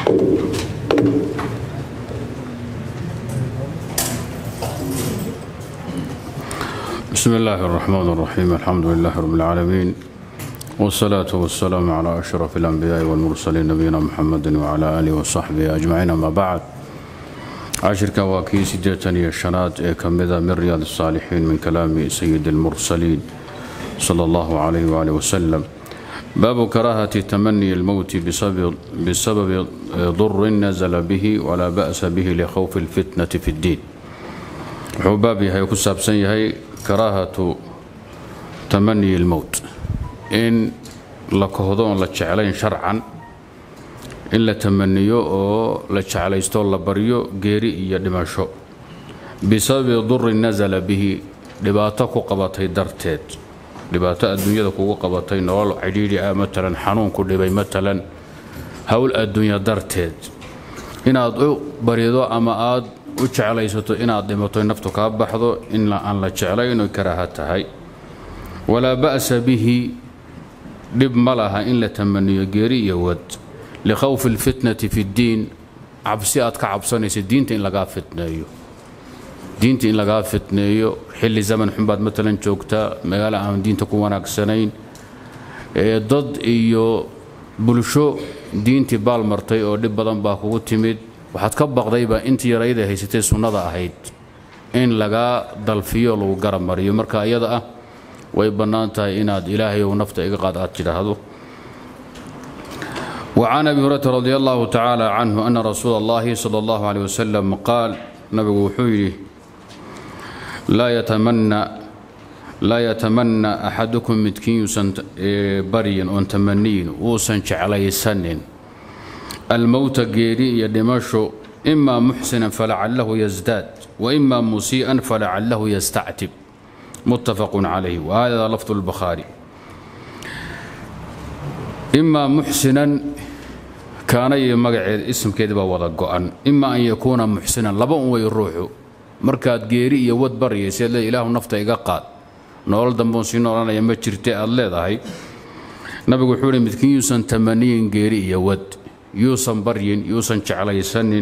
بسم الله الرحمن الرحيم الحمد لله رب العالمين والصلاة والسلام على أشرف الأنبياء والمرسلين نبينا محمد وعلى آله وصحبه أجمعين أما بعد عشرك واكي سجتني الشنات كمذا من رياض الصالحين من كلام سيد المرسلين صلى الله عليه وآله وسلم باب كراهة تمني الموت بسبب, بسبب ضر نزل به ولا بأس به لخوف الفتنة في الدين وحباب يهي كسابسن يهي كراهة تمني الموت إن لكهضون لتشعلين شرعا in la tamaniyo oo la jeclaysto la baryo geeri iyo dhimasho bisababi durin nasala bihi dhibaato ku qabatay darteed dhibaato adduunyada kugu qabatay nolol cidhiidhi ah matalan xanuun ku dhibay matalan howl adduunya darteed inaad u barido ama aad u jeclaysato inaad dhimato naftu kaa baxdo in aan la jeclayn oy karaaha tahay walaa ba'sa bihi dhib ma laha in la tamaniyo geeri iyo wad likhawfi alfitnati fi ddiin cabsi aad ka cabsanaysa diinta in lagaa fitneeyo diinta in lagaa fitneeyo xilli zaman xunbaad matalan joogtaa magaalo aan diinta ku wanaagsanayn ee dad iyo bulsho diintii baal martay oo dhib badan baa kugu timid waxaad ka baqdayba intii yarayda haysatay sunnada ahayd in lagaa dalfiyo lagu garab mariyo marka iyada ah way bannaan tahay inaad ilaahayow nafta iga qaad aad tidhaahdo وعن ابي هريره رضي الله تعالى عنه ان رسول الله صلى الله عليه وسلم قال نبي وحيره لا يتمنى لا يتمنى احدكم متكين يسن بريا ان تمنين وسن علي سن الموت غيري يدمشو اما محسنا فلعله يزداد واما مسيئا فلعله يستعتب متفق عليه وهذا لفظ البخاري imaa muxsinan kaana iyo magaceed isimkeedi baa wada go'an ima an yakuuna muxsinan laba un wey ruuxu markaad geeri iyo wad baryayseed le ilaahu nafta iga qaad nolol damboon sii noolanaya ma jirte aad leedahay nabigu wuxuu hi midkiin yuusan tamaniyin geeri iyo wad yuusan baryin yuusan jeclaysanin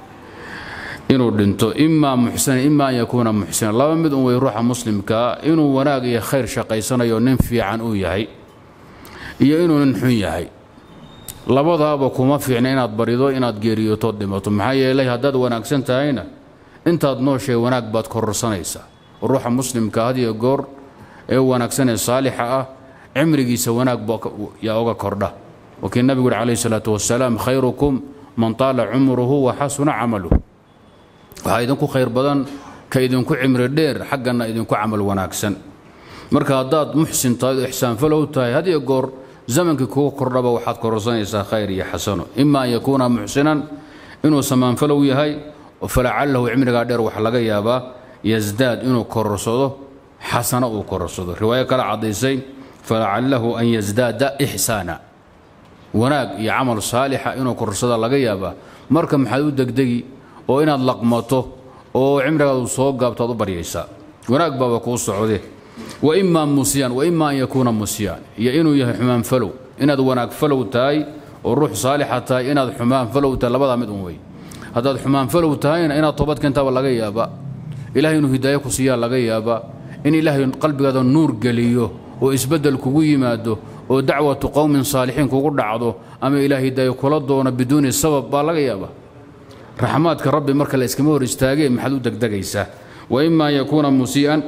inuu dhinto imaa muxsinan ima an yakuuna muxsinan laba mid un wey ruuxa muslimkaa inuu wanaag iyo khayr shaqaysanayo nin fiican uu yahay iyo inuu nin xun yahay labadaaba kuma fiicna inaad barido inaad geeriyootood dhimato maxaa yeelay haddaad wanaagsan tahayna intaad nooshay wanaag baad kororsanaysaa ruuxa muslimka had iyo goor ee wanaagsan ee saalixa ah cimrigiisa wanaag yaa oga kordha wakii nabigu yidhi calayhi salaatu wasalaam khayrukum man taala cumruhu wa xasuna camaluh waxaa idinku khayr badan ka idinku cimri dheer xaggana idinku camal wanaagsan marka haddaad muxsin tahay oo ixsaanfalow tahay had iyo goor zamankii kugu kordhaba waxaad kororsanaysaa khayr iyo xasano ima an yakuuna muxsinan inuu samaanfalow yahay falacalahu cimrigaa dheer waxa laga yaabaa yasdaad inuu kororsado xasano uu kororsado riwaayo kale caddaysay falacalahu an yasdaada ixsaana wanaag iyo camal saalixa inuu kororsada laga yaabaa marka maxaad u degdegi oo inaad laqmato oo cimrigaadu soo gaabto aad u baryaysaa wanaag baaba kuu socde waimaa musiyaan waima an yakuuna musiyaan iyo inuu yahay xumaan falow inaad wanaag falow tahay oo ruux saalixa tahay inaad xumaan falow tahay labadaa mid un wey haddaad xumaan falow tahayna inaad toobad keentaaba laga yaabaa ilahay inuu hidaayo ku siiyaa laga yaabaa in ilaahay qalbigaada nuur geliyo oo isbeddel kugu yimaado oo dacwatu qowmin saalixiin kugu dhacdo ama ilaah hidaayo kula doono biduuni sabab baa laga yaabaa raxmaadka rabbi marka la iskama hor istaagee maxaad u degdegaysaa waima an yakuuna musii'an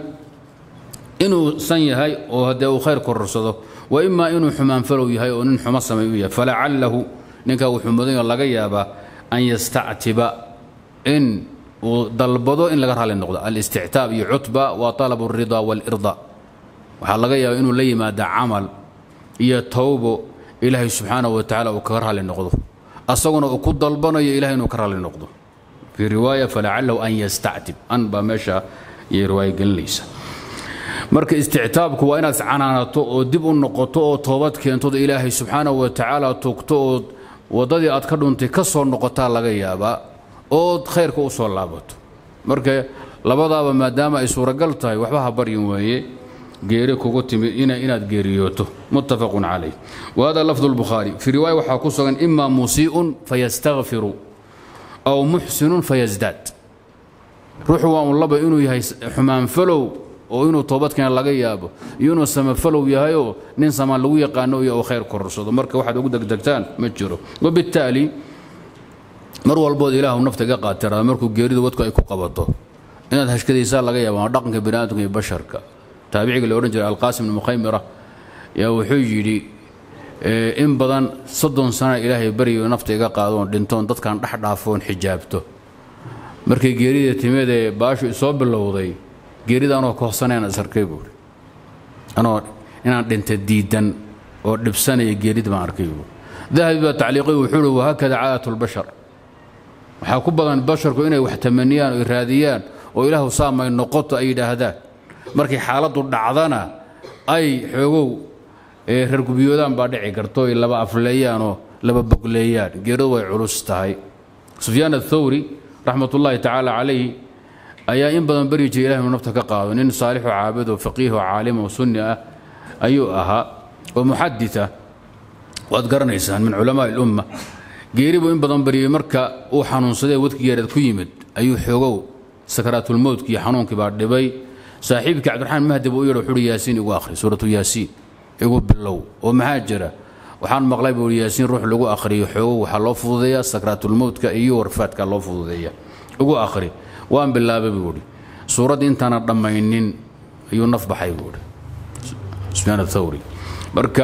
inuu san yahay oo haddee uu khayr kororsado wa imaa inuu xumaan falow yahay oo nin xumo samay u yahay falacalahu ninkaa wuxuu mudanyo laga yaabaa an yastactiba in uu dalbado in laga raalli noqdo alistictaab iyo cutba waa talabu alrida waalirda waxaa laga yaabaa inuu la yimaada camal iyo towbo ilaahay subxaanahu wa tacala uu kaga raalli noqdo asaguna uu ku dalbanayo ilahay inuu ka raalli noqdo fii riwaaya falacalahu an yastactib an baa meesha iyo riwaaya gelinaysa marka istictaabku waa inaad iscanaanato oo dib u noqoto oo toobad keentod ilaahay subxaanahu wa tacaala tugto ood waddadii aad ka dhuntay ka soo noqotaa laga yaabaa ood khayrka u soo laabato marka labadaaba maadaama ay suuragal tahay waxba ha baryin weeye geeri kugu timid inaad geeriyooto muttafaqun calayh wahada lafdu lbukhaari fii riwaaya waxaa ku sugan ima musii'un fayastakfiru aw muxsinun fayasdaad ruuxu waa un laba inuu yahay xumaanfalow oo inuu toobadkeena laga yaabo iyo inuu samafalow yahayoo nin samaan lagu yaqaano iyo oo khayr kororsado marka waxaad ugu degdegtaan ma jiro wabittaali mar walbood ilaahu nafta iga qaatiraada markuu geeridu wadku ay ku qabato inaad hashkadaysaa laga yaaba waa dhaqanka baniaadamka iyo basharka taabiciga la odhan jiray alqaasim ibnu mukhaymira yaa wuxuu yidhi in badan soddon sana ilaahay baryo nafta iga qaadoon dhintoon dadkan dhex dhaafoon xijaabto markay geerida timid ee baashu isoo bilowday geerida anoo kohsanayaan isarkay buuri anoo inaan dhinta diidan oo dhibsanaya geerida baan arkay buuri dahabi baa tacliiqay wuxuu uhi wahaakada caadatu lbashar waxaa ku badan basharku inay wax tamaniyaan oy raadiyaan oo ilaahu saamay noqoto ay yidhaahdaan markay xaaladdu dhacdana ay xoogow reer gubyoodaan baa dhici karto oy laba afleeyaan oo laba bogleeyaan geeridu way culus tahay sufyaan athawri raxmatullaahi tacaala calayhi ayaa in badan baryi jiray ilahi inu nafta ka qaado nin saalixo caabid oo faqiih oo caalim oo sunni ah ayuu ahaa oo muxadid ah waad garanaysaan min culamaa ilumma geeri buu in badan baryay marka uu xanuunsadee wadki geereed ku yimid ayuu xoogow sakaraatulmowtkii xanuunkii baa dhibay saaxiibkii cabdiraxmaan mahdi buu u yidhi wuxuuhi yaasiin igu akhri suuratu yaasiin igu bilow oo maxaa jira waxaan maqlay buu yaasiin ruux lagu akhriyo xoogow waxaa loo fududeeyaa sakaraatulmowtka iyo warfaadka loo fududeeya igu akhri waan bilaabay buu ihi suuraddii intaana dhammaynin ayuu naf baxay buu ihi sufyaan athawri marka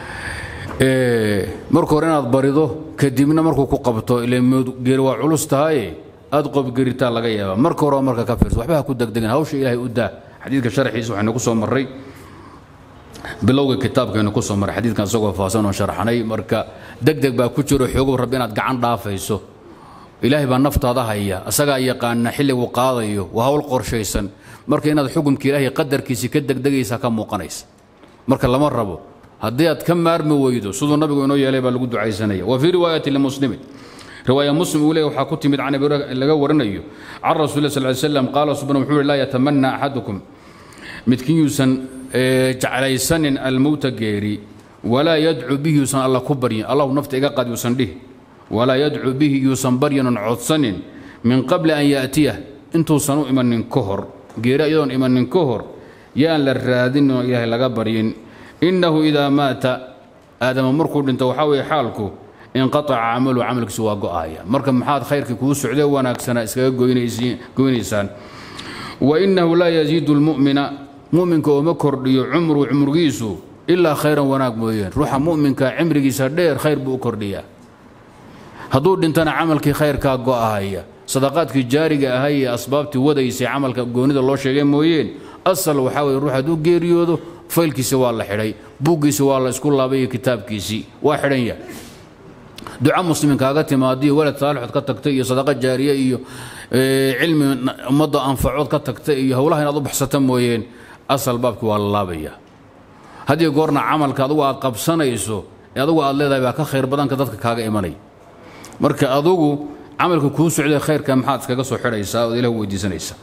marka hore inaad barido kadibna markuu ku qabto geeri waa culus tahaye aad qobgeritaa laga yaaba marka hore marka ka fiirso waxba ha ku degdegan hawsha ilaahay u daa xadiidka sharxiisa waxaynu ku soo marray bilowga kitaabkaynu ku soo marray xadiidkan isagoo faahsan oo sharxnay marka degdeg baa ku jiro xoogow rabbi inaad gacan dhaafayso ilaahay baa naftaada haya asagaa yaqaana xilligu qaadayo waa hawl qorshaysan marka inaad xukumka ilaahay qadarkiisii ka degdegaysa ka muuqanaysa marka lama rabo haddii aad ka maarmi weydo siduu nabigu inoo yeelay baa lagu ducaysanaya wa fii riwaayati limuslimin riwaaya muslim uu leey waxaa ku timid can laga warinayo can rasuuli sal ly slam qaala subana wuxuu uhi laa yatamana axadukum midkiin yuusan jeclaysanin almowta geeri walaa yadcu bihi yuusan alla ku baryin allahu nafta iga qaad yuusan dhihi walaa yadcu bihi yuusan baryanon codsanin min qabli an yaatiyah intuusan u imanin ka hor geeri iyadoon imanin ka hor yaan la raadin oo ilaahay laga baryin innahu idaa maata aadama markuu dhinto waxaa weeye xaalku inqaaca camalu camalkiisu waa go'aya marka maxaad khayrkii kuu socdee wanaagsanaa iskaga goynaysaan wa innahu laa yaziidu lmu'mina mu'minka ooma kordhiyo cumru cumrigiisu ilaa khayran wanaag mooyeen ruuxa mu'minka cimrigiisa dheer khayr buu u kordhiyaa hadduu dhintana camalkii khayrkaa go'ahaya sadaqaadkii jaariga ahay ee asbaabtii wadaysay camalka goonida loo sheegay mooyeen asal waxaa weye ruux hadduu geeriyoodo faylkiisi waa la xidhay buuggiisi waa la isku laabay iyo kitaabkiisii waa xidhan yahay duca muslimin kaaga timaadiyo walad saalixood ka tagtay iyo sadaqa jaariye iyo cilmi ummadda anfacood ka tagtay iyo howlaha inaad u baxsata mooyeen asal baabkii waa la laabaya haddii goorna camalka adugu aad qabsanayso ee adugu aad leedahay baa ka khayr badanka dadka kaaga imanaya marka adugu camalka kuu socday khayrka maxaad iskaga soo xidhaysaa ood ilah weydiisanaysaa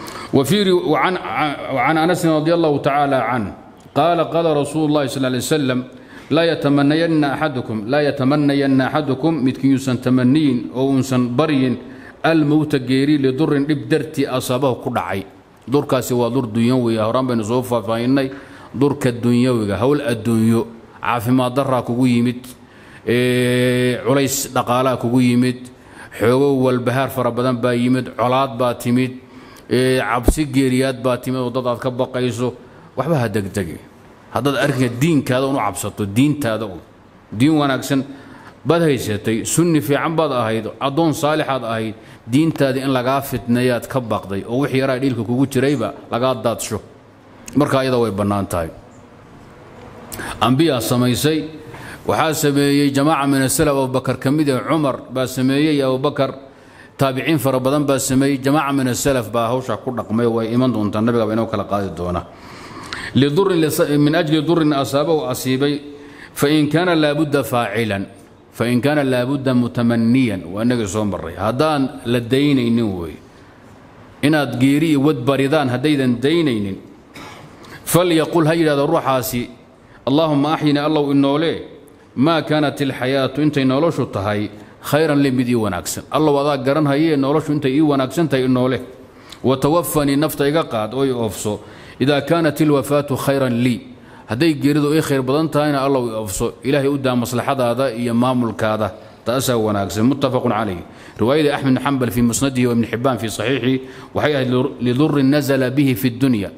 وعن أنس رضي الله تعالى عنه قال قال رسول الله صلى الله عليه وسلم لا يتمنين أحدكم لا يتمنين أحدكم متكن يسن تمنين أو يسن برين الموت جيري لضر إبدرتي أصابه كدعي دور كاسي ودور دنيوي هرام بين صوفا فإني دور كالدنيوي هول الدنيو عافي ما ضرا كوغو يمت إيه عليس دقالا كوغو يمت حوغو والبهار فربدان با يمت علاad baa timid cabsi geeriyaad baa timid oo dad aad ka baqayso waxba ha degdege haddaad arkinka diinkaada unu cabsato diintaada u diin wanaagsan baad haysatay sunni fiican baad ahayd addoon saalixaad ahayd diintaadii in lagaa fitneeyaad ka baqday oo wix yaraa dhiilka kugu jirayba lagaa daadsho marka ayada way bannaan tahay ambiyaa samaysay waxaa sameeyey jamaaca min asalaf abubakar ka mid ah cumar baa sameeyey abubakar taabiciin fara badan baa sameeyey jamaaca min asalaf baa hawshaa ku dhaqmay way iman doontaa nabigaba inoo kala qaadi doona min ajli durin asaabahu asiibay fain kaana laabudda faacilan fain kaana laabudda mutamaniyan waa inagii soo maray haddaan la daynaynin wey inaad geeri iyo wad baridaan haddaydan daynaynin falyaqul ha yidhahdo ruuxaasi allaahuma axyini allow inoole maa kaanat ilxayaatu intay noloshu tahay khayran li mid ii wanaagsan allow adaa garanhayee noloshu intay ii wanaagsan tahay inoole watawafanii nafta iga qaad oo i oofso idaa kaanat ilwafaatu khayran lii hadday geeridu ii khayr badan tahayna allow i oofso ilaahay u daa maslaxadaada iyo maamulkaada taasaa wanaagsan muttafaqun calayh riwaayadii axmed bn xambal fii musnadihi wa ibni xibbaan fii saxiixi waxay ahayd lidurin nazala bihi fi dunya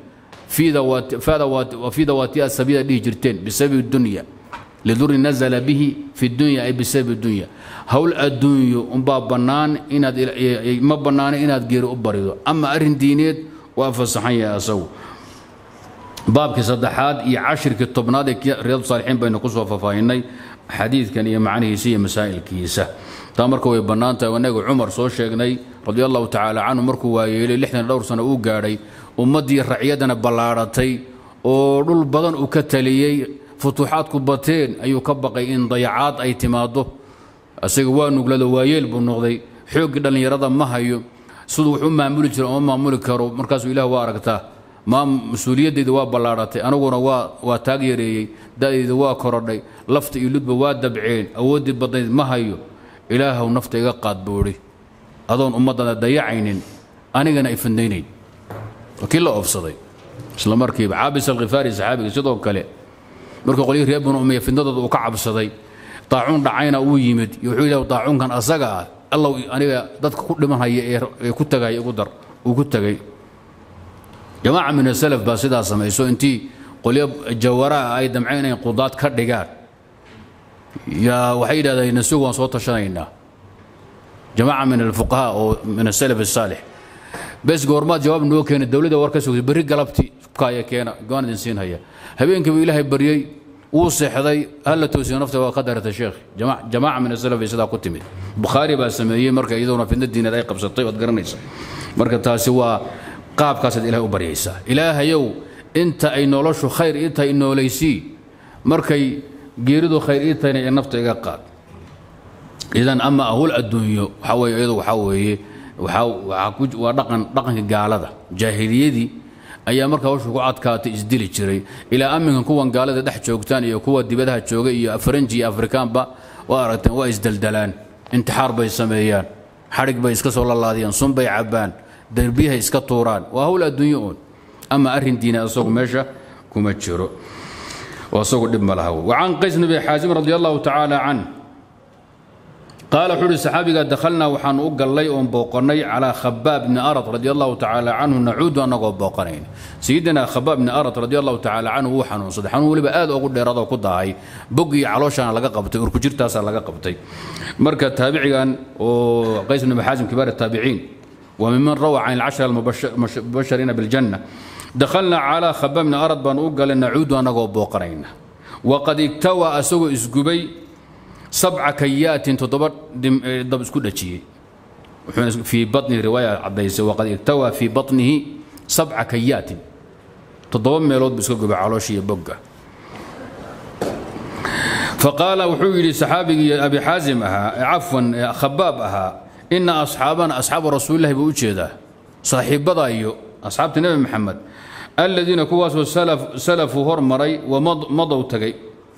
fii dawaatiha sabida dhihi jirteen bisababi dunya lidurin nazala bihi fi dunya ay bisababi dunya howl adduunyo umbaa bannaan inaad ma bannaana inaad geeri u barido ama arrin diineed waa fasaxan yahay asagu baabkii saddexaad iyo cashirkii tobnaad ee riyaadu saalixiin baynu ku soo fafaahinay xadiidkan iyo macnihiisa iyo masaa'ilkiisa taa marka way bannaan tahay innagu cumar soo sheegnay radi allahu tacaala canhu markuu waayeelay lixdan dhowr sano uu gaadhay ummaddii racyadana ballaadhatay oo dhul badan uu ka taliyey futuuxaadku bateen ayuu ka baqay in dayacaad ay timaaddo isaga waa nuglado waayeel buu noqday xooggii dhallinyarada ma hayo siduu wax u maamuli jira oma maamuli karo markaasuu ilah waa aragtaa maa mas-uuliyaddayda waa ballaadhatay aniguna waa waa taag yareeyey da'dayda waa korodhay lafta iyo ludba waa dabceen awooddii badnayd ma hayo ilaahow nafta iga qaad buuhi adoon ummaddana dayacaynin anigana ay fandaynayn kii la oofsaday isla markiiba caabis alkhifaari saxaabiga sidoo kale markuu qolyihii reer banu umiya fidnadooda uu ka cabsaday daacuun dhacayna uu yimid iyo wuxuu yidhaha daacuunkan asaga ah allow aniga dadka ku dhimanhaya ee ku tagay igu dar uu ku tegay jamaaca min asalaf baa sidaa samayso intii qolyo jawaraa ay damceen inay qudaad ka dhigaan yaa waxay yidhahdeen nasigu waan soo tashanaynaa jamaaca min alfuqahaa oo min asalaf asaalix bes goormaad jawaab noo keena dowladda war ka sugtay berri galabti kaaya keena goaan idin siin haya habeenkiibu ilaahay baryey wuu seexday halla toosiyo nafta waa ka darata sheekh jamaaca min asalaf ay sidaa ku timid bukhaari baa sameeyey marka iyaduna fidna diineed ay qabsatay waad garanaysa marka taasi waa qaabkaasaad ilahay u baryaysaa ilaahayow inta ay noloshu khayr ii tahay noolaysii markay geeridu khayr ii tahayna ee nafta iga qaad idan ama ahul adduunyo waxaa weeye iyadu waxaa weeye waa dhaqan dhaqanka gaalada jaahiliyadii ayaa marka hawshu ku adkaatay isdili jiray ilaa amminkan kuwan gaalada dhex joogtaan iyo kuwa dibadaha jooga iyo faranji iyo afrikaanba waa aragteen waa isdeldelaan intixaar bay sameeyaan xadhig bay iska soo lalaadiyaan sun bay cabbaan derbiyahay iska tuuraan waa hawl adduunyo uun ama arrin diina asagu meesha kuma jiro oo asagu dhib ma laha wacan qays nabi xaasim radi allahu tacaala can qaala wuxuu uhi saxaabiga dakhalnaa waxaanu u gallay oon booqannay calaa khabaab bni arad radi allahu tacaala canhu nacuudu annagoo booqanayn sayidina khabaab bni arad radi allahu tacaala canhu wuu xanuunsaday xanuun weliba aad ugu dheeraadoo ku dahay bog iyo calooshaana laga qabtay urkujirtaasaa laga qabtay marka taabicigan oo qays bni maxaasim kibaar taabiciin وممن روى عن العشرة المبشرين بالجنة دخلنا على خباب بن أرد بان أقل نعود ونقو بوقرين وقد اكتوى أسوء إسقبي سبع كيات تضبط دب اسكودتشي في بطن رواية عبديس وقد اكتوى في بطنه سبع كيات تضبط ميلود بسكوب علوشي بقى فقال وحوي لصحابي أبي حازم أها عفوا خباب أها إن أصحابنا أصحاب رسول الله بوجهده صاحب ضايو أصحاب النبي محمد الذين كواس سلف سلفوا هرمري ومضوا تجي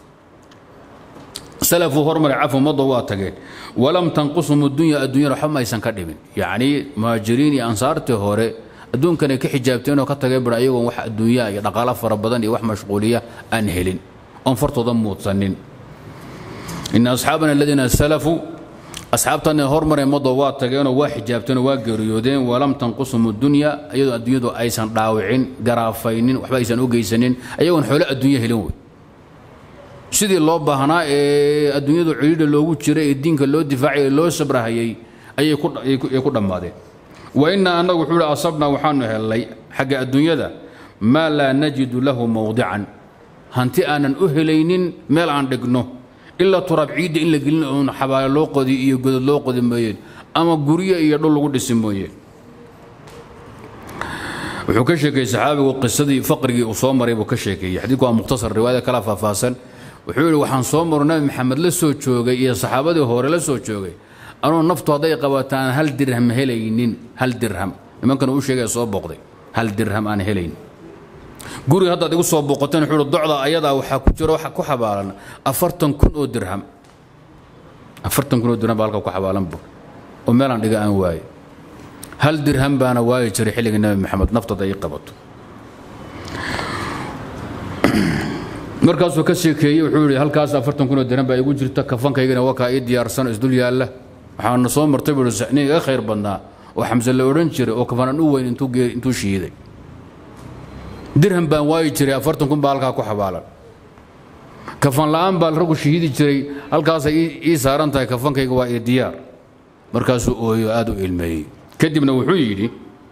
سلفوا هرمري عفوا مضوا تجي ولم تنقصهم الدنيا الدنيا رحمة يسن كدبين يعني مهاجرين أنصارته هوري الدون كان كحجابتين وكتجي برأيهم وح الدنيا يدقال فربضان وح مشغولية أنهلين أنفرتوا ضموت سنين إن أصحابنا الذين سلفوا asxaabtana hormaree mado waa tageenoo waa xijaabteenoo waa geeriyoodeen walam tanqusum dunya iyadoo adduunyadu aysan dhaawicin garaafaynin waxba aysan u geysanin ayagoon xoolo adduunya helin wey sidii loo baahnaa ee adduunyadu cidhiidha loogu jiray ee diinka loo difaacay ee loo sabrahayay ayay ku dhammaadeen wa inna annagu wuxuu hi asabnaa waxaanu hellay xagga adduunyada maa laa najidu lahu mawdican hanti aanan u helaynin meel aan dhigno ilaa turaab ciidda in la gelin oon xabaale loo qodi iyo godod loo qodi mooyeen ama guryo iyo dhul lagu dhisi mooyeen wuxuu ka sheekeeyey saxaabigu qisadii faqrigii uu soo maray buu ka sheekeeyey xadiidku waa mukhtasar riwaayada kala faahfaahsan wuxuu yidhi waxaan soo maro nabi maxamed la soo joogay iyo saxaabadii hore la soo joogay anuu naftu hadday qabataan hal dirham helaynin hal dirham nimankana uu sheegaya soo booqday hal dirham aan helayn guriga haddaad igu soo booqateen wuxuu uhi docda ayadaa waxaa ku jira waxa ku xabaalan afartan kun oo dirham afartan kun oo dirham baa halka ku xabaalan bu oo meelaan dhiga aan waaye hal dirham baana waayi jiray xilliga nebi maxamed naftada ii qabato markaasuu ka sheekeeyey wuxuu yidhi halkaas afartan kun oo dirham baa igu jirta kafankaygana waa kaa ii diyaarsan isdul yaalla waxaana soo martay buu ihi nin iga khayr badnaa oo xamse la odhan jiray oo kafanan u weyn intuu geeri intuu shiiday dirham baan waayi jiray afartan kun baa halkaa ku xabaalan kafan la'aan baa raggu shahiidi jiray halkaasay ii saaran tahay kafankayga waa ii diyaar markaasuu ooyo aad u ilmeeyey kadibna wuxuu yidhi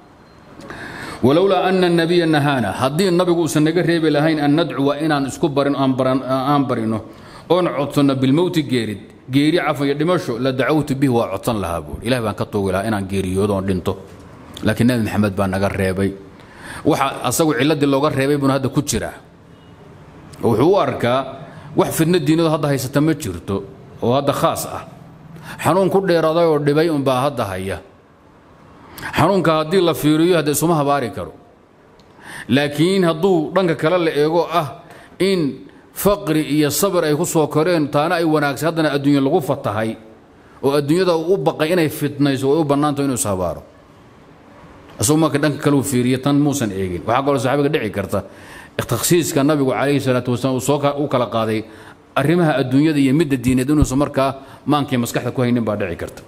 walowlaa ana الnabiya nahaana haddii nabigu uusan naga reebi lahayn an nadcuwa inaan isku barin aan barino oon codsanno bilmowti geerid geeri cafan iyo dhimasho la dacawtu bihi waa codsan lahaa buuri ilahi baan ka tuugi lahaa inaan geeriyoodo oon dhinto laakiin nebi maxamed baa naga reebay waxa asagu cilladii looga reebay buuna hadda ku jiraa oo wuxuu u arkaa wax fidno diinadu hadda haysata ma jirto oo hadda khaas ah xanuun ku dheeraaday oo dhibay unbaa hadda haya xanuunka haddii la fiiriyo hadda isuma habaari karo laakiin hadduu dhanka kale la eego ah in faqri iyo sabir ay ku soo koreen taana ay wanaagsan haddana adduunya lagu fatahay oo adduunyada uu u baqay inay fitnayso way u bannaantaho inuu ishabaaro isagu marka dhanka kale uu fiiriyo tan muusan eegin waxaa kaloo saxaabiga dhici karta takhsiiska nabigu calayhi salaatu wasalaam uu soo u kala qaaday arrimaha adduunyada iyo midda diineed inuusan markaa maankii maskaxda ku haynin baa dhici karta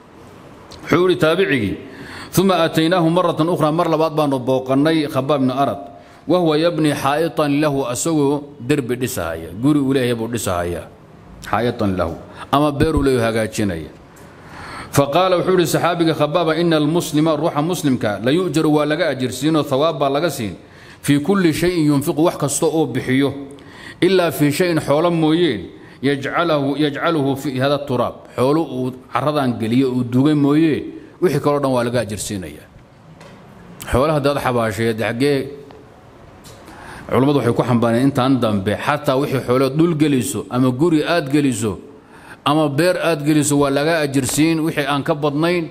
wuxuu ihi taabicigii uma aataynaahu maratan ukhra mar labaad baanu booqannay khabaab bni arad wahuwa yabni xaa'itan lahu asagoo derbi dhisahaya guri uu leeyahay buu dhisahaya xaa'itan lahu ama beeruu leeyahay hagaajinaya faqaala wuxuu ihi saxaabiga khabaaba ina almuslima ruuxa muslimka la yu'jaru waa laga ajirsiinoo hawaab baa laga siin fii kulli shayin yunfiqu wax kasta oo bixiyo ilaa fii shayin xoolo mooyeen yajcaluhu fi hada turaab xoolo uu caradan geliyo uu dugay mooyee wixii kaloo dhan waa laga ajirsiinaya xoolaha hadaad xabaasheed xaggee culammadu waxay ku xambaareen intaan dambe xataa wixii xoolood dhul geliso ama guri aad geliso ama beer aad geliso waa laga ajirsiin wixii aan ka badnayn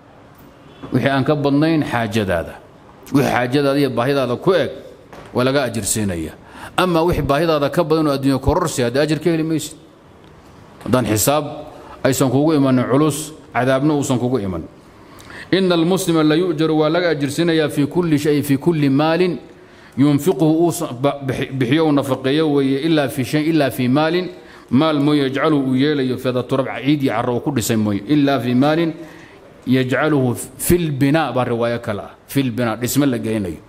wixii aan ka badnayn xaajadaada wixii xaajadaada iyo baahidaada ku eg waa laga ajirsiinaya ama wixii baahidaada ka badan oo adduunya kororsi haddii ajir ka heli maysid haddaan xisaab aysan kugu imanin culus cadaabna uusan kugu iman ina almuslima la yu'jaru waa laga ajirsiinayaa fii kulli shay fii kulli maalin yunfiquhu uu bixiyo uu nafaqeeyo weeye ilaa fii shay ilaa fii maalin maal mooye yajcaluhu uu yeelayo fida turab ciid iyo carro uu ku dhisay mooye ilaa fii maalin yajcaluhu fi lbinaa baa riwaayo kale ah fi lbinaa dhisme la gelinayo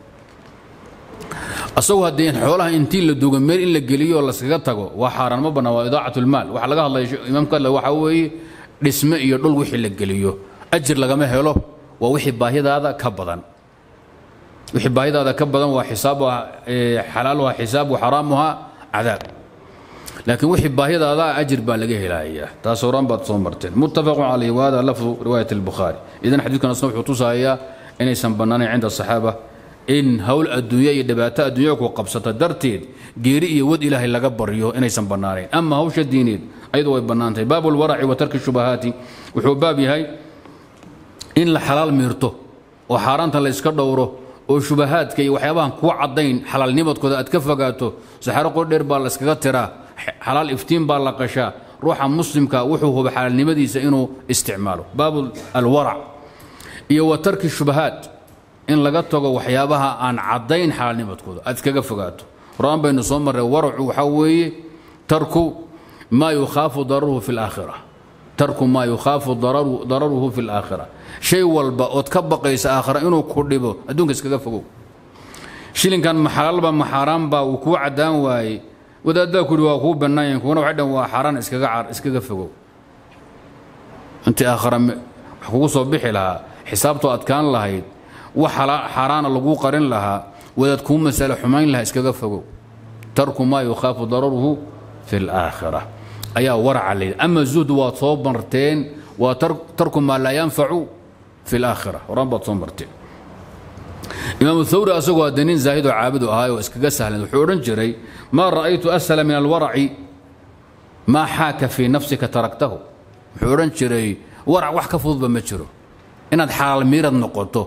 asagu haddii xoolaha intii la dugo meel in la geliyo oo laskaga tago waa xaaraan ma bannaa waa idaacat lmaal waxa laga hadlaya imaamka hadle waxaa weeye dhisme iyo dhul wixii la geliyo ajir lagama helo waa wixii baahidaada ka badan wixii baahidaada ka badan waa xisaabuha xalaaluha xisaab waxaraamuha cadaab laakiin wixii baahidaada ajir baa laga helayaa taas horaan baad soo marteen muttafaqun calayh wahada lafdu riwaayat albukhaari idan xadiidkan asna wuxuu tusayaa inaysan bannaanayn cinda asaxaaba in howl adduunya iyo dhibaato adduunya ku qabsata darteed geeri iyo wad ilaahay laga baryo inaysan bannaanayn ama hawsha diineed ayadu way bannaantahay baabu lwaraci wa tarki shubahaati wuxuu baab yahay in la xalaal miirto oo xaaraanta la iska dhowro oo shubahaadka iyo waxyaabahan kuwa caddayn xalaalnimadkooda aad ka fogaato saxaro qordheer baa la iskaga tiraa xalaal iftiin baa la qashaa ruuxa muslimka wuxuu huba xalaalnimadiisa inuu isticmaalo baabu alwarac iyo wa tarki shubahaat in laga tago waxyaabaha aan caddayn xalaalnimadkooda aad iskaga fogaato horaan baynu soo marray waracu waxaa weeye tarku maa yukhaafu dararuhu fi laakhira tarku maa yukhaafu dararuhu fi laakhira shay walba ood ka baqaysa aakhira inuu ku dhibo adduunka iskaga fogow shilinkan ma xalaalba ma xaaraanba uu kuu caddaan waaye wadaaddaa ku yidhi waa kuu bannaanyahin kuwana waxay dhan waa xaaraan iskaga car iskaga fogow intii aakhira wax kugu soo bixi lahaa xisaabtoo adkaan lahayd wax xaaraana laguu qarin lahaa wadaad kuu masale xumayn lahaa iskaga fogow tarku maa yukhaafu dararuhu fi laakhira ayaa waraca layidhi ama zuhd waad soo marteen waa tarku maa laa yanfacu fi laakhira horaan baad soo marteen imaamu thawri asagoo hadde nin zaahidoo caabudu ahaay oo iskaga sahlan wuxuu odhan jiray maa ra'aytu ashala min alwaraci maa xaaka fii nafsika taraktahu wuxuu odhan jiray warac wax ka fududba ma jiro inaad xalaal miirad noqoto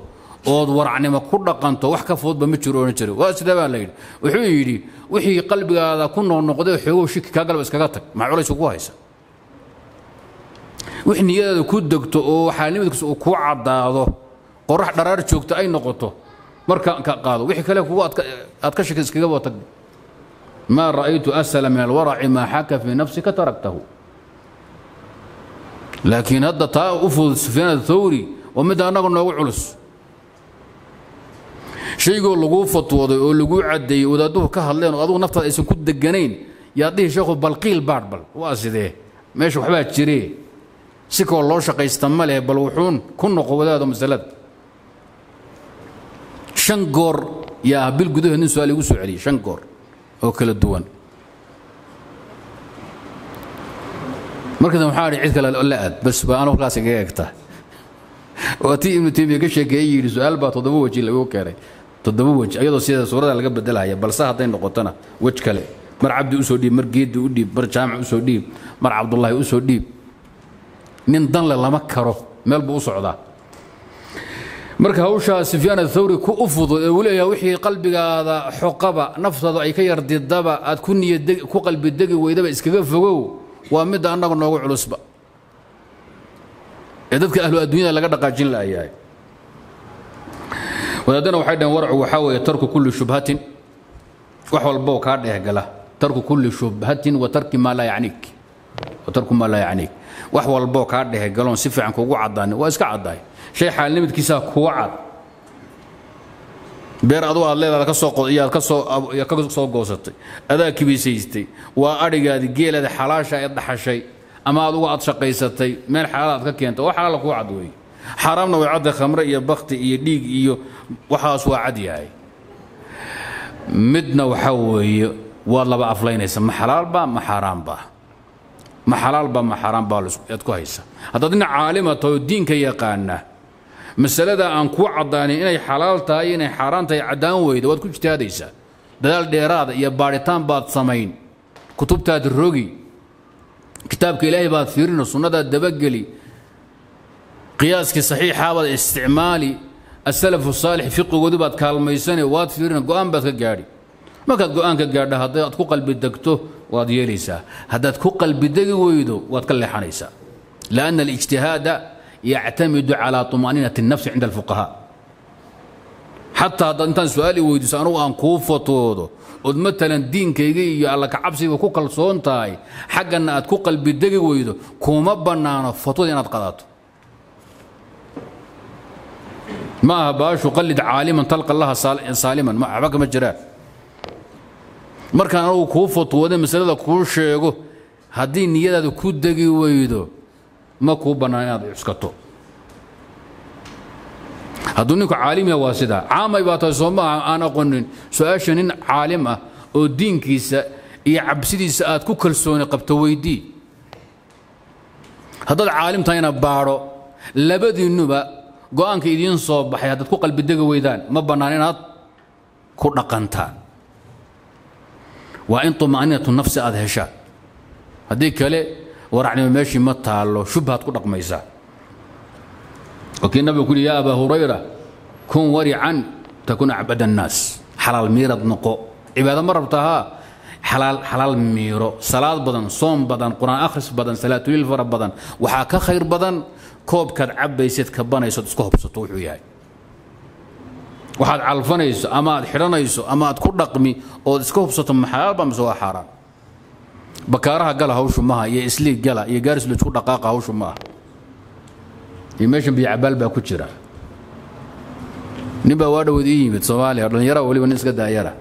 ood waracnimo ku dhaqanto wax ka fududba ma jiro ohan jira waa sidee baa la yidhi wuxuu yidhi wixii qalbigaada ku noqnoqday xoogow shiki kaa galba iskaga tag maxaa culays ugu haysa wix niyadaada ku degto oo xaalnimadkiisa uu kuu caddaado qorax dharaar joogto ay noqoto marka ka qaado wixii kale kugu aad ka shaki iskagaba tag maa ra'aytu asala min alwaraci maa xaka fii nafsika taraktahu laakiin hadda taa u fudud sufyaan athawri waa midda annaga noogu culus shaygoo laguu fatwooday oo laguu caddeeyey wadaadduhu ka hadleen oo adugu naftaada aysan ku deganayn yaad dhihi sheekhu balqiil baadh bal waa sidee meesha waxbaa jiree si koo loo shaqaysta ma leh bal wuxuun ku noqo wadaado masalada shan goor yaa bil gudaheed nin su-aal igu soo celiyey shan goor oo kala duwan markaas waxaa idhi cid kale la aad bas baa anu halkaas igaga egta waa tii ibnu taymiya ka sheekeeyey yidhi su-aal baa toddoba weji lagu keenay toddoba wej ayadoo sida suurada laga bedelaya balse hadday noqotona wej kale mar cabdi usoo dhiib mar geedi u dhiib mar jaamac usoo dhiib mar cabdullaahi usoo dhiib nin danle lama karo meel buu u socdaa marka hawshaa sufyaan athawri ku u fudud ee uu leeyahay wixii qalbigaada xoqaba naftaada ay ka yardidaba aad ku niyad ku qalbi degi weydaba iskaga fogow waa midda annaga noogu culusba ee dadka ahlu adduunyada laga dhaqaajin la'yahay wadaadana waxay dhaheen warcu waxaa weeye tarku kulli shubhatin wax walboo kaa dheehgala tarku kulli shubhatin wa tarki maa laa yacniik wa tarku maa laa yacniik wax walboo kaa dhehgaloon si fiican kugu caddaanin waa iska caddaay shay xaalnimidkiisaa kuwa cad beer adugu aad leedaada ka soo qodayaad ka soo ka soo goosatay adaa kibisaystay waa adhigaadi geelaada xalaasha ee dhaxashay ama adugu aad shaqaysatay meel xalaal aad ka keentay wax xalaala kuu cad weeye xaaraamna way cadda khamre iyo bakti iyo dhiig iyo waxaas waa cad yahay midna waxaa weeye waad laba aflaynaysa ma xalaalba ma xaaraamba ma xalaalba ma xaaraamba aad ku haysa haddaad dhinac caalima tahay oo diinka yaqaana masalada aan kuu caddaanin inay xalaal tahay inay xaaraan tahay caddaan weyda waad ku ijtihaadaysaa dadaal dheeraada iyo baadhitaan baad samayn kutubtaad rogi kitaabka ilaahay baad fiirino sunnadaad dabageli qiyaaskii saxiixaabaad isticmaali asalafu saalix fiqigoodii baad kaalmaysane waad fiirina go'aan baad ka gaadhi markaad go'aan ka gaadha haddaad ku qalbi degto waad yeelaysaa haddaad ku qalbi degi weydo waad ka leexanaysaa lianna alijtihaada yactamidu calaa طumaaniinati الnafsi cinda alfuqahaa xataa haddaad intaan su-aal i weydiiso anugu aan kuu fatoodo ood matalan diinkayga iyo alla kacabsiga ku kalsoon tahay xaggana aad ku qalbi degi weydo kuma bannaano fatwada inaad qadato ma aha baashu qallid caaliman talqa laha saaliman waxba kama jiraan markaan anugu kuu fatwooda masalada kuu sheego haddii niyadaada ku degi weydo ma kuu bannaan inaad cuskato hadduu ninku caalimiya waa sidaa caamay baa tahay soo maaha aan aqonin su-aasha nin caalim ah oo diinkiisa iyo cabsidiisa aad ku kalsooni qabto weydii haddaad caalim tahayna baadho labadiinnuba go'aanka idiin soo baxay haddaad ku qalbidegi weydaan ma bannaan inaad ku dhaqantaan waa in طuma'niinatu nafsi aad heshaan haddii kale waracnimo meeshii ma taallo shubhaad ku dhaqmaysaa wakii nabigu ku yidhi yaa abaa hurayra kun warican takun acbad annaas xalaal miirad noqo cibaado ma rabta haa xalaal xalaal miiro salaad badan soom badan qur'aan akhris badan salaatuliil fara badan waxaa ka khayr badan koobkaad cabbaysid kabanaysood isku hobsato wuxuu yahay waxaad calfanayso ama aad xidhanayso ama aad ku dhaqmi ood iska hubsato ma xalaalba mise waa xaaraan bakaaraha gala hawshu maha iyo isliig gala iyo gaaris laisku dhaqaaqa hawshu maaha iyo meeshan biyo cabaal baa ku jira nin baa waa dhawood ii yimid soomaaliya dhallinyara weliba nin iska daayara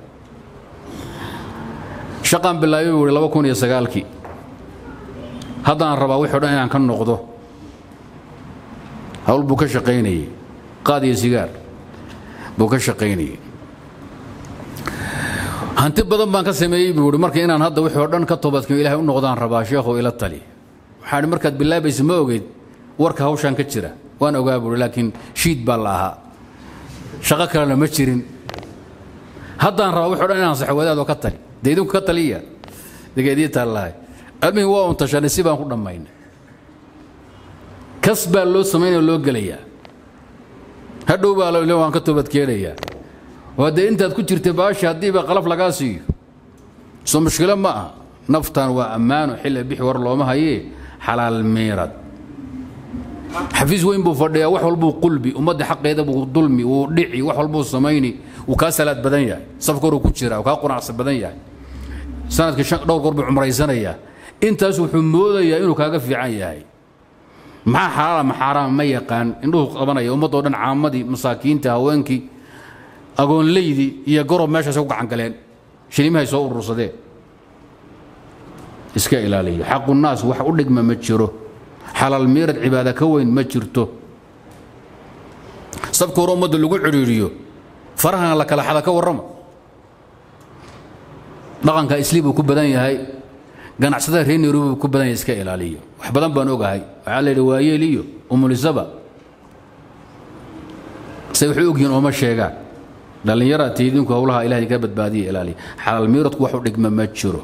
shaqaan bilaabay buu ihi laba kun iyo sagaalkii haddaan rabaa wixii o dhan inaan ka noqdo hawl buu ka shaqaynayey qaad iyo sigaar buu ka shaqaynayey hanti badan baan ka sameeyey buu ihi marka inaan hadda wixii o dhan ka toobadkimo ilahay u noqdaan rabaa sheekhow ila tali waxaan markaad bilaabaysa ma ogeyd warka hawshaan ka jira waan ogaa buuhi laakiin shiid baa la ahaa shaqo kalena ma jirin haddaan rabaa wixii o dhan inaan saxo wadaadoo ka tali dee idinku ka taliya degeedii taallahay almihi waa un tashanay si baan ku dhammaynay kas baa loo samaynaya loo gelayaa hadhow baa le waan ka toobadkeenayaa oo haddee intaad ku jirtay baasha haddiiba qalaf lagaa siiyo soo mushkilo ma aha naftan waa ammaano xilli bixi war looma hayee xalaal miirad xafiis weyn buu fadhiyaa wax walbuu qulbi ummadda xaqeeda buu dulmi wuu dhici wax walbuu samayni wuu kaa salaad badan yahay safka horuu ku jira wuu kaa qunacsan badan yahay sanadkii shan dhowr goor buu cumraysanayaa intaas wuxuu moodayaa inuu kaaga fiican yahay maxaa xalaala ma xaaraam ma yaqaan indhuhu qabanaya ummaddoo dhan caamadii masaakiinta haweenkii agoonleydii iyo gorob meeshaasay ku gacan galeen shilimahay soo urursadeen iska ilaaliyo xaqunaas wax u dhigma ma jiro xalaal miirad cibaada ka weyn ma jirto sabka hore ummadda lagu cidhiiriyo farahana la kala xada ka warrama dhaqanka isli buu ku badan yahay ganacsatada reer nairobi buu ku badan yahay iska ilaaliyo wax badan baan ogahay waxaa la yidhi waayeel iyo umulisaba say waxay ogyihiin ooma sheegaan dhallinyaraad tiidinku howlaha ilahay ka badbaadiya ilaaliya xalaal miiradku wax u dhigma ma jiro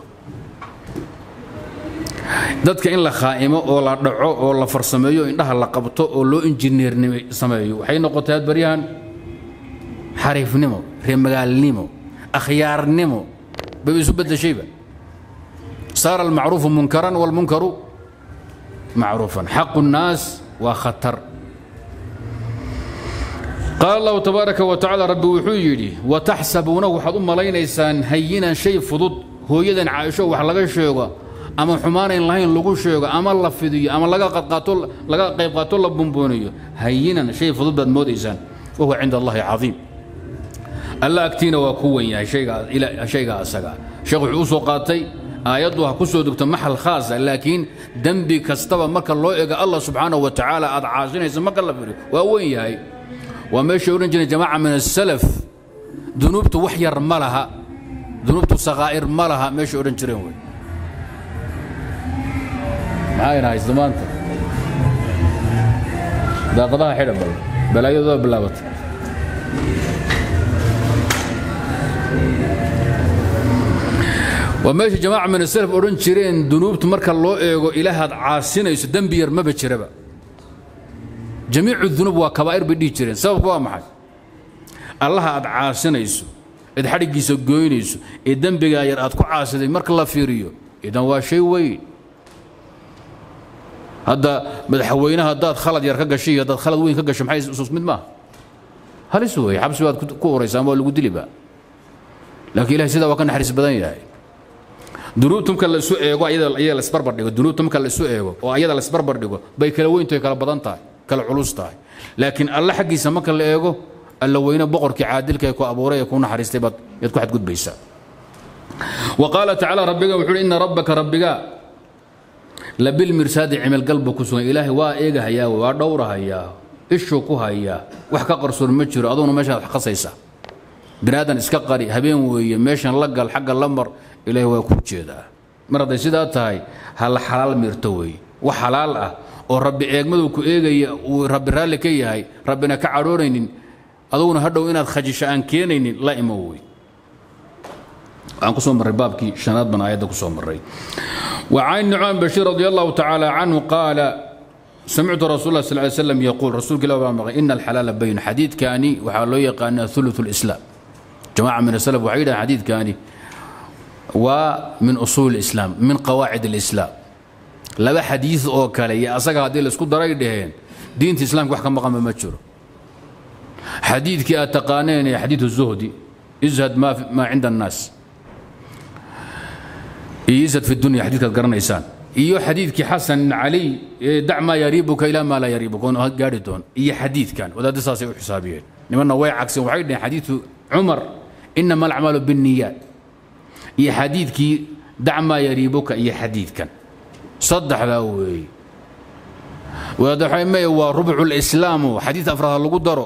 dadka in la khaa'imo oo la dhaco oo la farsameeyo indhaha la qabto oo loo injineernimo sameeyo waxay noqotay had baryahan xariifnimo reemagaalnimo akhyaarnimo bay isu beddeshayba saara almacruufu munkaran walmunkaru macruufan xaqu nnaas waa khatar qaala allahu tabaaraka wa tacala rabbi wuxuu yidhi wataxsabuunahu waxaad u malaynaysaan hayinan shay fudud hooyadan caaisho wax laga sheego ama xumaanayn lahayn lagu sheego ama la fidiyo ama laga qadqaato laga qayb qaato la bumbooniyo hayinan shay fudud baad moodaysaan wahuwa cinda allahi cadiim alla agtiina waa ku wen yahay shayga asaga sheekh wuxuu u soo qaatay aayaddu ha ku soo degto maxal khaasa laakiin dembi kastaba marka loo ego allah subxaanahu wa tacaala aad caasinaysa marka la fidiyo waa wen yahay waa meeshay odhan jireen jamaaca min asalaf dunuubtu wax yar ma laha dunuubtu sakaa'ir ma laha meeshay odhan jireen wey maxaa haysta maanta daaqadaha xidha bal balaayadooda bilaabatay waa meesha jamaaca min asalaf odhan jireen dunuubtu marka loo eego ilaahaad caasinayso dembi yar maba jiraba jamiicu dunuub waa kabaa'ir bay dhihi jireen sababku waa maxay allaha aad caasinayso eed xadhiggiisa goynayso ee dembigaa yar aad ku caasiday marka la fiiriyo idan waa shay weyn hadda madaxweynaha haddaad khalad yar ka gashay iyo haddaad khalad weyn ka gasho maxay isus mid maaha halis weeye xabsi baad ku uraysaa ama waa lagu diliba laakiin ilahay sidaa waa ka naxariis badan yahay dunuubta marka la isu eego ayada la isbarbar dhigo dunuubta marka la isu eego oo ayada la isbarbar dhigo bay kala weyntahay kala badan tahay kala culus tahay laakiin alle xaggiisa marka la eego alla weyne boqorkii caadilka ee ku abuuray ee ku naxariistay baad yaad ku xadgudbaysaa wa qaala tacaala rabbiga wuxuu uhi inna rabbaka rabbiga labilmirsaadi cimilgal buu ku sugan ilaahay waa eegahayaa waa dhowrahayaa ishuu ku hayaa wax ka qarsoon ma jiro aduuna meeshaad wax qasaysa binaadan iska qari habeen weeye meeshan la gal xagga la mar ilaahay waa kuu jeedaa mar hadday sidaa tahay ha la xalaal miirto weeye wax xalaal ah oo rabbi eegmaduu ku eegaya uu rabbi raalli ka yahay rabbina ka cadhoonaynin aduguna hadhow inaad khajisho aan keenaynin la imo wey waxaan ku soo marray baabkii shanaad baan aayadda ku soo marray وعن نعمان بشير رضي الله تعالى عنه قال سمعت رسول الله صلى الله عليه وسلم يقول رسول الله إن الحلال بين حديث كاني وحالو يقان ثلث الإسلام جماعة من السلف وحيدا حديث كاني ومن أصول الإسلام من قواعد الإسلام لبا حديث أو كالي أساق هذه اللي سكود دراي دهين دين الإسلام وحكم مقام مجر حديث كي أتقانين حديث الزهدي ازهد ما, ما عند الناس يزهد في الدنيا حديث قرنيسان iyo xadiidkii xasan cali dac maa yariibuka ilaa maa laa yariibuka oon gaari doon iyo xadiidkan wadaadda saasay u xisaabiyeen nimanna way cagsen waxay dhaheen xadiidu cumar inama alacmaalu binniyaat iyo xadiidkii dac maa yariibuka iyo xadiidkan saddexdaa weeye wadaadda waxay maya waa rubcu lislaamu xadiid afraad lagu daro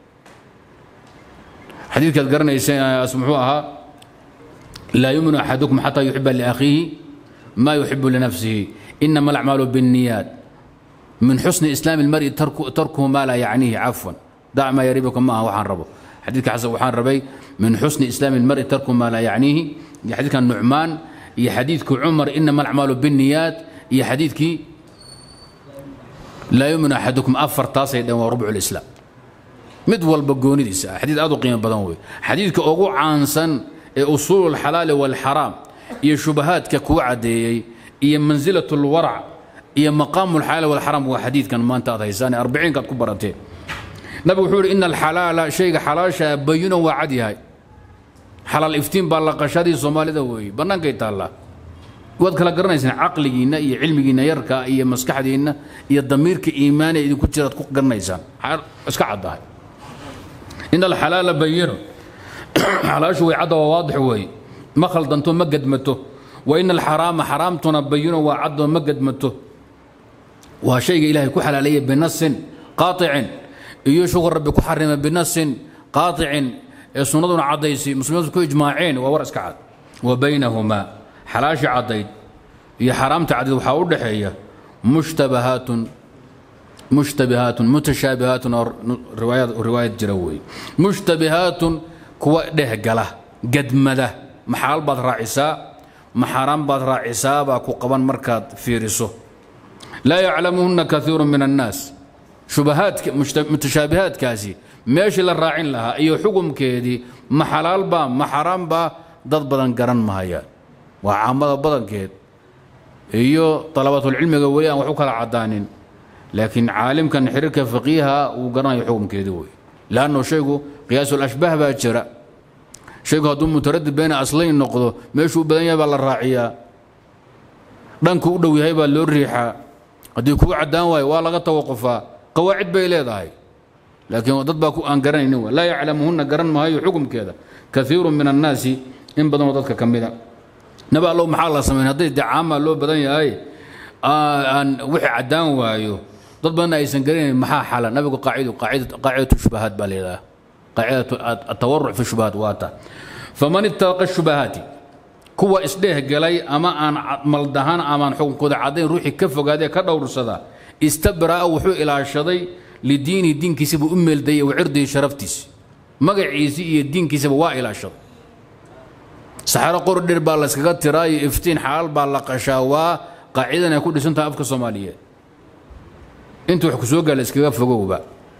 xadiidkaad garanayseen muxuu ahaa laa yuminu axadukum xataa yuxiba liakhiihi ما يحب لنفسه إنما الأعمال بالنيات من حسن إسلام المرء ترك تركه ما لا يعنيه عفوا دع ما يريبك ما وحان ربه حديث حسن وحان ربي من حسن إسلام المرء ترك ما لا يعنيه يا حديث كان نعمان يا حديثك عمر إنما الأعمال بالنيات يا حديثك لا يؤمن أحدكم أفر تاسع وربع الإسلام mid walba goonidiisa ah xadiid aad u qiimo badan wey xadiidka ugu caansan ee usuulu alxalaali waalxaraam iyo shubahaadka kuu caddeeyey iyo mansilat lwarac iyo maqaamu alxalaali waalxaraam waa xadiidkan maanta aad haysaan ee arbiciinka aad ku barateen nabigu wuxuu yidhi ina alxalaala shayga xalaasha bayinan waa cad yahay xalaal iftiin baa la qashadii soomaalida weeye bannaankay taallaa waad kala garanaysaan caqligiinna iyo cilmigiinna yarka iyo maskaxdiinna iyo damiirka iimaaniya idinku jiraad ku garanaysaan iska caddahay in alxalaala bayino xalaashu way cadda waa waadix weeye ma khaldanto ma gadmato wa ina alxaraama xaraamtuna bayino waa caddo ma gadmato waa shayga ilaahay ku xalaaleeyay binasin qaaicin iyo shukur rabbi ku xarima binasin qaaicin ee sunnaduna caddaysay muslimiintu ku ijmaaceen waa war iska cad wa baynahumaa xalaasha caddayd iyo xaraamta caddayd waxaa u dhaxeeya mushtabahaatun mushtabihaatun mutashaabihaatun oo riwaayad riwaayad jira weeye mushtabihaatun kuwa dhehgala gadmada maxaal baad raacisaa maxaaraan baad raacisaa baa ku qaban markaad fiiriso laa yaclamuhunna kaiiru min annaas shubahaadka mutashaabihaadkaasi meeshii la raacin lahaa iyo xukumkeedii ma xalaalbaa ma xaraambaa dad badan garan mahayaan waa caamada badankeed iyo dalabatulcilmiga weli aan wax u kala caddaanin laakiin caalimkan xiriirka faqiiha uu garanayo xukumkeedii wey leanno shaygu qiyaasulashbaah baa jira shaygu hadduu mutaradid bayna aslayn noqdo meeshuu u badan yahay baa la raaciyaa dhanku u dhow yahay baa loo riixaa haddii kuu caddaan waayo waa laga tawaqufaa qawaacid bay leedahay laakiin dad baa aan garanaynin laa yaclamuhunna garan maayo xukumkeeda kaiiru min annaasi in badanoo dadka ka mida nabi allow maxaa la samayn hadday dee caamaa loo badan yahay aan wixii caddaan waayo dad badanna aysan garanayn maxaa xala nabigu qaacidu qaacidatu shubahaat baa leedaha qaacidatu atawaruc fi shubahaat waa ta faman ittaqa shubahaati kuwa isdheeh galay ama aan maldahan amaan xukunkooda caddayn ruuxii ka fogaadee ka dhowrsada istabra'a wuxuu ilaashaday lidiinihi diinkiisaba u meeldayay wa cirdihi sharaftiisi magaciisii iyo diinkiisaba waa ilaashaday saxaro qordher baa layskaga tiraayo iftiin xalaal baa la qashaa waa qaacidan ay ku dhisan tahay afka soomaaliyeed inta wax ku soo gaala iskaga fogowba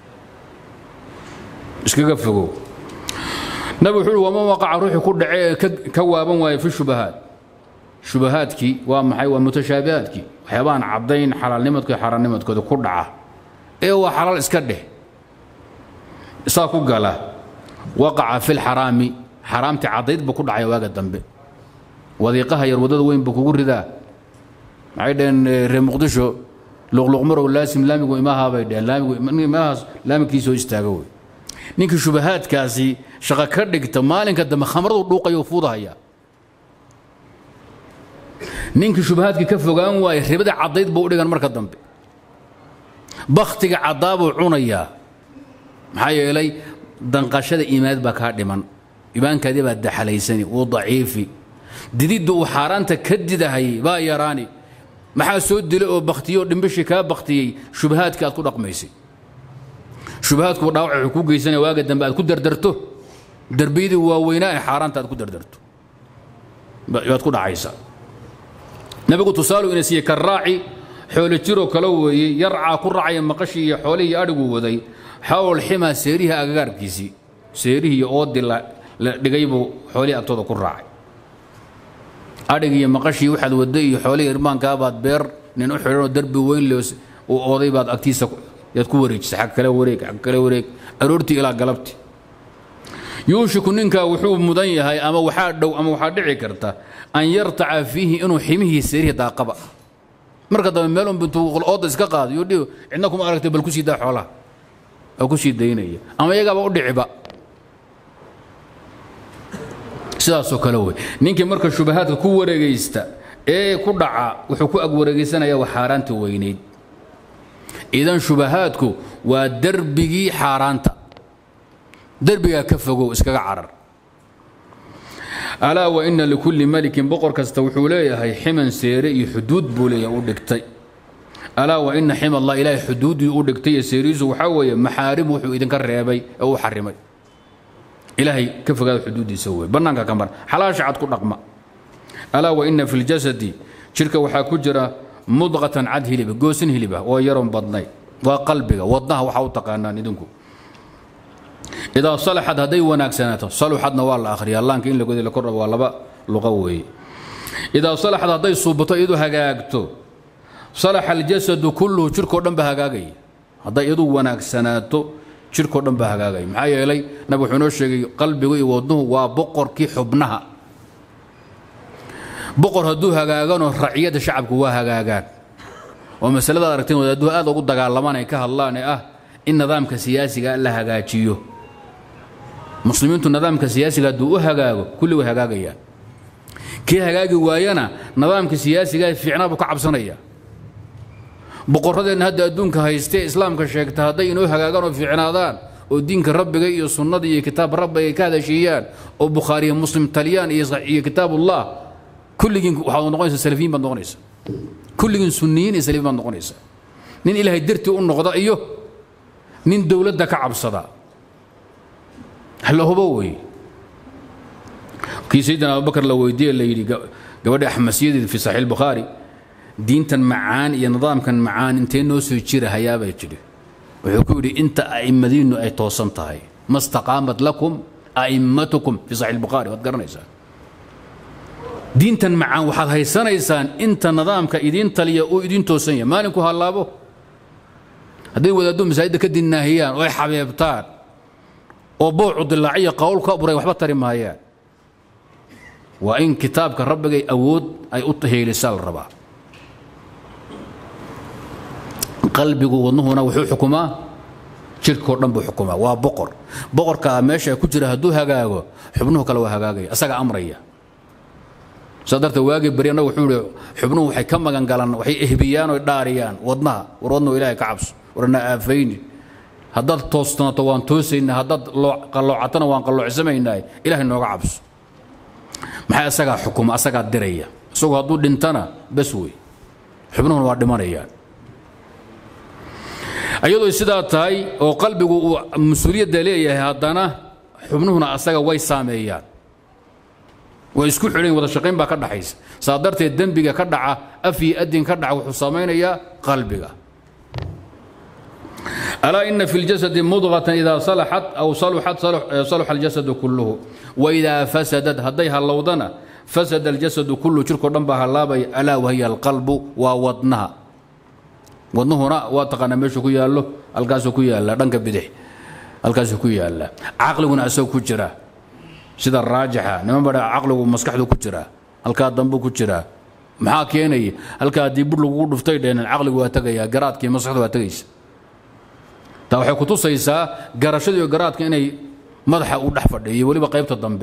iskaga fogow nabigu wuxuu uhi waman waqaca ruuxii ku dhacee ee ka waaban waaye fi shubahaat shubahaadkii waa maxay waa mutashaabihaadkii waxyaabahan caddayn xalaalnimadkooda xaaraannimadkooda ku dhaca ee waa xalaal iska dheh saa ku gala waqaca fi lxaraami xaraamtii caddayd buu ku dhacaya waaga dambe wadiiqaha yar waddada weyn buu kugu ridaa maxay dhaheen reer muqdisho luqluqmarow laasim laamigu imahaa bay dheheen laamigu imahaas laamkiisoo istaaga wey ninkii shubahaadkaasi shaqo ka dhigta maalinka dambe khamradu dhuuqayo fuudahaya ninkii shubahaadkii ka fogaan waaye ribada caddayd buu u dhigan marka dambe bakhtiga caddaabuu cunayaa maxaa yeelay danqashada iimaanad baa kaa dhiman iimaankaadii baa daxalaysani uu daciifi dididda uu xaaraanta ka didahayay baa yaraani maxaa soo dilay oo bakhtiyey oo dhimbishii kaa bakhtiyey shubahaadkii aad ku dhaqmaysay shubahaadku dhaawac wuxuu ku geysanaya waaga dambe aad ku dardarto darbiyadii waaweynaa ee xaaraanta aad ku dardarto baad ku dhacaysaa nabigu tusaalu ina siiyey karaaci xoolo jiroo kale weeye yarcaa ku raacaya maqashii iyo xoolihii adhigu waday xawl ximaa seerihii agagaarkiisii seerihii iyo oodii la dhigay buu xoolihii agtooda ku raacay adhig iyo maqashii waxaad waday iyo xoolihii irmaankaa baad beer nin u xidhanoo darbi weyn le uu ooday baad agtiisa yaad ku wareejisay xag kale wareeg xag kale wareeg aroortii ilaa galabti yuushiku ninkaa wuxuu mudan yahay ama waxaa dhow ama waxaa dhici karta an yartaca fiihi inuu ximihii seerihii daaqaba marka dambe meel unba intuu ooda iska qaado yuu dhihi cidna kuma aragtay bal ku sii daa xoolaha oo ku sii daynaya ama iyagaaba u dhiciba sidaasoo kale wey ninkii marka shubahaadka ku wareegaysta ee ku dhaca wuxuu ku ag wareegaysanaya waa xaaraanta weynayd idan shubahaadku waa derbigii xaaraanta derbigaa ka fogow iskaga carar alaa wa ina likulli malikin boqor kasta wuxuu leeyahay ximan seere iyo xuduud buu leeyahay u dhigtay alaa wa ina xima allah ilaahay xuduuddii u dhigtay iyo seerihiisu waxaa weeye maxaarim wuxuu idinka reebay ee uu xarimay ilaahay ka fogaada xuduuddiisa wey bannaanka ka mar xalaasha cad ku dhaqma alaa wa ina fi ljasadi jidhka waxaa ku jira mudqatan cad hiliba goosin hiliba oo yaroon badnay waa qalbiga wadnaha waxaa u taqaanaan idinku idaa salaxad hadday wanaagsanaato saluxadna waa la akhriyaa laanka in lagoda la kordhabo waa laba luqa weeye idaa salaxad hadday suubato iyadu hagaagto salaxa aljasadu kulluhu jirkoo dhan ba hagaagaya hadday iyadu wanaagsanaato jirkoo dhan baa hagaagaya maxaa yeelay nabig wuxuu inoo sheegay qalbigu iyo wadnuhu waa boqorkii xubnaha boqor hadduu hagaagano raciyadda shacabku waa hagaagaan oo masalada aragteen wadaaduhu aad ugu dagaalamaan ay ka hadlaan ee ah in nidaamka siyaasiga la hagaajiyo muslimiintu nidaamka siyaasiga hadduu u hagaago kulli way hagaagayaan kii hagaagi waayana nidaamka siyaasiga fiicnaa buu ka cabsanaya boqorradeenna hadda adduunka haystee islaamka sheegta hadday inoo hagaagaan oo fiicnaadaan oo diinka rabbiga iyo sunnada iyo kitaab rabbiga ay ka hadashiiyaan oo bukhaariya muslim taliyaan iyo kitaabullah kulligiin waxaad noqonaysaa salafiyiin baad noqonaysa kulligiin sunniyiin iyo salafiyiin baad noqonaysa nin ilaahay dartii u noqda iyo nin dowladda ka cabsada la hubo wey kii sayidina abubakar la weydiiye la yidhi gabadha axmasiyadeed fi saxiix bukhaari diintan macaan iyo nidaamkan macaan intee noo soo jira hayaabay jidhi wuxuu ku yidhi inta a'immadiinnu ay toosan tahay ma staqaamat lakum a'immatukum fi saxiix bukhaari waad garanaysaa diintan macaan waxaad haysanaysaan inta nidaamka idiin taliya uu idiin toosan yahay maalinku hallaabo hadday wadaaddu masaajidda ka dinnaahiyaan oo ay xabeebtaan oo boocu dilaaciya qowl ka buray waxba tari maayaan waa in kitaabka rabbigay awood ay u heelisaa la rabaa qalbigu wadnuhuna wuxuu xukumaa jirkoo dhan buu xukumaa waa boqor boqorkaa meesha ku jira hadduu hagaago xubnuhu kale waa hagaagaya asaga amraya saa darteed waagii beri annagu wuxuu ihi xubnuhu waxay ka magan galaan waxay ehbiyaan oo dhaariyaan wadnaha war wadnuhu ilaahay ka cabso warna aafayni haddaad toosnaato waan toosaynaa haddaad qalloocatana waan qalloocsamaynaah ilaahay nooga cabso maxay asagaa xukuma asagaa diraya isagu hadduu dhintana bas wey xubnuhuna waa dhimanayaan ayadoo sidaa tahay oo qalbigu uu mas-uuliyadda leeyahay haddana xubnuhuna asaga way saameeyaan way isku xidhan wada shaqayn baa ka dhaxaysa saa darteed dembiga ka dhaca af iyo adin ka dhaca wuxuu samaynayaa qalbiga alaa ina fi ljasadi mudqatan idaa salaxat aw saluxat saluxa aljasadu kulluhu waidaa fasadad hadday hallowdana fasada aljasadu kulluhu jirkoo dhan baa hallaabaya alaa wahiya alqalbu waa wadnaha wadnuhuna waa taqaanaa meeshu ku yaallo halkaasuu ku yaalla dhanka bidix halkaasuu ku yaalla caqliguna asagoo ku jira sida raajixa niman badha caqligu maskaxdu ku jiraa halkaa dambu ku jiraa maxaa keenaya halkaa haddii bur lagugu dhuftay dheenan caqligu waa tegayaa garaadkii maskaxdu waa tegaysa taa waxay ku tusaysaa garashadiiyo garaadka inay madaxa u dhex fadhiyo weliba qaybta dambe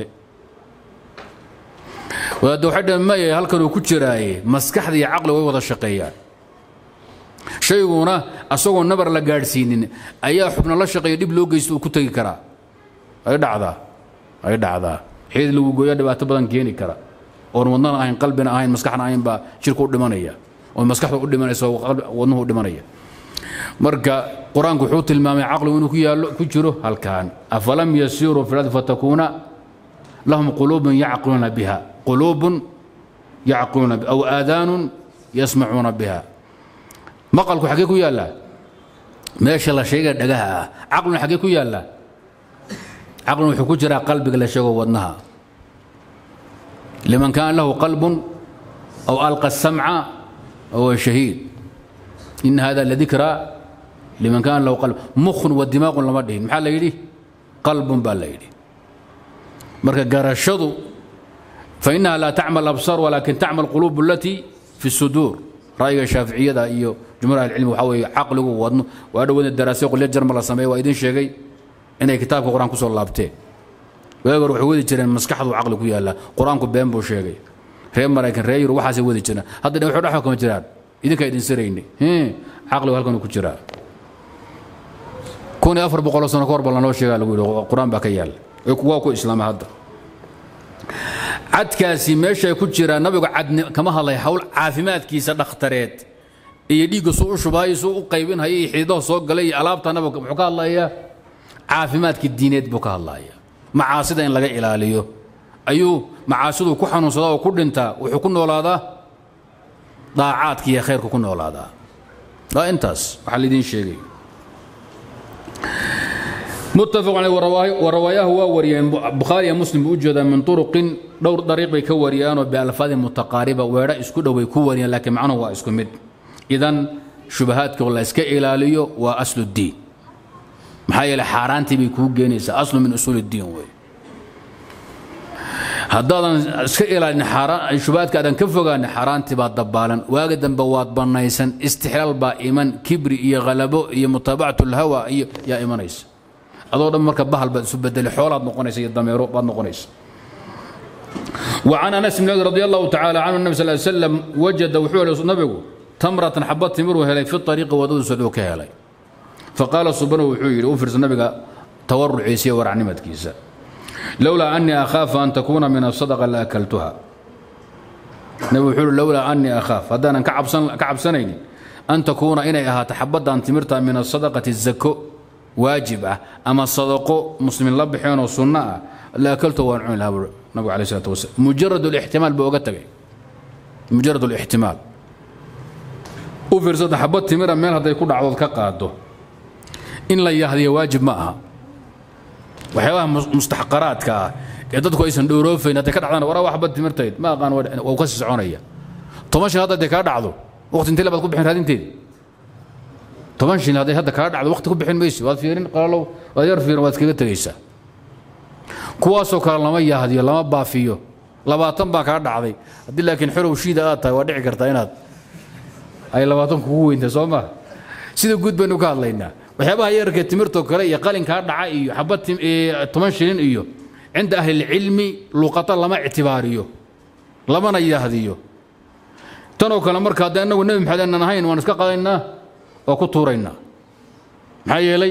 wadaadda waxay dhaheen maya halkanuu ku jiraaye maskaxda iyo caqligu way wada shaqeeyaan shayguna asagoo nabar la gaadhsiinin ayaa xubna la shaqeeya dhib loo geysto uu ku tegi karaa ay dhacdaa ay dhacdaa xeed lagu gooya dhibaato badan keeni kara oon wadnana ahayn qalbina ahayn maskaxna ahayn baa jirku u dhimanaya oo maskaxda u dhimanaysa wadnuhu u dhimanaya marka qur-aanku wuxuu tilmaamay caqligu inuu ku yaallo ku jiro halkaan afalam yasiiruu fi lardi fatakuuna lahum quluubun yacqiluuna biha quluubun yacqiluuna aw aadaanun yasmacuuna biha maqalku xaggee ku yaallaa meesha la sheega dhagaha ah caqluna xaggee ku yaallaa caqlun wuxuu ku jiraa qalbiga la sheego wadnaha liman kaana lahu qalbun aw alqa samca huwa shahiid in hada ladikra liman kaana lahu qalb mukhun wa dimaaqun lama dhihin maxaa la yidhi qalbun baa la yidhi marka garashadu fainaha laa tacmal absar walakin tacmal quluub alatii fi suduur ra'yiga shaaficiyada iyo jumhuur ahlicilmi waxaa weeye caqligu wadno waa dhowada daraasyo qolya jarma la sameeye waa idin sheegay inay kitaabka qur-aan ku soo laabteen weegar waxay wadi jireen maskaxdu caqli ku yaalla qur-aanku been buu sheegay reer maraykan reer yurub waxaasay wadi jireen hadda waxay dhexda kama jiraan idinkaa idin sirayni caqligu halkan ku jiraa kun iyo afar boqoloo sano ka hor ba lanoo sheegaa lagu yidhi qur-aan baa ka yaalla waa ku islaama hadda cadkaasi meeshay ku jiraan nabigu cad kama hadlay hawl caafimaadkiisa dhakhtareed iyo dhiigga suu u shubaayo suu u qaybinhayo iyo xididaha soo galay iyo alaabta nabiga muxuu ka hadlayaa caafimaadka diineed buu ka hadlaya macaasida in laga ilaaliyo ayuu macaasidu ku xanuunsadaa oo ku dhintaa wuxuu ku noolaadaa daacaadka iyo khayrka ku noolaadaa waa intaas waxaa laidiin sheegay متفق عليه ورواه ووريان بخاري مسلم بوجود من طرق دور طريق بي كوريان بألفاظ متقاربة ويرا اسكو دو بي كوريان لكن معناه هو اسكو مد إذن شبهات كولا اسكا إلاليو وأصل الدين maxaa yeele xaaraantii bay kuu geenaysaa aslu min usuul iddiin wey haddaadan iska ilaalin shubaadka aadan ka fogaanin xaaraantii baad dabaalan waaga dambe waad bannaysan istixlaal baa iman kibri iyo khalabo iyo mutaabacatu lhawa iyo yaa imanaysa adoo dhan marka bahal baad isu bedeli xoolaad noqonaysa iyo dameero baad noqonaysa وعن انس بن رضي الله تعالى عنه النبي صلى الله عليه وسلم وجد وحول نبيه تمرة حبة تمر هلي في الطريق ودود سدوك هلي فقال سبحانه وحيد وفرس النبي تورع عيسى ورعنمت كيسا لولا أني أخاف أن تكون من الصدقة لأكلتها نبي وحيد لولا أني أخاف هذا أنا كعب سن كعب سنين أن تكون إنها تحبط أن تمرت من الصدقة الزكو واجبة أما الصدقة مسلم لبحين وسنة لأكلته وأنعم لها النبي عليه الصلاة والسلام مجرد الاحتمال بوقتك مجرد الاحتمال وفرس حبط تمر من هذا يكون عوض كقاده in la yahdiyo waajib ma aha waxyaabaha mustaxqaraadka ah ee dadku aysan dhowroofayn hadday ka dhacdaan waraa waxba timirtayd ma aqaan waa ka sii soconaya toban shil hadday kaa dhacdo waqti intee baad ku bixin raadinteeda toban shil hadday hadda kaa dhacdo waqti ku bixin mayso waad fiirin qalalow waad yar fiirin waad iskaga tegaysaa kuwaasoo kale lama yahdiyo lama baafiyo labaatan baa kaa dhacday haddii laakiin xorow shiida aad tahay waa dhici kartaa inaad ay labaatan kugu weynta soo ma sida guud baynu ka hadlaynaa waxyaabaha yararka timirtoo kale iyo qalinkaa dhaca iyo xabad toban shilin iyo cinda ahlilcilmi luqata lama ictibaariyo lamana yahdiyo tanoo kale marka haddii annagu nebi maxamed aanan ahayn waan iska qadaynaa oo ku tuuraynaa maxaa yeelay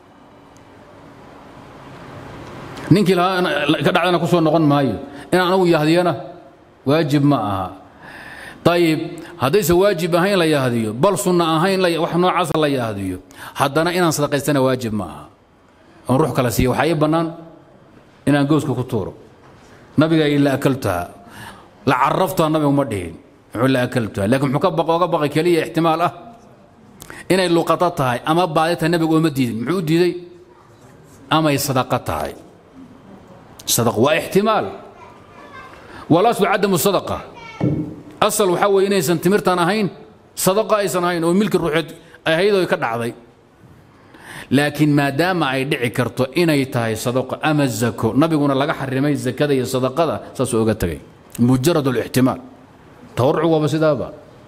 ninkii lahaa ka dhacdana ku soo noqon maayo inaan anagu yahdiyana waajib ma aha ayib haddayse waajib ahayn la yahdiyo bal sunna ahayn wax noocaasa la yahdiyo haddana inaan sadaqaystana waajib ma aha oon ruux kala siiya waxaa ii bannaan inaan gooska ku tuuro nabiga la akaltuha la caraftuha nabigu ma dhihin wuxuu la akaltuha laakiin muxuu ka baq oga baqay keliya ixtimaal ah inay luqato tahay ama baadi tahay nabigu ooma diidin muxuu u diiday amay sadaqa tahay sadaq waa ixtimaal walaslu cadamu sadaqa asal waxaa weeye inaysan timirtan ahayn sadaqa aysan ahayn oo milki ruuxeed ahaydoo ka dhacday laakiin maadaama ay dhici karto inay tahay sadaqo ama zako nabiguna laga xarimay zakada iyo sadaqada saasuu oga tegay mujarad alixtimaal tawarucu waaba sidaaba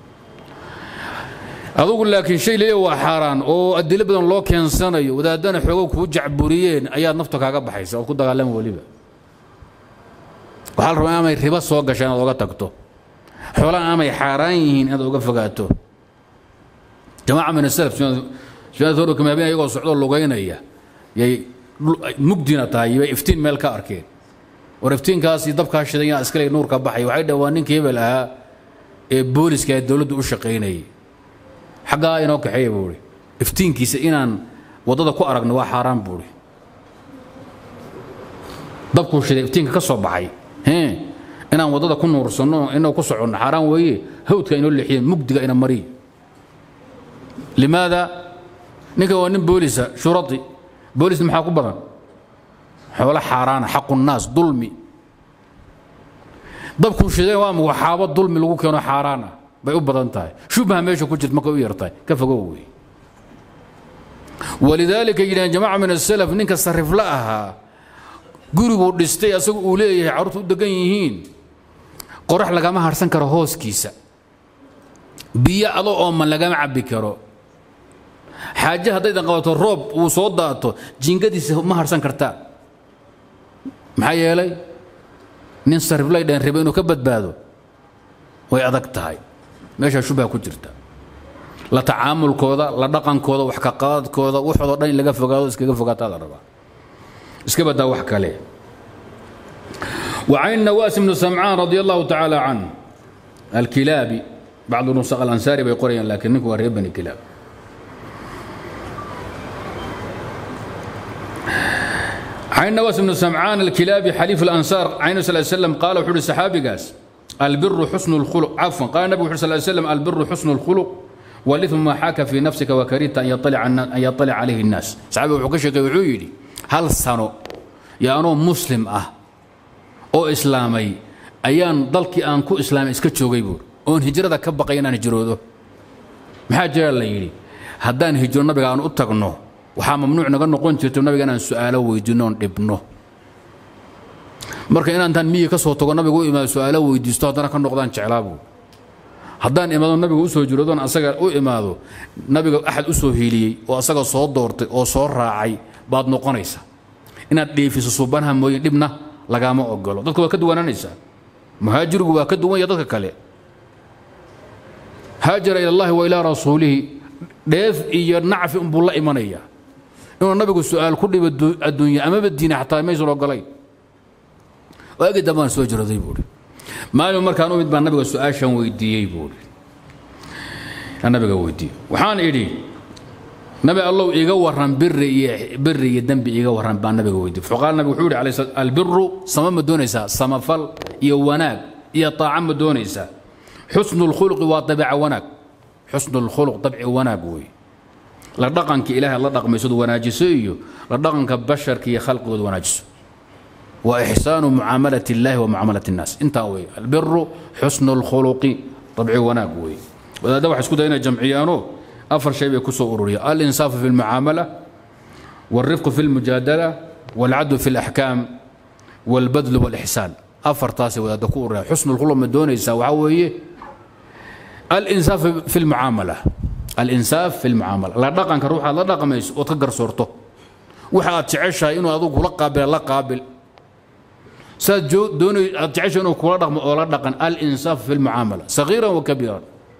adugu laakiin shay leeya waa xaaraan oo adilo badan loo keensanayo wadaadana xoogo kuu jacburiyeen ayaad nafta kaaga baxaysa ood ku dagaalama weliba waxaa la rabaa amay ribo soo gasha inaad oga tagto xoolaha amay xaaraan yihiin inaad uga fogaato jamaaca min asalaf sunaad hore kamaabin ayagoo socdoo lugaynaya yay mugdina tahay bay iftiin meel ka arkeen war iftiinkaasi dabkaa shidan yaa iskale nuurka baxay waxay dhaheen waa ninkii hebel ahaa ee booliska ee dowladdu u shaqaynayay xaggaa inoo kaxeeya buu ihi iftiinkiisa inaan waddada ku aragno waa xaaraan buu ihi dabkuu shiday iftiinka ka soo baxay inaan waddada ku nuursanno inoo ku soconno xaaraan weeye hawdka inoo leexiyeen mugdiga ina mariy limaada ninkan waa nin boolisa shuradi boolisna maxaa ku badan xoolo xaaraana xaqu nnaas dulmi dabkuu shiday waa waxaabo dulmi lagu keeno xaaraan ah bay u badan tahay shubha meesha ku jirta markay u yartahay ka fogow wey walidaalika yidhahan jamaaca min asalaf ninka sarifla ahaa guriguu dhistay asagu uu leeyahay carruurtu u degan yihiin qorax lagama harsan karo hooskiisa biyo ado ooman lagama cabbi karo xaaje haddaydan qabato roob uu soo daato jingadiisa ma harsan kartaa maxaa yeelay nin sariflay dheen riba inuu ka badbaado way adag tahay meeshaa shubha ku jirta la tacaamulkooda la dhaqankooda wax ka qaadadkooda waxoodoo dhan in laga fogaado iskaga fogaataa la rabaa iska badaa wax kale وعن نواس بن سمعان رضي الله تعالى عنه الكلابي بعض النسخ الأنصاري بيقول لكن نكو بني كلاب عن نواس بن سمعان الكلابي حليف الأنصار عن صلى الله عليه وسلم قال وحول الصحابي قاس البر حسن الخلق عفوا قال النبي صلى الله عليه وسلم البر حسن الخلق والإثم ما حاك في نفسك وكرهت أن يطلع أن يطلع عليه الناس صحابي وحكشك وعيدي hal sano yo anoo muslim ah oo islaamay ayaan dalkii aan ku islaamay iska joogay buur oon hijrada ka baqay inaan hijroodo maxaa jira la yidhi haddaan hijro nabiga aan u tagno waxaa mamnuuc naga noqon jirto nabiga inaan su'aalo weydiinno oon dhibno marka inaantaan miyi ka soo tago nabiga u imaado su'aalo weydiisto haddana ka noqdaan jeclaa buur haddaan imaado nabiga u soo jiroodoon asaga u imaado nabiga axad u soo hiiliyey oo asaga soo doortay oo soo raacay baad noqonaysa inaad dheefiso suubanaha mooye dhibna lagaama ogolo dadka waa ka duwanaanaysaa muhaajirigu waa ka duwan ya dadka kale haajara ila allahi wa ilaa rasuulihi dheef iyo nacfi unbuu la imanaya inuu nabigu su'aal ku dhibo adduunya amaba diina xataa maysan ogolayn waagi dambaan soo jirooday buuhi maalin markaan u mid baan nabiga su-aashan weydiiyey buuhi nabiga weydiiyey waxaan idhi nabi allow iga waran biri iyo biri iyo dembi iga waran baan nabiga weydiiyey faqaal nabigu wuxuu yidhi alayhi salaam albiru sama ma doonaysaa samafal iyo wanaag iyo taaca ma doonaysaa xusnu lkhuluqi waa dabeeca wanaag xusnu lkhuluq dabci wanaag weeye la dhaqanka ilaahay la dhaqmaysad wanaajiso iyo la dhaqanka basharka iyo khalqigooda wanaajiso وإحسان معاملة الله ومعاملة الناس انت وي البر حسن الخلق طبعي وناق وي وهذا واحد اسكو هنا جمعيانو أفر شيء بيكسو أروريا الإنصاف في المعاملة والرفق في المجادلة والعدل في الأحكام والبذل والإحسان أفر تاسي وهذا دكور حسن الخلق من دون يساوي الإنصاف في المعاملة الإنصاف في المعاملة لا دقن كروح لا دقن ميس وتقر صورته وحاد تعيشها إنه أذوق لا قابل لا قابل saad doonay aad jecesha inuu kula dhaqmo oo la dhaqan alinsaaf fi lmucaamala sagiiran wa kabiiran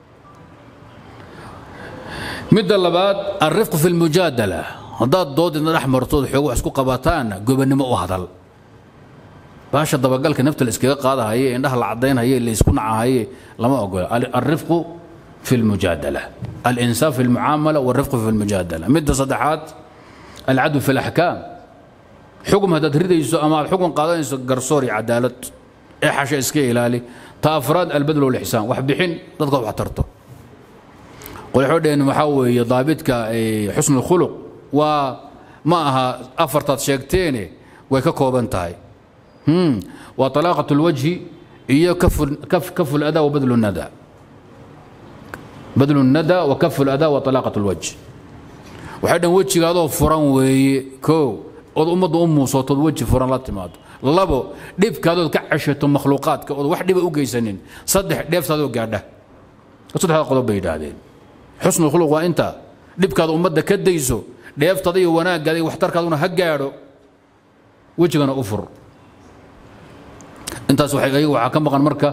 midda labaad alrifqu fi lmujaadala haddaad doodidna dhex martood xoog wax isku qabataanna gobannimo u hadal baasha dabagalka nafta la iskaga qaadahaye indhaha la cadaynhaye la isku nacahaye lama ogola alrifqu fi lmujaadala alinsaaf fi lmucaamala walrifqu fi lmujaadala midda saddexaad alcadl fi laxkaam xukun haddaad ridayso ama aad xukun qaadanayso garsoor iyo cadaalad ee xasha iska ilaali ta afraad albadl walixsaan wax bixin dadka wax tarto qolxoo dheen waxaa weeye daabidka xusnu khuluq waa ma aha afartaad sheegteene way ka kooban tahay waa talaaqat lwajhi iyo kafu lada wa badlu nada badlu nada wa kafu lada wa talaaqat lwajh waxay dheen wejigaadoo furan weeye koo ood ummadda u muusootood weji furan la timaado labo dhibkaadood ka ceshato makhluuqaadka ood wax dhiba u geysanin saddex dheeftaadoo gaadha saddexda qodob bay yidhaahdeen xusnu khuluq waa intaa dhibkaada ummadda ka dayso dheeftada iyo wanaaggaada iyo waxtarkaaduna ha gaadho wejigana u fur intaas waxay waxaa ka maqan marka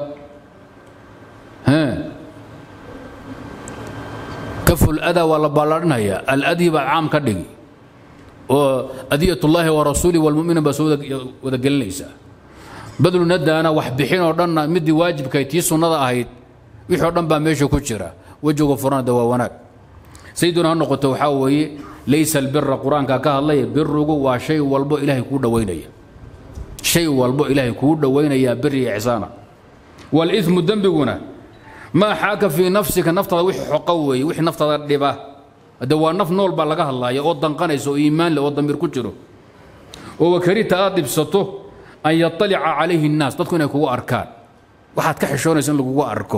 kaful adaa waa la ballaadhinaya aladyi baa caam ka dhigi oo adiyat ullaahi wa rasuuli walmuminiin baa soo wada gelinaysaa badlu nadaana wax bixin oo dhanna midii waajibkay tii sunnada ahayd wixii oo dhan baa meesha ku jira wejiga furanada waa wanaag sayiduna ha noqoto waxaa weeye laysa albira qur-aanka ka hadlaya birugu waa shay walbo ilaahay kuu dhowaynaya shay walbo ilaahay kuu dhowaynaya biri iyo ixsaana walimu dembiguna maa xaaka fii nafsika naftaada wixii xoqa weeye wixii naftaada dhiba de waa naf nool baa laga hadlaya oo danqanaysa oo iimaan leh oo damiir ku jiro oo wakarita aad dhibsato an yaطalica calayhi الnaas dadku inay kugu arkaan waxaad ka xishoonaysa in lagugu arko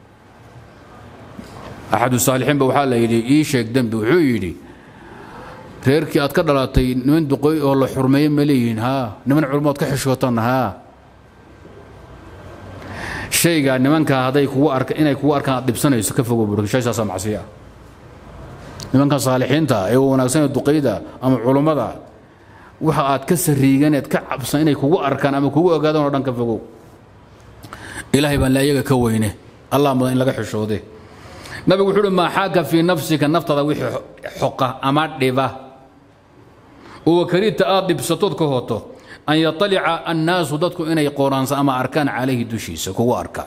axadu saalixiin ba waxaa la yidhi ii sheeg dembi wuxuu yidhi reerkii aad ka dhalatay niman duqoy oo la xurmeeye ma leeyihiin haa niman culmood ka xishootan haa shaygaa nimankaa hadday kugu arka inay kugu arkaan aad dhibsanayso ka fogo buuri shay saasaa macsiya nimankan saalixiinta ee wanaagsan ee duqayda ama culummada waxa aad ka sariiganeed ka cabsan inay kugu arkaan ama kugu ogaadaan oo dhan ka fogow ilaahay baan la iyaga ka weyne allah mudan in laga xishoode nabigu wuxuu uhi maa xaaka fii nafsika naftada wixii xoqa ama dhiba oo wakarita aad dhibsatood ka hoto an yaطalica annaasu dadku inay qooraansa ama arkaan calayhi dushiisa kugu arkaan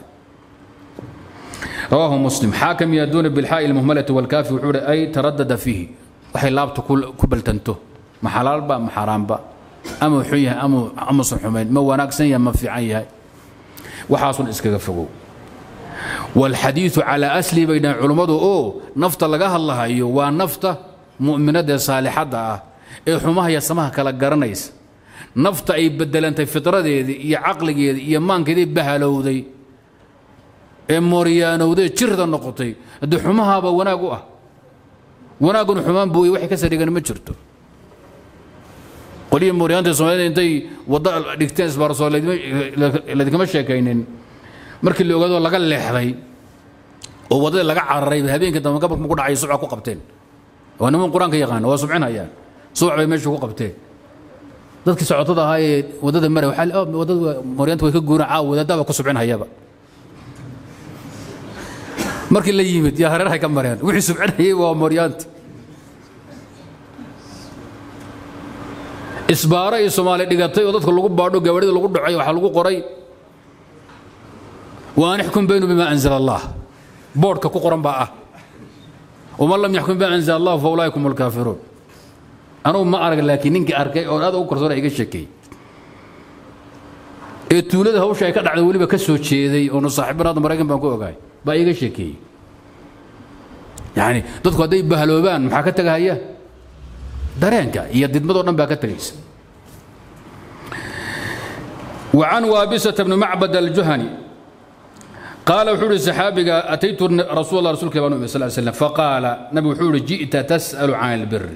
رواه مسلم حاكم يدون بالحاء المهملة والكاف وحور أي تردد فيه waxay laabta ku baltanto ma xalaal ba ma xaraam ba ama wuxuu yahay ama ama xumayn ma wanaagsan yahay ma fiican yahay waxaasun iskaga fogow والحديث على أسلي بين علماء أو نفط لغا هلاهيو وا نفط مؤمنة صالحة ee xumaha iyo samaha kala garanaysa nafta ay bedelantay fidradeedii iyo caqligeedii iyo maankeedii bahalowday ee mooryaanowday jirda noqotay haddii xumahaaba wanaag u ah wanaagguna xumaan buuy waxay ka sarigan ma jirto qolihii mooryaanta soomaalida intay waddo dhigteen isbaarasoo ladinkama sheekaynin markii la ogaado laga leexday oo waddadii laga cararay habeenkii dambe gabalka ku dhacay subca ku qabteen waa niman qur-aanka yaqaana waa subcinayaan subac bay meesha ku qabteen dadkii socotada ahaa ee waddada maray waxaa waddada mooryaanta way ka guuraan caawa wadaadaba ku subcinhayaba markii la yimid yaa hareerahay ka mareen wixii subcinayay waa mooryaanti isbaaro iyo soomaali dhigatay oo dadka lagu baadho gawadhida lagu dhacay waxaa lagu qoray waan ixkum baynu bima anzala allah boodhka ku qoran baa ah waman lam yaxkum bima anzala allah fa ulaaika hum alkaafiruun anugu ma arag laakiin ninkii arkay oo aad u korsoona iga sheekeeyey ee tuulada hawsha ay ka dhacday weliba ka soo jeeday oonu saaxiibin hadda maraykan baan ku ogahay baa iga sheekeeyey yacni dadku hadday bahaloobaan maxaa ka tegahaya dareenka iyo didmadoo dhan baa ka tegaysa وعن وابسة بن معبد الجهني قال وحول الصحابي أتيت رسول الله رسول الله صلى الله عليه وسلم فقال نبي وحول جئت تسأل عن البر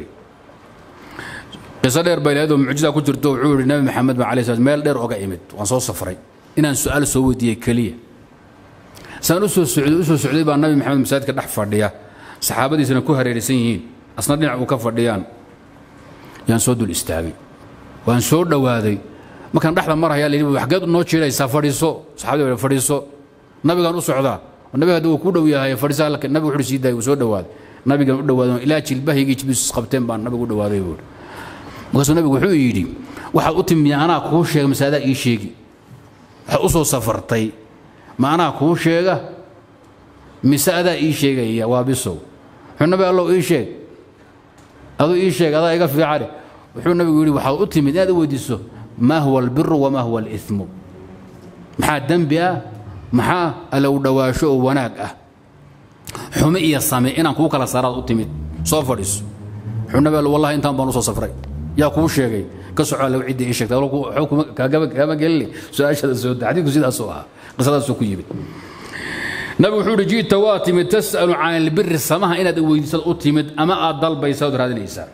قصة دير بيلاد معجزة كنت وحول النبي محمد عليه الصلاة والسلام ميل دير أوقع إمد وانصو صفري إن سؤال سوي دي كلية سان أسو السعودي أسو السعودي بقى النبي محمد مساعد كدح فرديا صحابتي سنكو هريرسيين أصلا دين وكفر ديان yaan soo dul istaagay waan soo dhowaaday markaan dhexda marhayaa layidhi waxgeed noo jiiraysaa fadhiiso saxaabadii waa fadhiiso nabigaan u socdaa nabiga haddii uu ku dhow yahay fadhiisaa nabiga wuxuu sii daayay uu soo dhowaaday nabigan u dhowaaday ilaa jilbahaygii jibis qabteen baan nabigu u dhowaaday buuri markaasuu nabigu wuxuu yidhi waxaad u timi anaa kuu sheega mise adaa ii sheegi waxaad u soo safartay ma anaa kuu sheega mise adaa ii sheegaya waa bisow wuxuu nabi allow ii sheeg aduu ii sheeg adaa iga fiicane wuxuu nabigu yidhi waxaad u timid inaad u weydiiso maa huwa albiru wamaa huwa alimu maxaa dembi ah maxaa allow dhowaasho oo wanaag ah xume iyo same inaan kuu kala saaraad u timid soo fadhiiso wuxuu nabi allo wallahi intaan baan u soo safray yaa kuu sheegay ka soco allow cidda ii sheegtay kaama gelini su-aashada soo da xadiidku sidaasuu ahaa qisadaasuu ku yimid nabigu wuxuu uhi ji'ta waa timid tas'alu can albiri samaha inaad weydiisad u timid ama aad dalbaysa ood raadinaysaa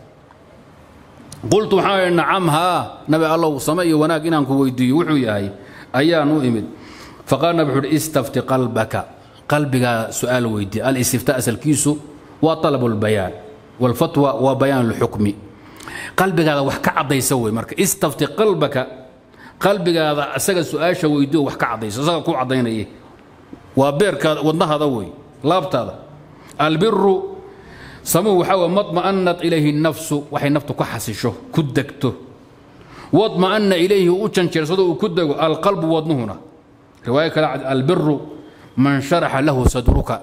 qultu waxaan idhi nacam haa nabi allow same iyo wanaag inaan ku weydiiyo wuxuu yahay ayaan u imid faqaal nabi wuxuu uhi istafti qalbaka qalbigaa su'aal weydii alistifta asalkiisu waa talabu lbayaan walfatwa waa bayaan lxukmi qalbigaada wax ka caddaysa wey marka istafti qalbaka qalbigaada asaga su-aasha weydiyo wax ka caddaysa isaga ku caddaynaya waa beerkaada wadnahaada wey laabtaada albiru samuhu waxaa wey madma'anat ilayhi nafsu waxay naftu ku xasisho ku degto wadma'ana ilayhi u janjeersado uu ku dego alqalbu wadnuhuna riwaayo kale albiru man sharaxa lahu sadruka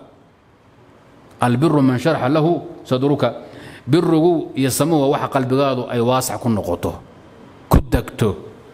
albiru man sharaxa lahu sadruka birigu iyo samuhu waa waxa qalbigaadu ay waasac ku noqoto ku degto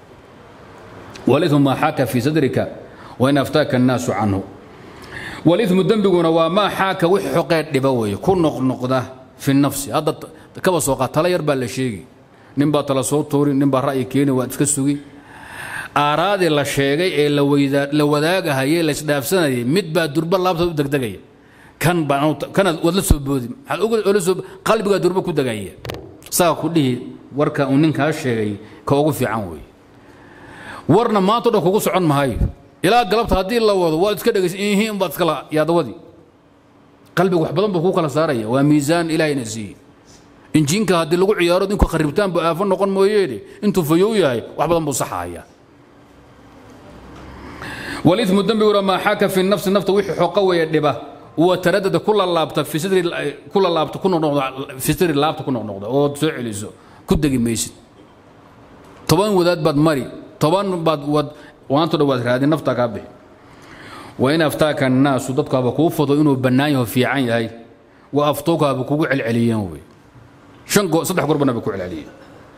waliثmu maa xaaka fii sadrika wain aftaaka الnaasu canhu walimu dembiguna waa maa xaaka wix xoqee dhiba weeye ku noqnoqda fi nafsi hadda kaba soo qaad tala yar baa la sheegi nin baa tala soo tuuri nin baa ra'yi keeni waad iska sugi aaraadii la sheegay ee la wadaagahayey la isdhaafsanayay mid baa durba laabta u degdegaya kan baakanaad waad la soo boodi maxaad qalbigaa durba ku degaya saa ku dhihi warka uu ninkaa sheegay ka ugu fiican weeye warna maanta o dhan kugu socon mahayo ilaa galabta haddii la wado waad iska dhegaysa ihiin baad iskala yaadawadii qalbiga wax badan buu kuu kala saaraya waa miisaan ilaahayna siiye injiinka haddii lagu ciyaaro ninku kharibtaan buu aafo noqon mooyeene intuu fayow yahay wax badan buu saxaaya walimu dembiguna maa xaaka fi nafsi nafta wixii xoqa weeye dhiba wa taradada ku lalaabta fi sidri ku lalaabta ku noqnoqda fi sidri laabta ku noqnoqda oo soo celiso ku degi maysid toban wadaad baad mari toban baad wad waanto dhan waad raadin naftaa kaa bixi wain aftaaka annaasu dadku haba kuu fado inuu bannaan yaho fiican yahay wa aftooka haba kugu celceliyeen wey shan goo saddex goor bana ba ku celceliyeen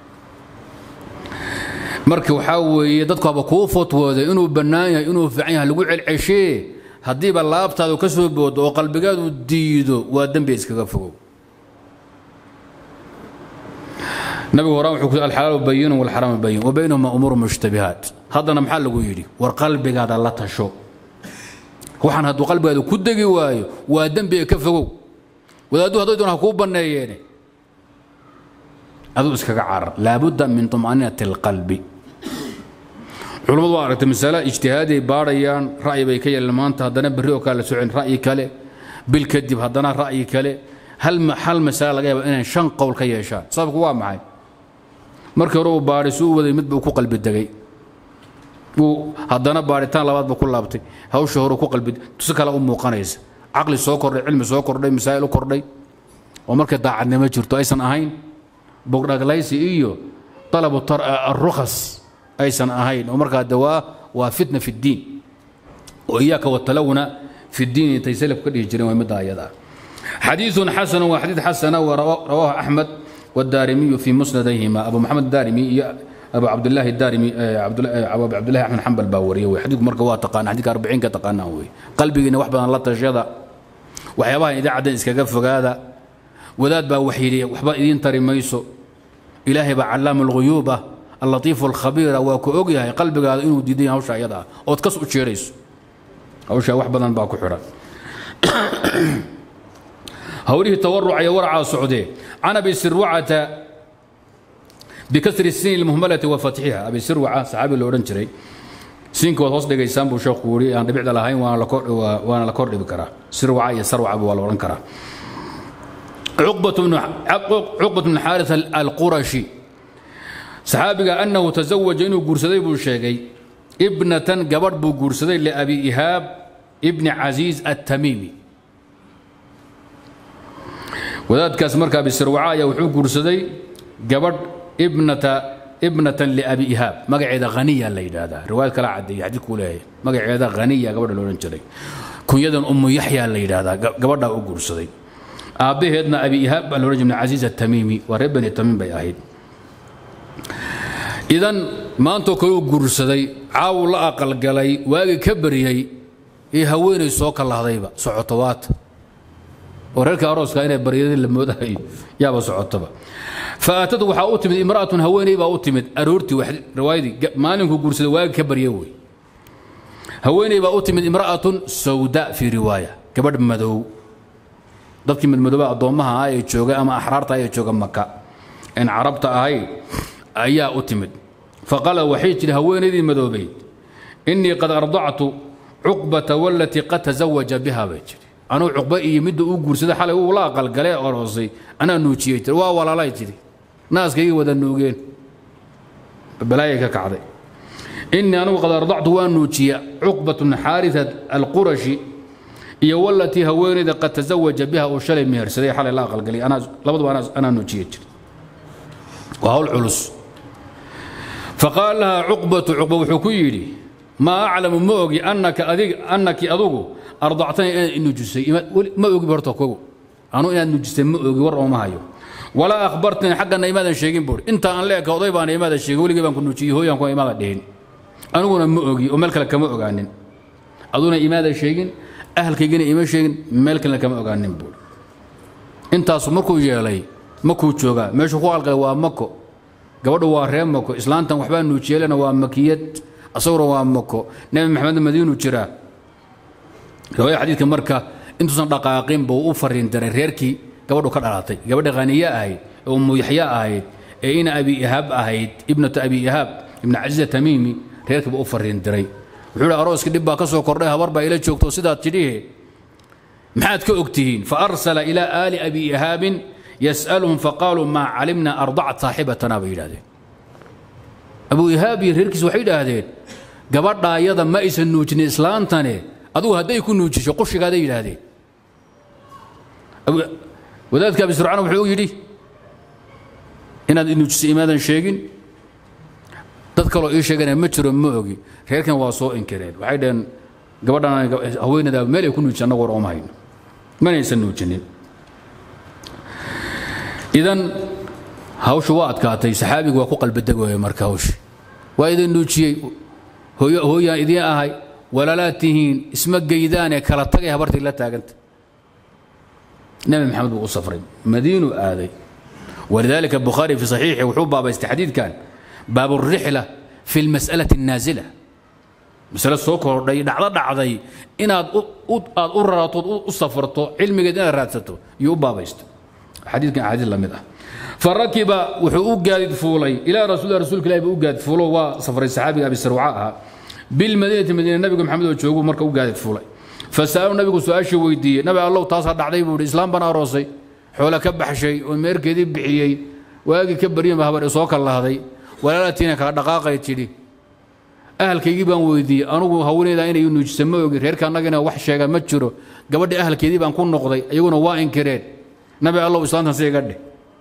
marka waxaa weeye dadku haba kuu fatwooda inuu bannaan yahay inuu fiican yahay lagu celceshee haddiiba laabtaadu ka soo boodo oo qalbigaadu diido waa dembi iskaga fogow nabigu horaan wuxuu ku alxalaalu bayinun walxaraamu bayin wa baynahuma umuuru mushtabihaat haddana maxaa lagu yidhi war qalbigaada la tasho waxaan hadduu qalbigaada ku degi waayo waa dembiga ka fogow wadaaddu hadday doon ha kuu banneeyeene aduu iskaga carar laabudda min طuma'ninati اlqalbi culammadu waa aragtay masale ijtihaaday baadhayaan ra'yi bay ka yeeleen maanta haddana berri oo kale la socin ra'yi kale bil kadib haddana ra'yi kale hal hal masale laga yaaba inay shan qowl ka yeeshaan sababku waa maxay markii hore uu baadhay suu waday mid buu ku qalbi degay uu haddana baadhitaan labaad buu ku laabtay hawsha hore ku qalbi si kale u muuqanaysa caqli soo kordhay cilmi soo kordhay masaa'il u kordhay oo markay daacadnimo jirto aysan ahayn bogdhaglaysi iyo talabu arukhas aysan ahayn oo markaa dawaa waa fitna fi ddiin oo iyaaka watalawna fi ddiin intay salaf ka dhihi jireen waa midda ayada xadiiثun xasanu waa xadiid xasana rawaahu axmed والدارمي في مسنديهما أبو محمد الدارمي أبو عبد الله الدارمي أبو عبد الله أحمد حنبل باوري وحديث مركب واتقان حديث 40 كتقانا وي قلبي إن وحبا الله تشيدا وحيابها إذا عدن إسكاقف هذا وذات با وحيدي وحبا إذين تري ميسو إلهي با علام الغيوبة اللطيف الخبير وكو أوغيها قلبي هذا إنه ديدين هوشا يدا أو تكسو تشيريس هوشا وحبا باكو حرا هوريه التورع يا ورعة سعودية عن أبي سروعة بكسر السين المهملة وفتحها أبي سروعة صحابي الأورنجري سينك وهوس دقي سامبو شيخ كوري أنا بيعد لهاي وأنا لكور وأنا لكور بكرة سروعة يا سروعة أبو الأورن كرة عقبة بن عقبة بن حارث القرشي صحابي أنه تزوج إنه قرسدي بوشيغي ابنة قبر بو قرسدي لأبي إيهاب ابن عزيز التميمي wadaadkaas markaa bisirwaca ayaa wuxuu guursaday gabadh ibnata ibnatan liabi ihaab magaceeda haniya la yidhaahdaa riwaayad kala cadeeya xadiidkuu leeyahay magaceeda haniya gabadha la odhan jiray kunyadan ummu yaxya la yidhaahdaa gabadhaa u guursaday aabbaheedna abi ihaab baa la odhan jiray casiiz atamiimi waa reer bani tamiim bay ahayd idan maantoo kale u guursaday caawu la aqalgalay waagii ka baryey iyo haweenay soo kalahdayba socoto waata oo reerka arooska inay baryadii la moodahayo yaaba socotaba faatad waxaa u timid imra'atun haweeney baa u timid aroortii riwaayadii maalinkuu guursaday waagi ka barya wey haweeney baa u timid imra'atun sawda fii riwaaya gabadh madow dadkii madmadooba addoommaha ah ee jooga ama axraarta ah ee jooga maka en carabta ahayd ayaa u timid faqala waxay tidhi haweenaydii madoobayd innii qad ardactu cuqbata walatii qad tazawaja biha bay tidhi anuu cuqba iyo midda uu guursaday xalay uu la aqalgalee oroosay anaa nuujiyey tiri waa walaalay tidhi naaskaygii wada nuugeen balaayay ka kacday innii anugu qad ardactu waa nuujiya cuqbat bn xaarisat alqurashi iyo walatii haweenayda qad tazawaja biha uu shalay mehersaday xalay la aqalgalay labaduba anaa nuujiyey jiri waa hawl culus faqaal laha cuqbatu cuqba wuxuu ku yidhi maa aclamu ma ogi annaka adig annaki adugu ardactani inaad inujisay ma ogi horta kogo anu inaad nujisay ma ogi war ooma hayo walaa akhbartani xaggana imaadan sheegin buuri inta aan leeka oday baana imaadan sheegin weligii baan ku nujiyey hooyaan kuma imaada dhihin aniguna ma ogi oo meel kale kama ogaanin aduna imaadan sheegin ahalkaygina ima sheegin meel kalena kama ogaanin buuri intaasu markuu yeelay makuu joogaa meeshuu ku alqay waa mako gabadhu waa ree mako islaantan waxbaa nuujiyeelena waa makiyad asaguna waa mako nebi maxamed madiinu jiraa riwaaya xadiidka marka intuusan dhaqaaqin buu u fariin diray reerkii gabadhu ka dhalatay gabadha khaniye ahayd ee ummu yaxya ahayd ee ina abi ihaab ahayd ibnatu abi ihaab ibna casiiza tamiimi reerkii buu u fariin diray wuxuu ihi arooskii dhib baa ka soo kordhay habar baa ila joogto sidaad tidhihe maxaad ka og tihiin faarsala ilaa aali abi ihaabin yas'aluhum faqaaluu maa calimna ardacat saaxibatana bay yidhahdeen abu ihaab iyo reerkiis waxay yidhaahdeen gabadhaayada ma aysan nuujinin islaantane adugu hadday ku nuujisho qushigaaday yidhaahdeen wadaadka abi surcaan wuxuu yidhi inaad nuujisay imaadan sheegin dad kaloo ii sheegana ma jiro ma ogi reerkan waa soo inkireen waxay dhaheen gabadhan haweenada meel ay ku nuujisa annagu war ooma hayno manaysan nuujinin idan hawshu waa adkaatay saxaabigu waa ku qalbadegooya marka hawshi waa idin nuujiyey hooyaan idiin ahay walaalaad tihiin isma geydaanee kala tagay habartii la taaganta nebi maxamed buu u safray madiinuu aaday ولذلك البخاري في صحيحه وحو باب حديث كان باب الرحلة في المسألة النازلة مسألة سوكر دعضة دعضي إن أد أررت أصفرت علمي قد أنا راتته يو باب حديث كان حديث لمدة فركب وحو قاد فولي إلى رسول رسول الله قاد فولو وصفر الصحابي أبي سروعاء بالمدينة مدينة النبي محمد وجوجو مركو قاد فولي فسألوا النبي سؤال شو ويدي نبي الله تاصر دعضي بودي إسلام بنا روسي xoolo ka baxshay oo meerkeedii bixiyey waagii ka baryama habar soo kala lahday walaalatiina kala dhaqaaqay tidhi ahalkaygii baan weydiiyey anugu haweeneyda inay nuujisa ma ogi reerka annagana wax sheega ma jiro gabadhii ahalkeedii baan ku noqday iyaguna waa inkireen nabi allow islaantan si iga dheh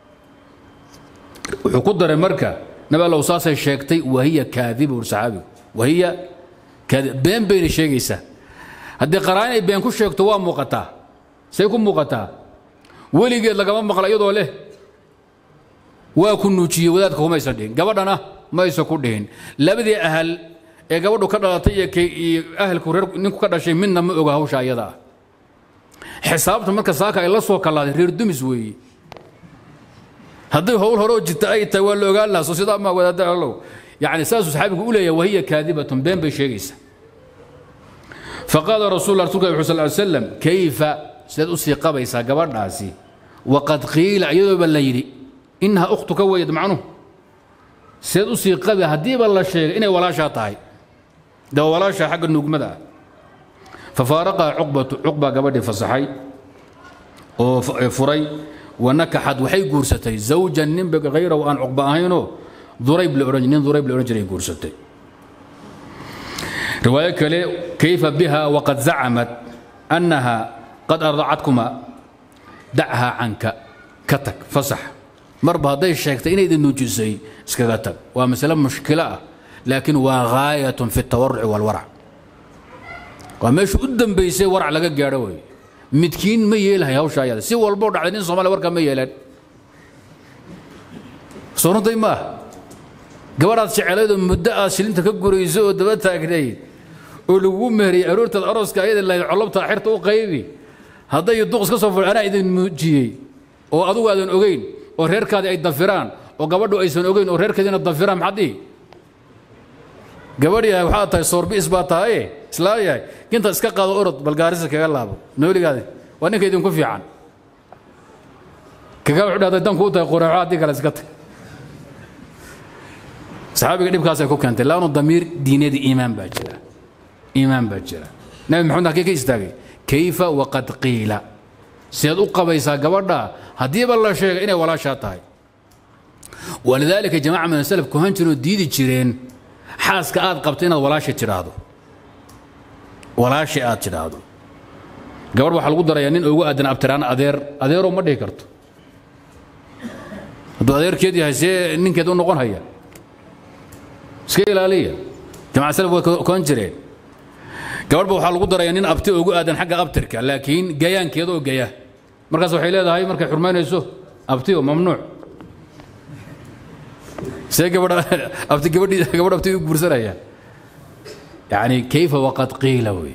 wuxuu ku daray marka nabi allow saasay sheegtay wahiya kaadiba ur saxaabigu wahiya kaadib been bayna sheegaysaa haddii qaraan inay been ku sheegto waa muuqataa say ku muuqataa weligeed lagama maqla iyadoo leh waa ku nuujiyey wadaadka kumaysan dhihin gabadhana maysa ku dhihin labadii ahal ee gabadhu ka dhalatay iyo ahalku reer ninku ka dhashay midna ma oga hawsha iyada ah xisaabta marka saaka ay la soo kallaaday reer dumis weeye haddii howl hore oo jirta ay tahay waa la ogaan lahaa soo sidaa maa wadaada allow yacni saasuu saxaabigu u leeyahay wahiya kaadibatun been bay sheegaysaa faqaala rasuul rsulka wuxuu sal ly slam kayfa sidaad usii qabaysaa gabadhaasi waqad qiila iyadooba la yidhi innaha ukhtuka weyd macnuhu sidaad usii qabi haddiiba la sheegay inay walaashaa tahay de waa walaashaa xagga nuugmada ah fafaaraqaha cuqbatu cuqbaa gabadhii fasaxay oo furay wanakaxad waxay guursatay zawjan nin hayrahu aan cuqba ahaynoo durayb la odhan nin durayb la odhan jiray guursatay riwaayo kale kayfa biha waqad zacamat annaha qad ardacadkuma dachaa canka ka tag fasax marba hadday sheegtay inaydin nuujisay iskaga tag waa masale mushkilo ah laakiin waa gaayatun fi tawaruci walwarac waa meesha u dambaysay warac laga gaadho wey midkiin ma yeelahay hawsha ayada si walboo dhacday nin soomaliya warkaa ma yeelaan soo runtay maaha gabadhaad jecelayd oo muddo aad shilinta ka gurayso oo daba taagnayd oo lagugu meheriyey aroortaad arooska ayada lahayd collobtaa xirta u qaybi hadday duqs ka soo ful anaa idin muujiyey oo adugu aadan ogeyn oo reerkaadii ay dafiraan oo gabadhu aysan ogeyn oo reerkeediina dafiraan maxaad dhihi gabadh yahay waxaad tahay soorbiis baa tahaye islaa yahay gintaad iska qaado orod balgaarisa kaga laabo nooligaadi waa ninka idinku fiican kaga wuxuu dhahday danku u tahay quraaco haddii kale iska tag saxaabiga dhibkaasay ku keentay laanu damiir diineedii iimaan baa jira iimaan baa jira nabi maxamed halkee ka istaagay kayfa waqad qiila sidaad u qabaysaa gabadha haddiiba la sheegay inay walaashaa tahay walidaalika jamaaca min asalaf kuhan jireen oo diidi jireen xaaska aad qabto inaad walaasha tidhaahdo walaasha aad tidhaahdo gabadh waxaa lagu darayaa nin ugu aadan abtiraan adeer adeeroo ma dhihi karto hadduu adeerkeed yahay see ninkeed u noqon haya iska ilaaliya jamaca salaf way koon jireen gabadhba waxaa lagu darayaa nin abti ugu aadan xagga abtirka laakiin gayaankeeda oo gaya markaas waxay leedahay markay xurmaynayso abti oo mamnuuc see gabadha abti gabadhii gabadh abti u guursanaya yani kayfa waqad qiila wey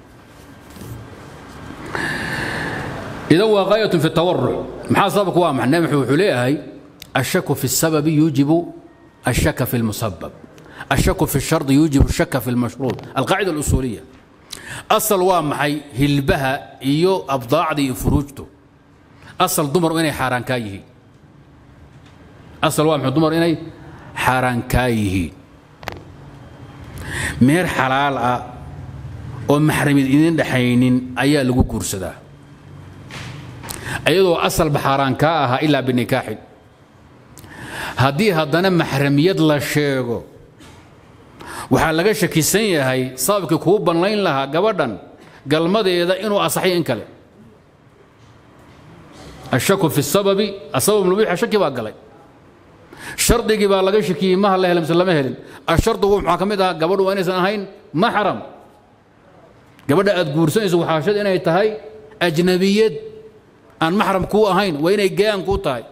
idan waa gaayatun fi tawaruc maxaa sababku waa maxay nabi wuxuu leeyahay الشك في السبب يوجب الشك في المسبب الشك في الشرط يوجب الشك في المشروط القاعدة الأصولية أصل وامحي هلبها إيو أبضاع دي فروجته أصل دمر إني حاران كايه أصل وامحي دمر إني حاران كايه مير حلال ومحرم إذن دحينين أيا لغو كورسدا أيضا أصل بحاران كاها إلا بالنكاح haddii haddana maxramiyad la sheego waxaa laga shakisan yahay sababkii kuu banlayn lahaa gabadhan galmadeeda inuu asaxay in kale ashaku fi sababi asabab mubiixa shaki baa galay shardigii baa laga shakiyey maha la helay mise lama helin ashardigu maxaa ka mid ahaa gabadhu waa inaysan ahayn maxram gabadha aad guursanayso waxaashad inay tahay ajnabiyad aan maxram kuu ahayn waa inay gayaan kuu tahay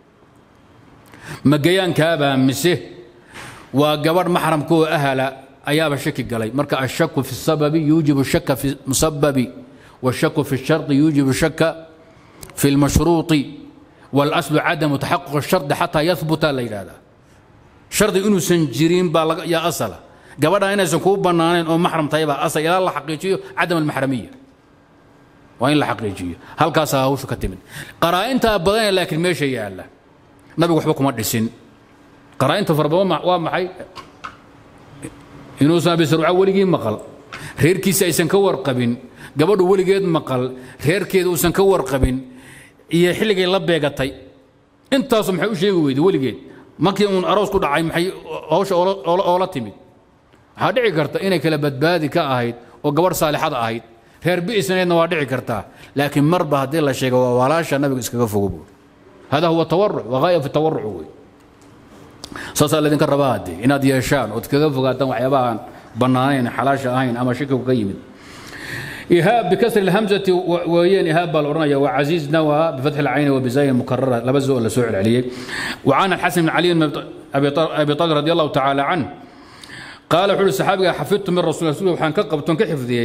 ma gayaankaabaa mise waa gabadh maxramka oo ahala ayaaba shaki galay marka ashaku fi sababi yuujibu shaka fi musababi washaku fi shardi yuujibu shaka fi lmashruuطi واlaslu cadamu taxaquq الshardi xataa yahbuta la yidhahdaa shardi inuusan jirin baa laga yaa asala gabadha inaysan kuu bannaanayn oo maxram tahay baa asal ilaa la xaqiijiyo cadam almaxramiya waa in la xaqiijiyo halkaasaa hawshu ka timid qaraa'intaa badanee laakiin meesha yaalla nabigu waxba kuma dhisin qaraa'inta fara badan waa maxay inuusan abisarca weligii maqal reerkiisa aysan ka warqabin gabadhu weligeed maqal reerkeeda uusan ka warqabin iyo xilligay la beegatay intaasu maxay u sheegi weyday weligeed markii uun aroos ku dhacay maxay hawsha oola timid waxaa dhici karta inay kala badbaadi ka ahayd oo gabadh saalixada ahayd reer bi'isnaydna waa dhici kartaa laakiin marba haddii la sheego waa walaasha nabiga iskaga fogo buur hada huwa tawaruc waa gaaya fi tawaruc wey saasaa laydinka rabaa haddee inaad yeeshaan ood kaga fogaataan waxyaabahaan bannaanayn xalaasha ahayn ama shakigu ka yimid إيهاب بكسر الهمزة وين إيهاب بالأورنية وعزيز نوى بفتح العين وبزاي مكررة لبزه ولا سوء عليه وعن الحسن بن علي بن أبي طالب رضي الله تعالى عنه قال حول الصحابة حفظت من رسول الله وحان كقبتون كحفظي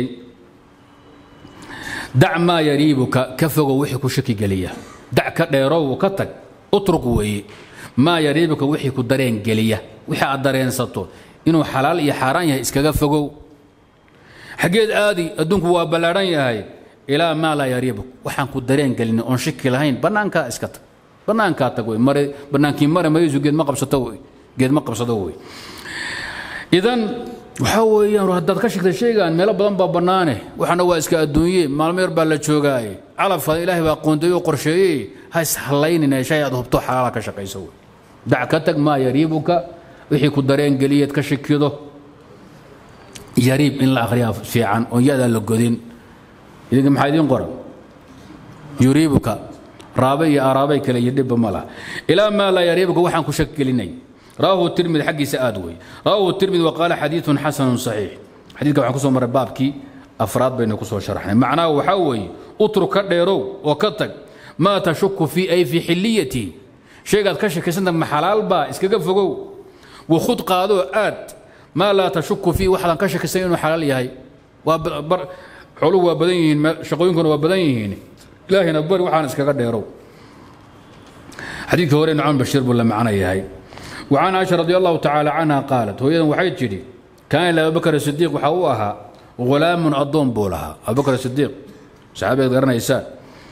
دع ما يريبك كفق وحك شكي قلية دع كديرو وكتك اترك وي ما يريبك وحك درين قلية وحا الدرين سطو إنه حلال يا حرام يا إسكا فقو xaggeed aadi adduunku waa ballaadhan yahay ilaa maa laa yariibuk waxaan ku dareen gelin oon shiki lahayn bannaankaa iska tag bannaankaa tag wey mare bannaankii mare maysu geed ma qabsato wey geed ma qabsado wey idan waxaa weeyaan haddaad ka shigtay shaygaan meelo badan baa bannaane waxaana waa iska adduunye maalmo yar baa la joogaaye calafka ilaahay baa qoondeeye oo qorsheeyey ha ishallaynina shay aad hubto xalaala ka shaqayso wey dac ka tag maa yariibuka wixii ku dareen geliyeed ka shikido yariib in la akhriyaa fiican oon yadaan la godin idinka maxaa idiin qoran yuriibuka raabe iyo araabay kale iyo dhibba ma laha ilaa maa laa yariibuka waxaan ku shak gelinay rawaahu tirmidi xaggiisa aad wey rawaahu tirmidi waqaala xadiidun xasanun saxiix xadiidka waxaan kusoo maray baabkii afraad baynu kusoo sharaxnay macnaha waxaa weeye utruk ka dheerow oo ka tag maa tashuku fii ay fii xilliyatihi shaygaad ka shakiysanta ma xalaal baa iskaga fogow wakhud qaadoo aad maa laa tashuku fii waxaadan ka shakisan inuu xalaal yahay xooluhu waa badan yihiin shaqooyinkuna waa badan yihiin ilaahina bari waxaan iskaga dheerow xadiidkii hore nucmaan bashiir buu la macno yahay وعن عائشة رضي الله تعالى عنها قالت هو وحي تجري كان لأبو بكر الصديق وحوها غلام أضم بولها أبو بكر الصديق صحابي قرنا إساء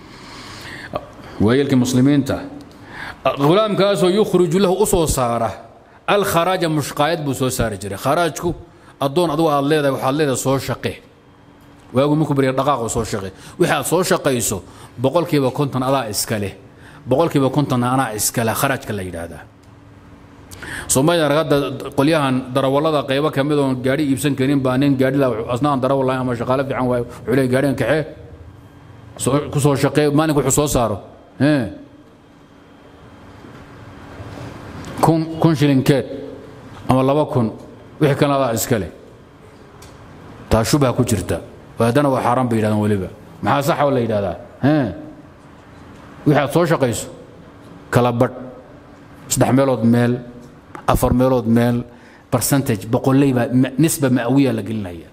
ويلك مسلمين تا غلام كاسو يخرج له أصو صاره الخراج مشقايد بو سو سار جري خراجكو أدون أدو الليدا وحا الليدا سو شقي waagu markuu bariya dhaqaaqo soo shaqe waxaad soo shaqayso boqolkiiba konton adaa iskale boqolkiiba konton anaa iskale kharajka la yidhaahdaa soomaalida ragada qolyahan darawallada qaybo ka mid oon gaadhi iibsan karin baa nin gaadhi la asnaan darawal lahayn ama shaqaale fiican waayo wuxuu leeyahay gaadhigan kaxee ku soo shaqee maalinka wuxuu soo saaro kun kun shilinkeed ama laba kun wixii kan adaa iskale taa shubha ku jirta haddana waa xaaraan bay yidhahdaan weliba maxaa saxa oo la yidhahdaa wixii aad soo shaqayso kala badh saddex meelood meel afar meelood meel percentage boqolley baa nisba ma'wiya la gelinaya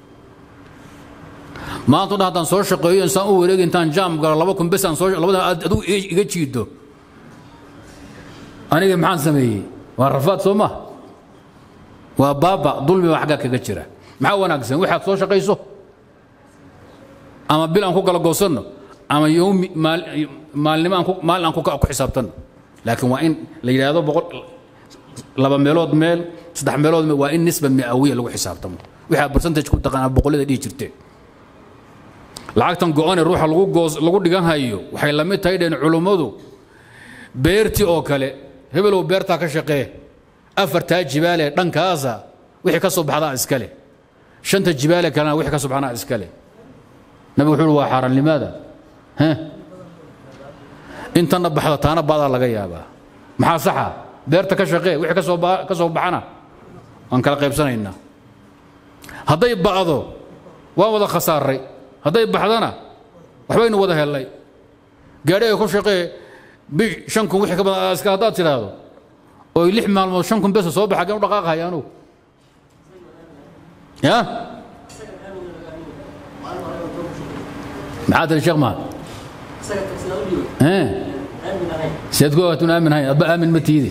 maanta dhan haddaan soo shaqeeyo insaan u wareegi intaan jaam galo laba kun bes aan soo labada adigu iga jiido aniga maxaan sameeyey waa rafaad soo ma waa baaba dulmi baa xaggaa kaga jira maxaa wanaagsan waxaad soo shaqayso ama bil aan ku kala goosanno ama yowmi maalnimo aan maalin aan ku xisaabtanno laakiin waa in la yidhaahdo boqol laba meelood meel saddex meelood meel waa in nisba mi'awiya lagu xisaabtamo waxaa percentage ku taqaanaa boqollada dhihi jirteen lacagtan go-ane ruuxa lagu goos lagu dhigan hayo waxay la mid tahay dheen culummadu beertii oo kale hebelow beertaa ka shaqee afartaa jibaale dhankaasa wixii ka soo baxdaa iskale shanta jibaale kalena wixii ka soo baxnaa iskale nabigu wuxuu uhi waa xaaraan limaada intana baxda taana baadaa laga yaabaa maxaa saxa beerta ka shaqee wixii ka soo ka soo baxana waan kala qaybsanaynaa hadday ba'do waan wada khasaaray hadday baxdana waxbaynu wada hellay gaadhiga ku shaqee bish shan kun wixii ka badan iska haddaad tidhaahdo oy lix maalmood shan kun besa soo baxa gan u dhaqaaqahaya anugu ya maxaa tiri sheekh mahad siaad ku ogaatun aamin hayn adba aamin ma tiidi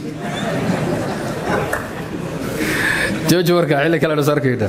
jooji warka xilli kale dhas arkayna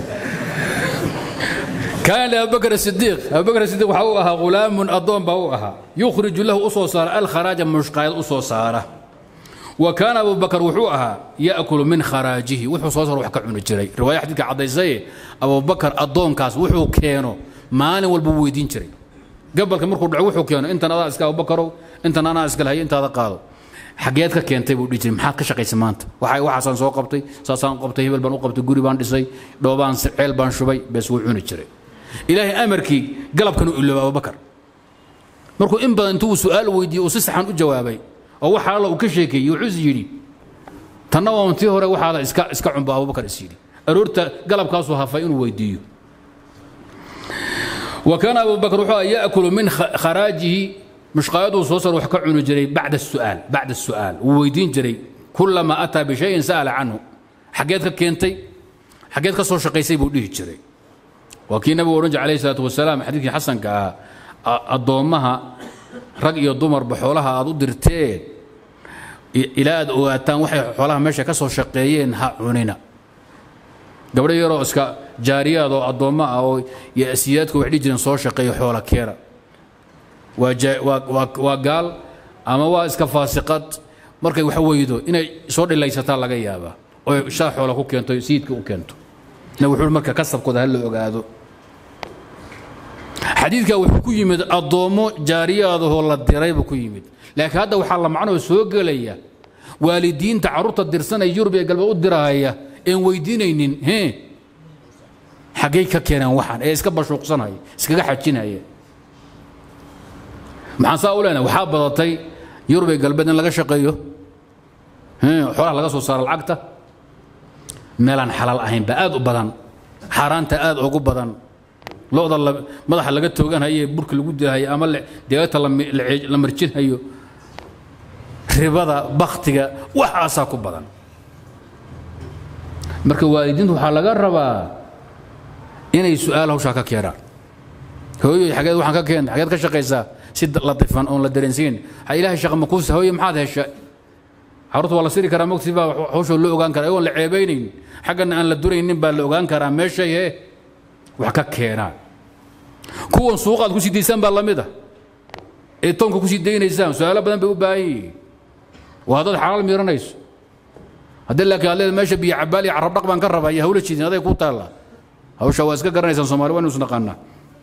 كان لأبو بكر الصديق أبو بكر الصديق وحوها غلام أضون بوها يخرج له أصو صار الخراج مشقايد أصو صاره وكان أبو بكر وحوها يأكل من خراجه وحو صوصر وحكا عن الجري رواية حديث عضي زي أبو بكر أضون كاس وحو كينو مالي والبويدين جري قبل كم مركو وحو كينو انت انا اسكا ابو بكر انت انا اسكا هي انت هذا قاضي xageed ka keentay buu dhihi jiray maxaad ka shaqaysay maanta waxay waxaasaan soo qabtay saasaan qabtay hebel baan u qabtay guri baan dhisay dhoobaan ceel baan shubay bes wuu cuni jiray ilaahay amarkii galabkan u ilooba abubakar markuu in badan intuu su-aal weydiiyey uu si saxan u jawaabay oo waxa alla uu ka sheekeeyey wuxuu is yidhi tanna waa tii hore waxaada iska iska cunba abubakar is yidhi aroorta galabkaasuu hafay inuu weydiiyo وكان أبو بكر وحوى يأكل من خراجه مش قايده صوصر وحكى عنه جري بعد السؤال بعد السؤال وويدين جري كلما أتى بشيء سأل عنه حقيتك كينتي حقيتك صور شقيسي بوديه جري وكي نبي ورنج عليه الصلاة والسلام حديث حسن كا الضومها رقي الضمر بحولها أضو درتين إلى أتان وحي حولها ماشي كسر شقيين ها عنينا gabdho yaroo iska jaariyaad oo addoommo ah oo siyaadku wax dhihi jireen soo shaqeeyo xoola keena waa gaal ama waa iska faasiqad markay wax weydo inay soo dhilaysataa laga yaabaa oo shaa xoola ku keento sayidka u keento na wuxuu marka kasabkooda ha la ogaado xadiidka wuxuu ku yimid addoommo jaariyaadahoo la diray buu ku yimid laakiin hadda waxaa la macnoo soo gelaya waalidiinta carruurta dirsanaya yurub ee galbeed u dirahaya een weydiinaynin he xaggay ka keeneen waxaan ee iska bashuuqsanaya iskaga xajinaya maxaan saa u leenahay waxaa badatay yurub ee galbeed in laga shaqeeyo xoolaha laga soo saaro lacagta meelaan xalaal ahayn baa aad u badan xaaraanta aad ugu badan lo'da madaxa laga tooganhayo ee burka lagu dilahayo ama deegagta la marjinhayo ribada baktiga waxaasaa ku badan marka waalidiintu waxaa laga rabaa inay su-aal hawshaa ka keenaan hooyoy xageed waxaan ka keenta xageed ka shaqaysaa si latifan oon la dareensiin ha ilaahay shaqa makuusa hooye maxaad hesha carruurta waa la siri karaa mogti baa hawshoo loo ogaan karaa iyagoon la ceebaynayn xaggana aan la duraynin baa la ogaan karaa meeshay he wax ka keenaan kuwan suuqaad ku sii daysaan baa lamid ah ee toonka ku sii daynaysaan su-aalo badan bay u baahan yihiin waa haddaad xalaal miiranayso haddii laakiin aad leeda meesha biyo cabaal iyo carab dhaq baan ka rabaa iyo hawla jiidin aday ku taalla hawsha waa iska garanaysaan soomaali waa inuu naqaanaa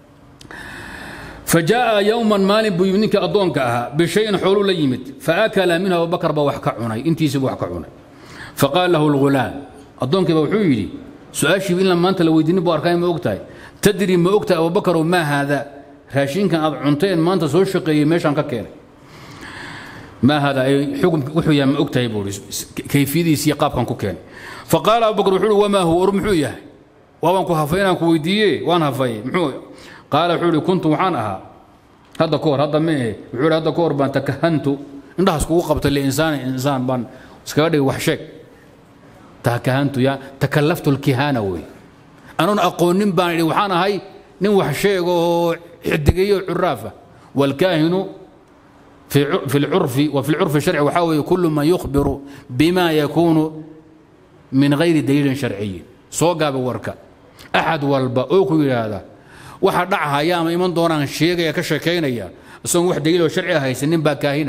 فجاء يوما مال بيمنك أدونك أها بشيء حول ليمت فأكل منها أبو بكر بوح كعناي انتي سبوح كعناي فقال له الغلام أدونك بوحويلي سؤال شيء لما أنت لو يديني بأركان ما أقتاي تدري ما أقتاي أبو بكر وما هذا راشين كان عنتين ما أنت سوى شقي ماشي عن كيري ما هذا أي حكم وحويا ما أقتاي بوريس كيفية سيقاب كان كوكين فقال أبو بكر وحول وما هو أرمحويا وأنا كهفينا كويدية وأنا هفي محويا قال وحولي كنت وحان أها هذا كور هذا ما إيه وحولي هذا كور بان تكهنت إنها سكو قبط الإنسان إنسان بان سكادي وحشك تكهنت يا تكلفت الكهانة وي أنا أقول نم بان وحان هاي نم وحشيك حدقية عرافة والكاهن في في العرف وفي العرف الشرعي وحاول كل ما يخبر بما يكون من غير دليل شرعي سوقا بوركا أحد والبا أوكو هذا waxa dhacahaya ama iman doonaan sheegaya ka sheekaynaya isagoon wax daliiloo sharci haysanin baa kaahina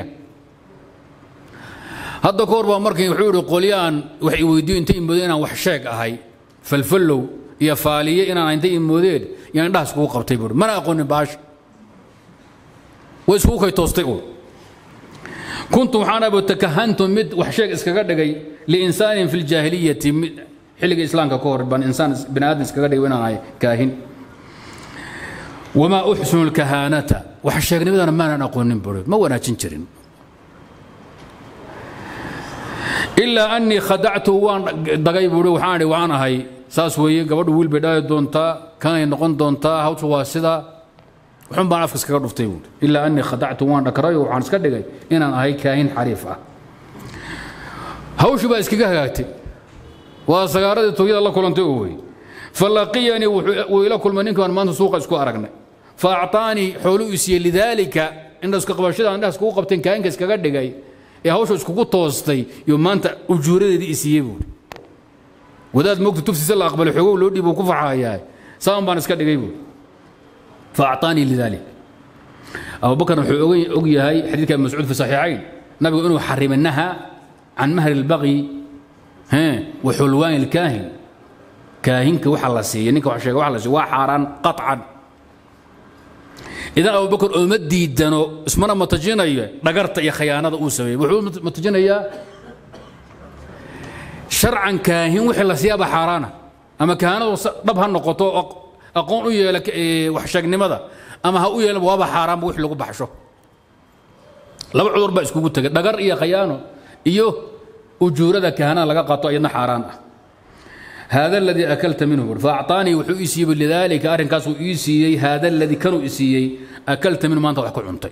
hadda ka hor baa markii wuxuu yidhi qolyaan wax iweydiyo inta imoodeen inaan wax sheeg ahay falfallow iyo faaliye inaan inta imoodeen yaan indhaha iskugu qabtay buuri mana aqoonin baasha way iskugu kay toostay uun kuntu waxaan abo takahantu mid wax sheeg iskaga dhigay liinsaanin fi ljaahiliyati xilliga islaamka ka hor baan insaan bini aadam iskaga dhigay inaan ahay kaahin وما أحسن الكهانة وحشاقني بدنا ما نقول نبرد ما وانا تنشرين إلا أني خدعته وان دقاي بوري وحاني وانا هاي ساس وي قبل ويل بداية دونتا كان ينقون دونتا هاو تواسدا وحن بان أفكس كقدر فتيون إلا أني خدعته وان دكراي وحان سكدقاي إن أنا هاي كاين حريفة هاو شو بس كيكا وسيارة تويل الله كلهم تقوي فلقيني وإلى كل من كان ما سوق اسكو أرقنا فأعطاني حلو إسي لذلك indha iska qabashada indhaha iskugu qabteen kaahinka iskaga dhigay ee hawsha iskugu toostay iyo maanta ujuuradeedii isiiyey buuri wadaad moogta tufsiisa la aqbalay xoogow loo dhiib uu ku faxahayaa saan baan iska dhigay buuri faacطaanii lidalik abubakar wuxuu og yahay xadiidka ibn mascuud fi saxiixayn nabigu inuu xarimay naha can mahri اlbaqyi wa xulwaani اlkaahin kaahinka waxa la siiya ninka wax sheega waxa la siiya waa xaaraan qaطcan idan abubakar ooma diidano ismana matajinayo dhagarta iyo khayaanada uu sameeyey wuxuu matajinayaa sharcan kaahin wixii la siiyaaba xaaraana ama kahanadu dhab ha noqoto aqoon u yeela waxsheegnimada ama ha u yeelan waaba xaaraanba wix lagu baxsho laba cudur baa iskugu tegay dhagar iyo khayaano iyo ujuurada kahanada laga qaato iyadna xaaraan ah هذا الذي أكلت منه فأعطاني وحو إسيب لذلك أرن كاسو إسيي هذا الذي كانوا إسيي أكلت منه ما أنت وحكو عنتي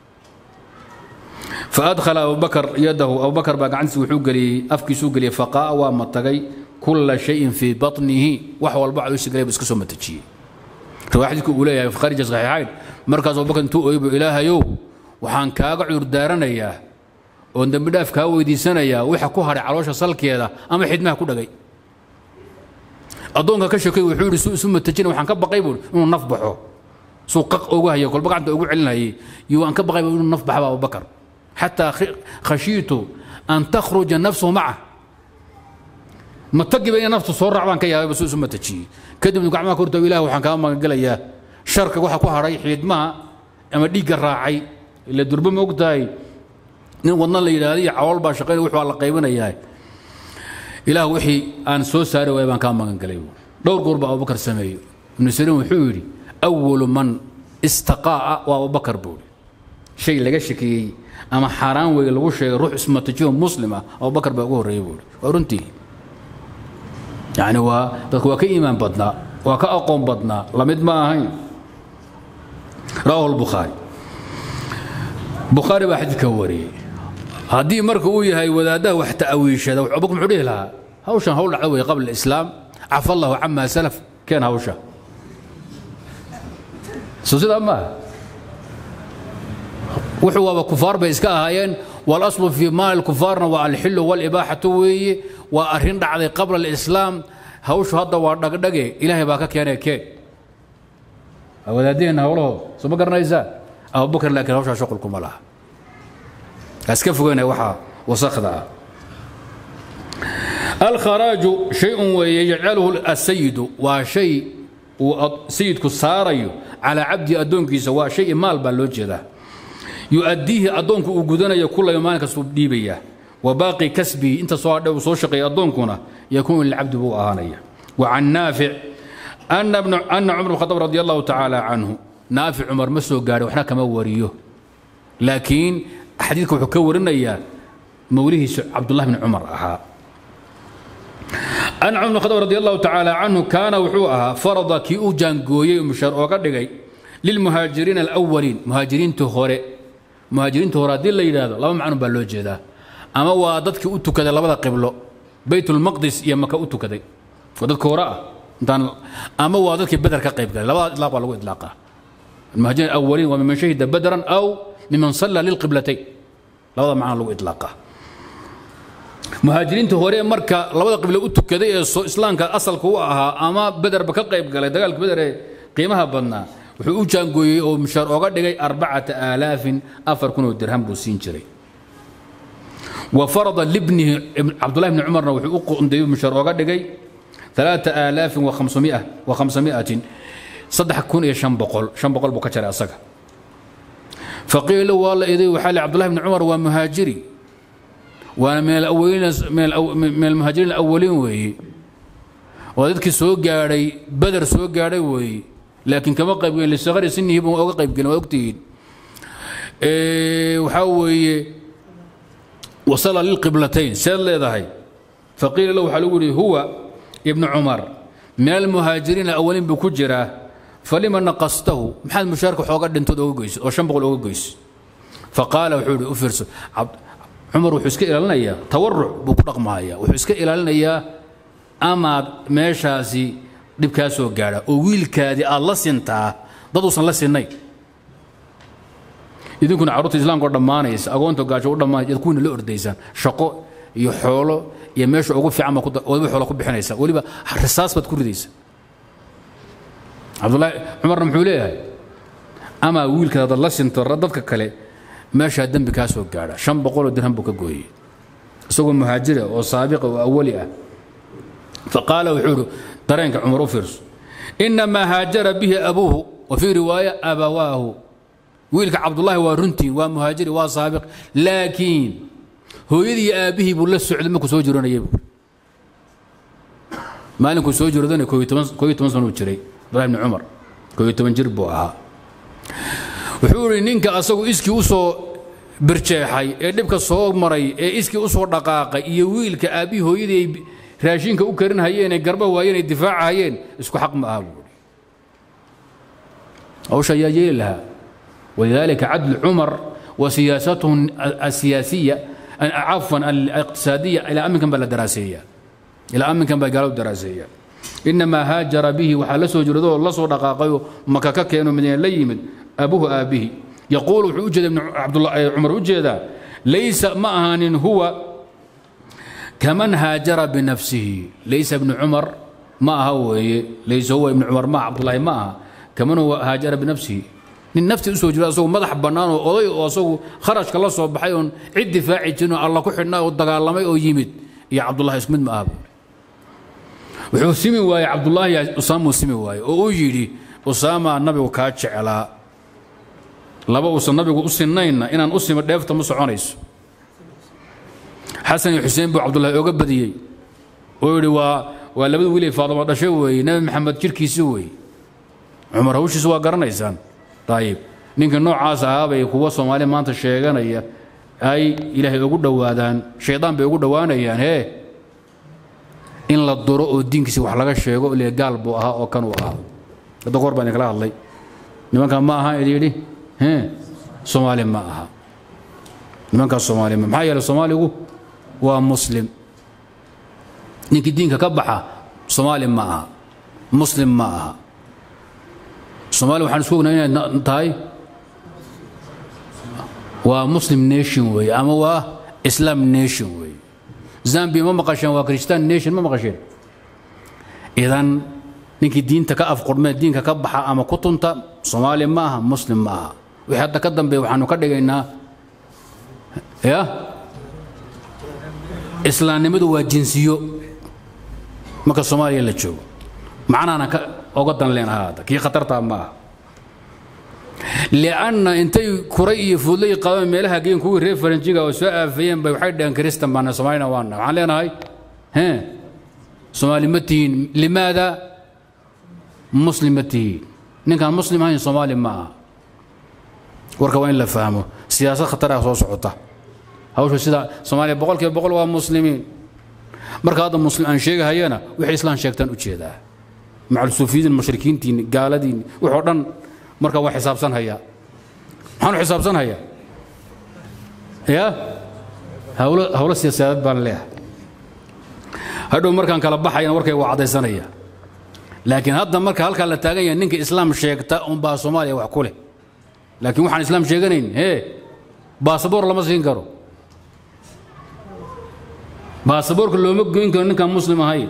فأدخل أبو بكر يده أبو بكر بقى عنسي وحو قلي أفكي سو قلي فقاء ومتقي كل شيء في بطنه وحو البعض يسي بس كسو متجي رواحدك أولي في خارج صحيحين مركز أبو بكر تو أيب إله يو وحان كاقع يردارنا إياه وندم بداف كاوي دي سنة يا وحكو هاري علوشة صلكي هذا أما حدمها كو دقي addoonka ka shakay wuxuu yidhi suu isu matajina waxaan ka baqay buuri inuu naf baxo suu qaq ugu hayo kolba gacanta ugu celinayay iyo waan ka baqay inuu naf baxaba abubakar xataa khashiitu an takhruja nafsuhu maca matagiba inay naftu soo raacbaan ka yaabay suu isu matajiyey kadibna gacmaha korta ilaah waxaan kaa magangelayaa sharka waxa ku hadhay xiidmaha ama dhiigga raacay ila durba ma ogtahay nin wadna la yidhaahdo iyo cawool baa shaqaynaya wuxuu la qaybinayaa ilaah wixii aan soo saari waaya baan kaa magan galay dhowr goor baa abubakar sameeyo ibnu siriin wuxuu yidhi awalu man istaqaa'a waa abubakar buuri shay laga shakiyey ama xaaraan weye lagu sheegay ruux ismatajiyo muslim ah abubakar baa ugu horreeyey buuri waa runtii yacni waa dadku waa ka iimaan badnaa waa ka aqoon badnaa lamid ma ahayn rawahu lbukhaari bukhaari baa xadiidka wariyey haddii marka uu yahay wadaadaha wax ta'awiishada abubakar muxuu dhihi lahaa hawshan hawl dhacda wey qabla islaam cafa allahu cama salaf keen hawsha soo sidaa maaha wuxuu waaba kufaar bay iska ahaayeen walaslu fii maali kufaarna waa alxilu walibaaxatu weeye waa arrin dhacday qabla alislaam hawshu hadda waa dhagdhage ilaahay baa ka keenay keen wadaadaheenna hawlahood soo ma garanaysaa abubakar laakiin hawshaa shuqulkuma laha iska fogeyna waxa wasakda ah alkharaaju shayun weeye yajcaluhu asayidu waa shay uu sayidku saarayo calaa cabdi addoonkiisa waa shay maal baa loo jeedaa yu'addiihi addoonku uu gudanayo kulla maalin kastuu dhiibaya wa baaqi kasbihi inta soo hadhe uu soo shaqeeya addoonkuna yakuunu lilcabdi buu ahaanaya wa can naafic ana cumar bn khadaab radi allahu tacaala canhu naafic cumar ma soo gaadhay waxna kama wariyo laakiin xadiidka wuxuu ka warinayaa mawlihiisu cabdullah bn cumar ahaa an cumar bn khadaab radi allahu tacaala canhu kaana wuxuu ahaa farada kii u jaangooyey mushaar ooga dhigay lilmuhaajiriina alawaliin muhaajiriintii hore muhaajiriintii hore haddii la yidhaahdo laba macnun baa loo jeedaa ama waa dadkii u tukaday labada qiblo baytulmaqdis iyo maka u tukaday waa dadka hore ah intaan ama waa dadkii beder ka qayb galay labada ilaaq baa lagu idlaaqa المهاجرين الأولين وممن شهد بدرا أو ممن صلى للقبلتين labada macna lagu idlaaqa muhaajiriinta hore marka labada qiblo u tukaday ee islaamka asalka u ahaa ama bederba ka qayb galay dagaalka beder ee qiimaha badnaa wuxuu u jaangooyey oo mushaar ooga dhigay arbacata aalaafin afar kun oo dirham buu siin jiray wa farada libnihi cabdullahi bni cumarna wuxuu u qondeeyey mushaar ooga dhigay ثلاثة آلاف وخمسمائة وخمسمائة صدح كون إيه شن بقول شن بقول بكتر أسقى فقيل له والله إذا وحال عبد الله بن عمر ومهاجري وأنا من الأولين من, الأو من المهاجرين الأولين وهي وذلك سوق جاري بدر سوق جاري وهي لكن كما قيب للصغر سنه يبغى أو قيب كنا وقتين إيه وحاوي وصل للقبلتين سال هاي فقيل له حلوري هو ابن عمر من المهاجرين الأولين بكجرة فلما نقصته محل مشاركة حوقا دنتود أوغيس أو شنبغل أوغيس فقال وحوري أفرس عبد عمر وحسك إلى لنا إياه تورع بكرق معايا وحسك إلى لنا إياه أما ميشاسي dhibkaasoo gaadha oo wiilkaadii aad la sintaa dad uusan la sinnayn idinkuna carruurta islaamka oo dhammaanaysa agoonta gaajo u dhammaanaysa kuwina la ordaysaan shaqo iyo xoolo iyo meesha ugu fiican baa waliba xoola ku bixinaysa weliba risaas baad ku ridaysa cabdullaahi cumarna muxuu leeyahay amaa wiilkaada la sinto dadka kale meeshaa dembi kaa soo gaadha shan boqoloo dirham buu ka gooyey isagoo muhaajira oo saabiqa oo awali ah faqaala wuxuu ihi dareenka cumar u fiirso inamaa haajara bihi abuuhu wa fii riwaaya abawaahu wiilka cabdullaahi waa runtiin waa muhaajiri waa saabiq laakiin hooyadii iyo aabbihii buu la socday markuu soo jiranayay buu maalinkuu soo jiradana koo iyo toban sanuu jiray abdullahi bni cumar koo iyo toban jir buu ahaa wuxuu idhi ninka asagu iskii u soo birjeexay ee dhibka soo maray ee iskii u soo dhaqaaqay iyo wiilka aabbihii hooyadii ay raashinka u karin hayeen ee garba waayeen ay difaaca hayeen isku xaq ma aha buui hawsha ayaa yeeli lahaa walidaalika cadlu cumar wa siyaasatuhu asiyaasiya cafwan aliqtisaadiya ilaa aminkan baa la daraaseeya ilaa aminkan baa gaaladu daraaseeya inamaa haajara bihi waxaa la soo jiradoo la soo dhaqaaqayoo maka ka keeno madiina la yimid abuhu aabbihi yaquulu wuxuu u jeeda cumar u jeedaa laysa ma ahaanin huwa kaman haajara binafsihi laysa ibnu cumar ma aha weeye laysa huwa ibnu cumar ma cabdullaahi ma aha kaman huwa haajara binafsihi nin naftii usoo jira asagoo madax bannaan oo oday oo asagu kharashka la soo baxay oon cid difaaci jirin oo alla ku xidhnaa oo dagaalamay oo yimid iyo cabdullahi isku mid ma aha buuri wuxuu simi waayey cabdullaahi usaamuu simi waaye oo uu yidhi usaamaa nabigu kaa jeclaa laba uusan nabigu u sinaynna inaan u simo dheefta ma soconayso xasan iyo xuseen buu cabdullaahi oga badiyey oo yidhi waa waa labada wiilay faadamo dhashay weeye nebi maxamed jirkiisi weeye cumar hawshiisa waa garanaysaan ayib ninka noocaas ahaabay kuwa soomaali maanta sheeganaya ay ilaahay ugu dhowaadaan shaydaan bay ugu dhowaanayaan hee in la duro oo diinkiisi wax laga sheego le gaal buu ahaa oo kanuu ahaa hadda goor baan idinkala hadlay nimankaa ma aha idi yidhi soomaali ma aha nimankaas soomaali ma maxaa yeelay soomaaligu waa muslim ninkii diinka ka baxa soomaali ma aha muslim ma aha soomaaliya waxaan isku ognaa inay tahay waa muslim nation weeye ama waa islam nation weeye zambia ma maqasheen waa christian nation ma maqasheen idan ninkii diinta ka afqurmee diinka ka baxa ama ku tunta soomaaliya ma aha muslim ma aha wixii hadda ka dambeeya waxaanu ka dhigaynaa ya islaamnimadu waa jinsiyo marka soomaaliya la joogo macnaana ka oga dan leen ahaada kii khatartaa ma aha lianna intay kuray iyo fuudlay qabeen meelaha geen kuwii reer faranjiga oo soo aafayeen bay waxay dhaheen kristan baana soomaalina waana waxaan leenahay hee soomaali ma tihiin limaada muslim ma tihiin ninkaan muslim ahayn soomaali ma aha warka waa in la fahmo siyaasad khataraha soo socota hawsha sida soomaaliya boqol kiiba boqol waa muslimiin marka hadda muslim aan sheegahayana wixii islaan sheegtaan u jeedaa macal suufiyiin mushrikiintiin gaaladiin wuxuu dhan marka waa xisaabsan hayaa maxaanu xisaabsan hayaa ya hawlo hawlo siyaasadeed baan leeyahay hadhow markaan kala baxayana warkay waa caddaysanaya laakiin hadda marka halkaa la taagan yahay ninka islaam sheegta unbaa soomaaliya wax ku leh laakiin waxaan islaam sheeganayn hee baasaboor lama siin karo baasaboorka looma goyn karo ninkaan muslim ahayn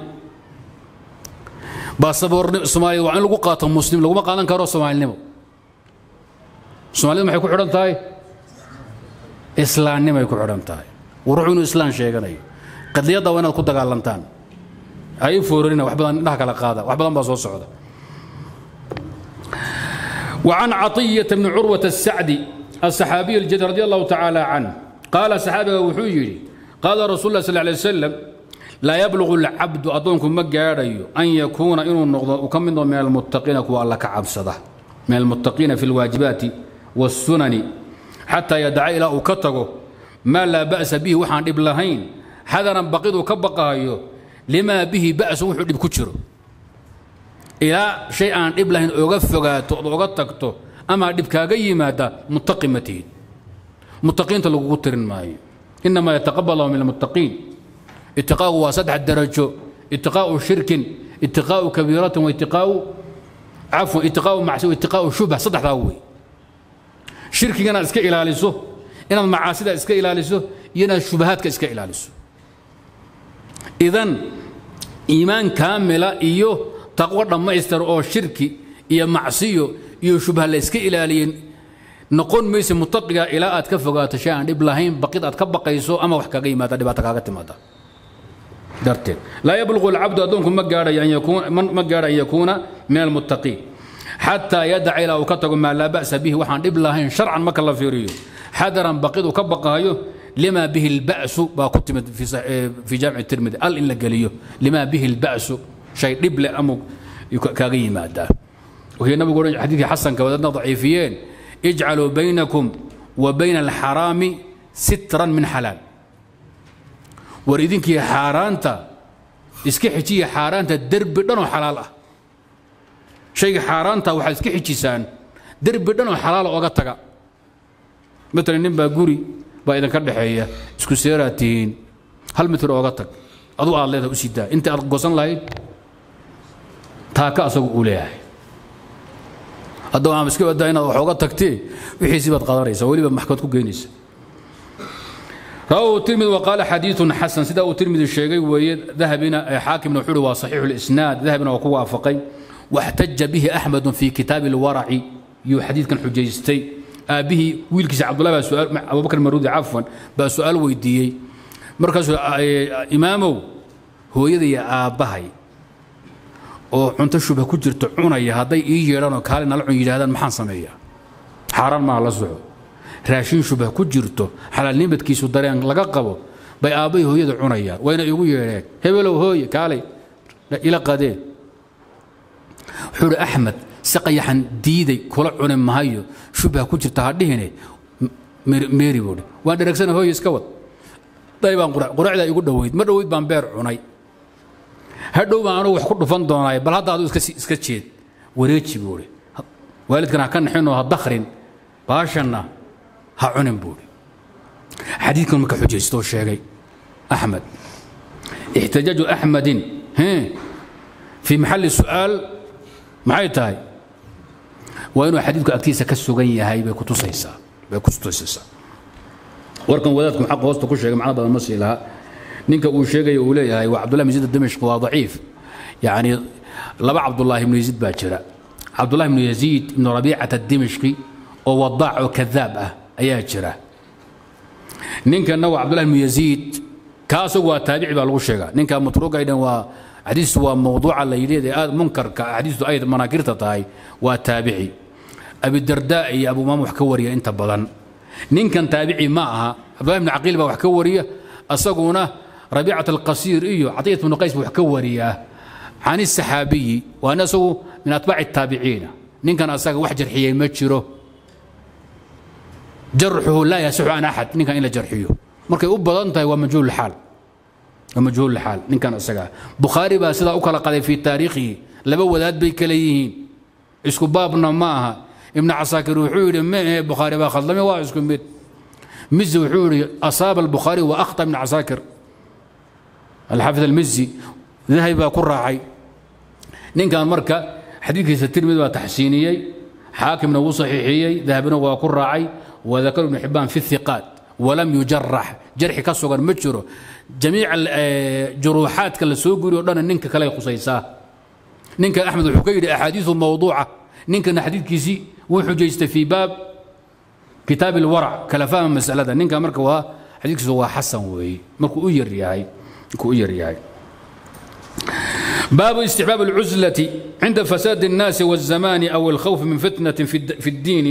baasaboor soomaaliya waa in lagu qaato muslim laguma qaadan karo soomaalinimo soomaalida maxay ku xidhan tahay islaamnimay ku xidhan tahay ruuxu inuu islaan sheeganayo qadiyadda waa inaad ku dagaalantaan ay foorarina wax badan indhaha kala qaada wax badan baa soo socda وعن عطية بن عروة السعدي الصحابي الجليل رضي الله تعالى عنه قال صحابي وحيري قال رسول الله صلى الله عليه وسلم لا يبلغ العبد أدونكم مجاري أن يكون إنه النقضة وكم من من المتقين كو الله كعب صده من المتقين في الواجبات والسنن حتى يدعى إلى أكتغه ما لا بأس به وحان إبلهين حذرا بقيد كبقايو لما به بأس وحو إبكتشره ilaa shay aan dhib lahayn oga fogaato ood oga tagto ama dhib kaaga yimaada muttaqi ma tihid muttaqiinta lagugu tirin maayo inamaa yataqabal allahu min almuttaqiin itiqaa'u waa saddex darajo itiqaa'u shirkin itiqaa'u kabiiratin wa itiqaa'u cafwan itiqaa'u macsi wa itiqaa'u shubha saddexdaa wey shirkiga inaad iska ilaaliso inaad macaasida iska ilaaliso iyo inaad shubahaadka iska ilaaliso idan iimaan kaamila iyo taqwo dhammaystir oo shirki iyo macsiyo iyo shubha la iska ilaaliyen noqon mayse mutaqiga ilaa aad ka fogaato shay aan dhib lahayn baqid aad ka baqayso ama wax kaga yimaada dhibaato kaaga timaada darteed laa yabluqu alcabdu addoonku ma gaadhayo an yakuuna ma gaadha an yakuuna min almuttaqiin xataa yadaca ilaa uu ka tago maa laa ba'sa bihi waxaan dhib lahayn sharcan marka la fiiriyo xadaran baqid uu ka baqahayo lima bihi alba'su baa ku timid fi jaamici tirmidi al in la geliyo lima bihi alba'su shay dhib leh ama kaaga yimaadaa وهي النبي يقول حديث حسن كبدنا ضعيفيين اجعلوا بينكم وبين الحرام سترا من حلال وريدينك يا حارانتا اسكي حجي حارانتا درب دنو حلال اه شيء حارانتا waxa iska xijisaan derbi dhan oo xalaal oga taga مثلا nin baa guri baa idin ka dhaxeeya isku seeraatiin hal mitir oga tag aduu aad leedahay u sidaa inta aad gosan lahayd taaka asagu uu leeyahay haddaba aan iska wadaa inaad wax oga tagtee wixiisii baad qadanaysaa weliba maxkamad ku geynaysa رواه الترمذي وقال حديث حسن سيدا الترمذي الشيخي وهي ذهبنا حاكم نحول وصحيح الاسناد ذهبنا وقوى فقي واحتج به احمد في كتاب الورع يو حديث كان حجيستي ابيه ويلكس عبد الله سؤال ابو بكر المرودي عفوا بسؤال ويديي مركز امامه هو يدي ابهي oo cunto shubha ku jirto cunaya hadday ii yeedhaan oo kaali nala cun yidhahdaan maxaan sameeyaa xaaraan maa la soco raashin shubha ku jirto xalaalnimadkiisu dareen laga qabo bay aabbay hooyada cunayaan wayna igu yeedheen hebelow hooye kaalay ila qadee wuxuu uhi axmed si qayaxan diiday kula cuni mahayo shubha ku jirta ha dhihine meeri buuhi waan dheragsana hooye iska wad day baan quracdaa igu dhoweyd ma dhoweyd baan beer cunay hadhow baan anugu wax ku dhufan doonaay bal hadda aduu iska jeed wareeji buuhi waalidkan ha ka naxinoo ha dakrin baashanna ha cunin buuhi xadiidkan marka xujaystoo sheegay axmed ixtijaaju axmedin fii maxalli su'aal maxay tahay waa inuu xadiidku agtiisa ka sugan yahay bay kutusaysaa bay kutusaysaa warkan wadaadku xaq hoosta ku sheegay macno badan ma sii lahaa ninka uu sheegaya uu leeyahay waa cabdullahi bn yaziid dimashq waa daciif yacni laba cabdullaahi ibnu yaziid baa jira cabdullahi ibnu yaziid ibnu rabiicata dimashqi oo wadaac oo kadaab ah ayaa jira ninkanna waa cabdullahi ibnu yaziid ka asagu waa taabici baa lagu sheegaa ninka matruugaydhan waa xadiistu waa mawduuca la yidhi ee aad munkarka xadiistu ay manaakirta tahay waa taabici abidardaa iyo abumaam wax ka wariya inta badan ninkan taabici ma aha cabdullahi ibnu caqiil baa wax ka wariya asaguna ربيعة القصير إيو عطية بن قيس وحكوريا عن السحابي وأنا سو من أتباع التابعين نين كان أساق وحجر حيي مجره جرحه لا يسح عن أحد نين كان إلا جرحيه مركي أبا أنت ومجهول الحال ومجهول الحال نين كان أساق بخاري با سيدا أكلا قضي في تاريخه لبو ذات بيكليهين اسكو بابنا معها ابن عساكر وحوري ما بخاري با خلمي واسكو بيت مز وحوري أصاب البخاري وأخطأ ابن عساكر الحافظ المزي ذهب ku raacay ninkan marka xadiidkiisa tirmid waa taxsiiniyey xaakimna wuu saxiixiyey dahabina waa ku raacay wadakar ibnu xibaan fi thiqaat walam yujarax jarxi ka sugan ma jiro jamiica juruuxaadka la soo guriyo dhan ninka kale khusaysaa ninka axmed wuxuu ka yidhi axaadiisu mawduuca ninkana xadiidkiisii wuu xujaystay fii baab kitaab ilwarac kala fahma masalada ninka marka waa xadiidkiisu waa xasan weeye markuu u yar yahay كوير باب استحباب العزلة عند فساد الناس والزمان أو الخوف من فتنة في الدين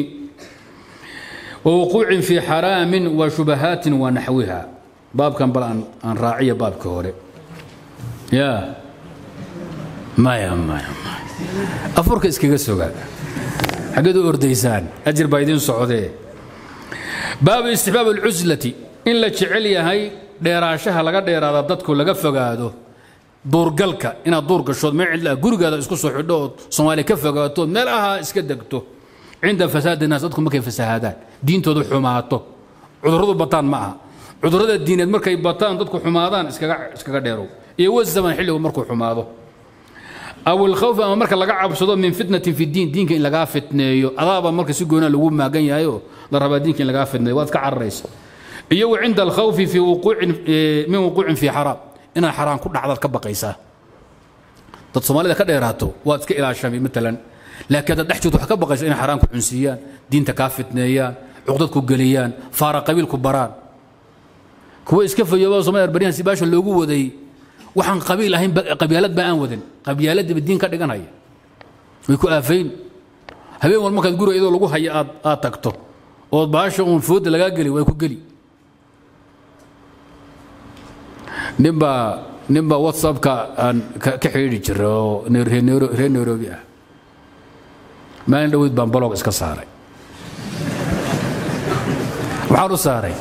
ووقوع في حرام وشبهات ونحوها باب كان بل أن راعية باب كوري يا ما يا ما يا ما أفرك إسكي قسوغا حقدو أرديسان أجر بايدين سعودية باب استحباب العزلة إن لا تشعليا هاي dheeraashaha laga dheeraada dadku laga fogaado duurgalka inaad duur gashood meel cidla gurigaada isku soo xidho ood soomaaliya ka fogaatood meel ahaa iska degto cinda fasaadi naas dadku markay fasahaadaan diintoodu xumaato cudurradu bataan ma aha cudurrada diineed markay bataan dadku xumaadaan iskaga iskaga dheerow iyo wazaman xilligu markuu xumaado aw ilkhawf ama marka laga cabsado min fitnatin fi diin diinka in lagaa fitneeyo adaaba marka si goona lagu maagan yahay oo la rabaa diinka in lagaa fidnayo waad ka cararaysa iyo wa cinda alkhawfi fii wuquucin min wuquucin fii xaraam inaad xaraam ku dhacdaad ka baqaysaa dad soomaalida ka dheeraato waad iska ilaashamay maalan laakiin haddaad dhex joogto waxaad ka baqaysa inay xaraam ku cunsiiyaan diinta kaa fitneeyaan cuqdad ku geliyaan faara qabiil ku baraan kuwa iska fayoobaa soomaalida baryahan si baasha loogu waday waxaan qabiil ahayn qabyaalad baa aan wadan qabyaaladiiba diin ka dhiganaya way ku aafayn habeen wal markaad guriga iyadoo lagu haya aad aad tagto ood baasha uun fooda lagaa geli way ku geli ninbaa ninbaa whatsappka aan ka xidhiidhi jiray oo reer nairobi ah maalin dhoweyd baan balog iska saaray waxaan u saaray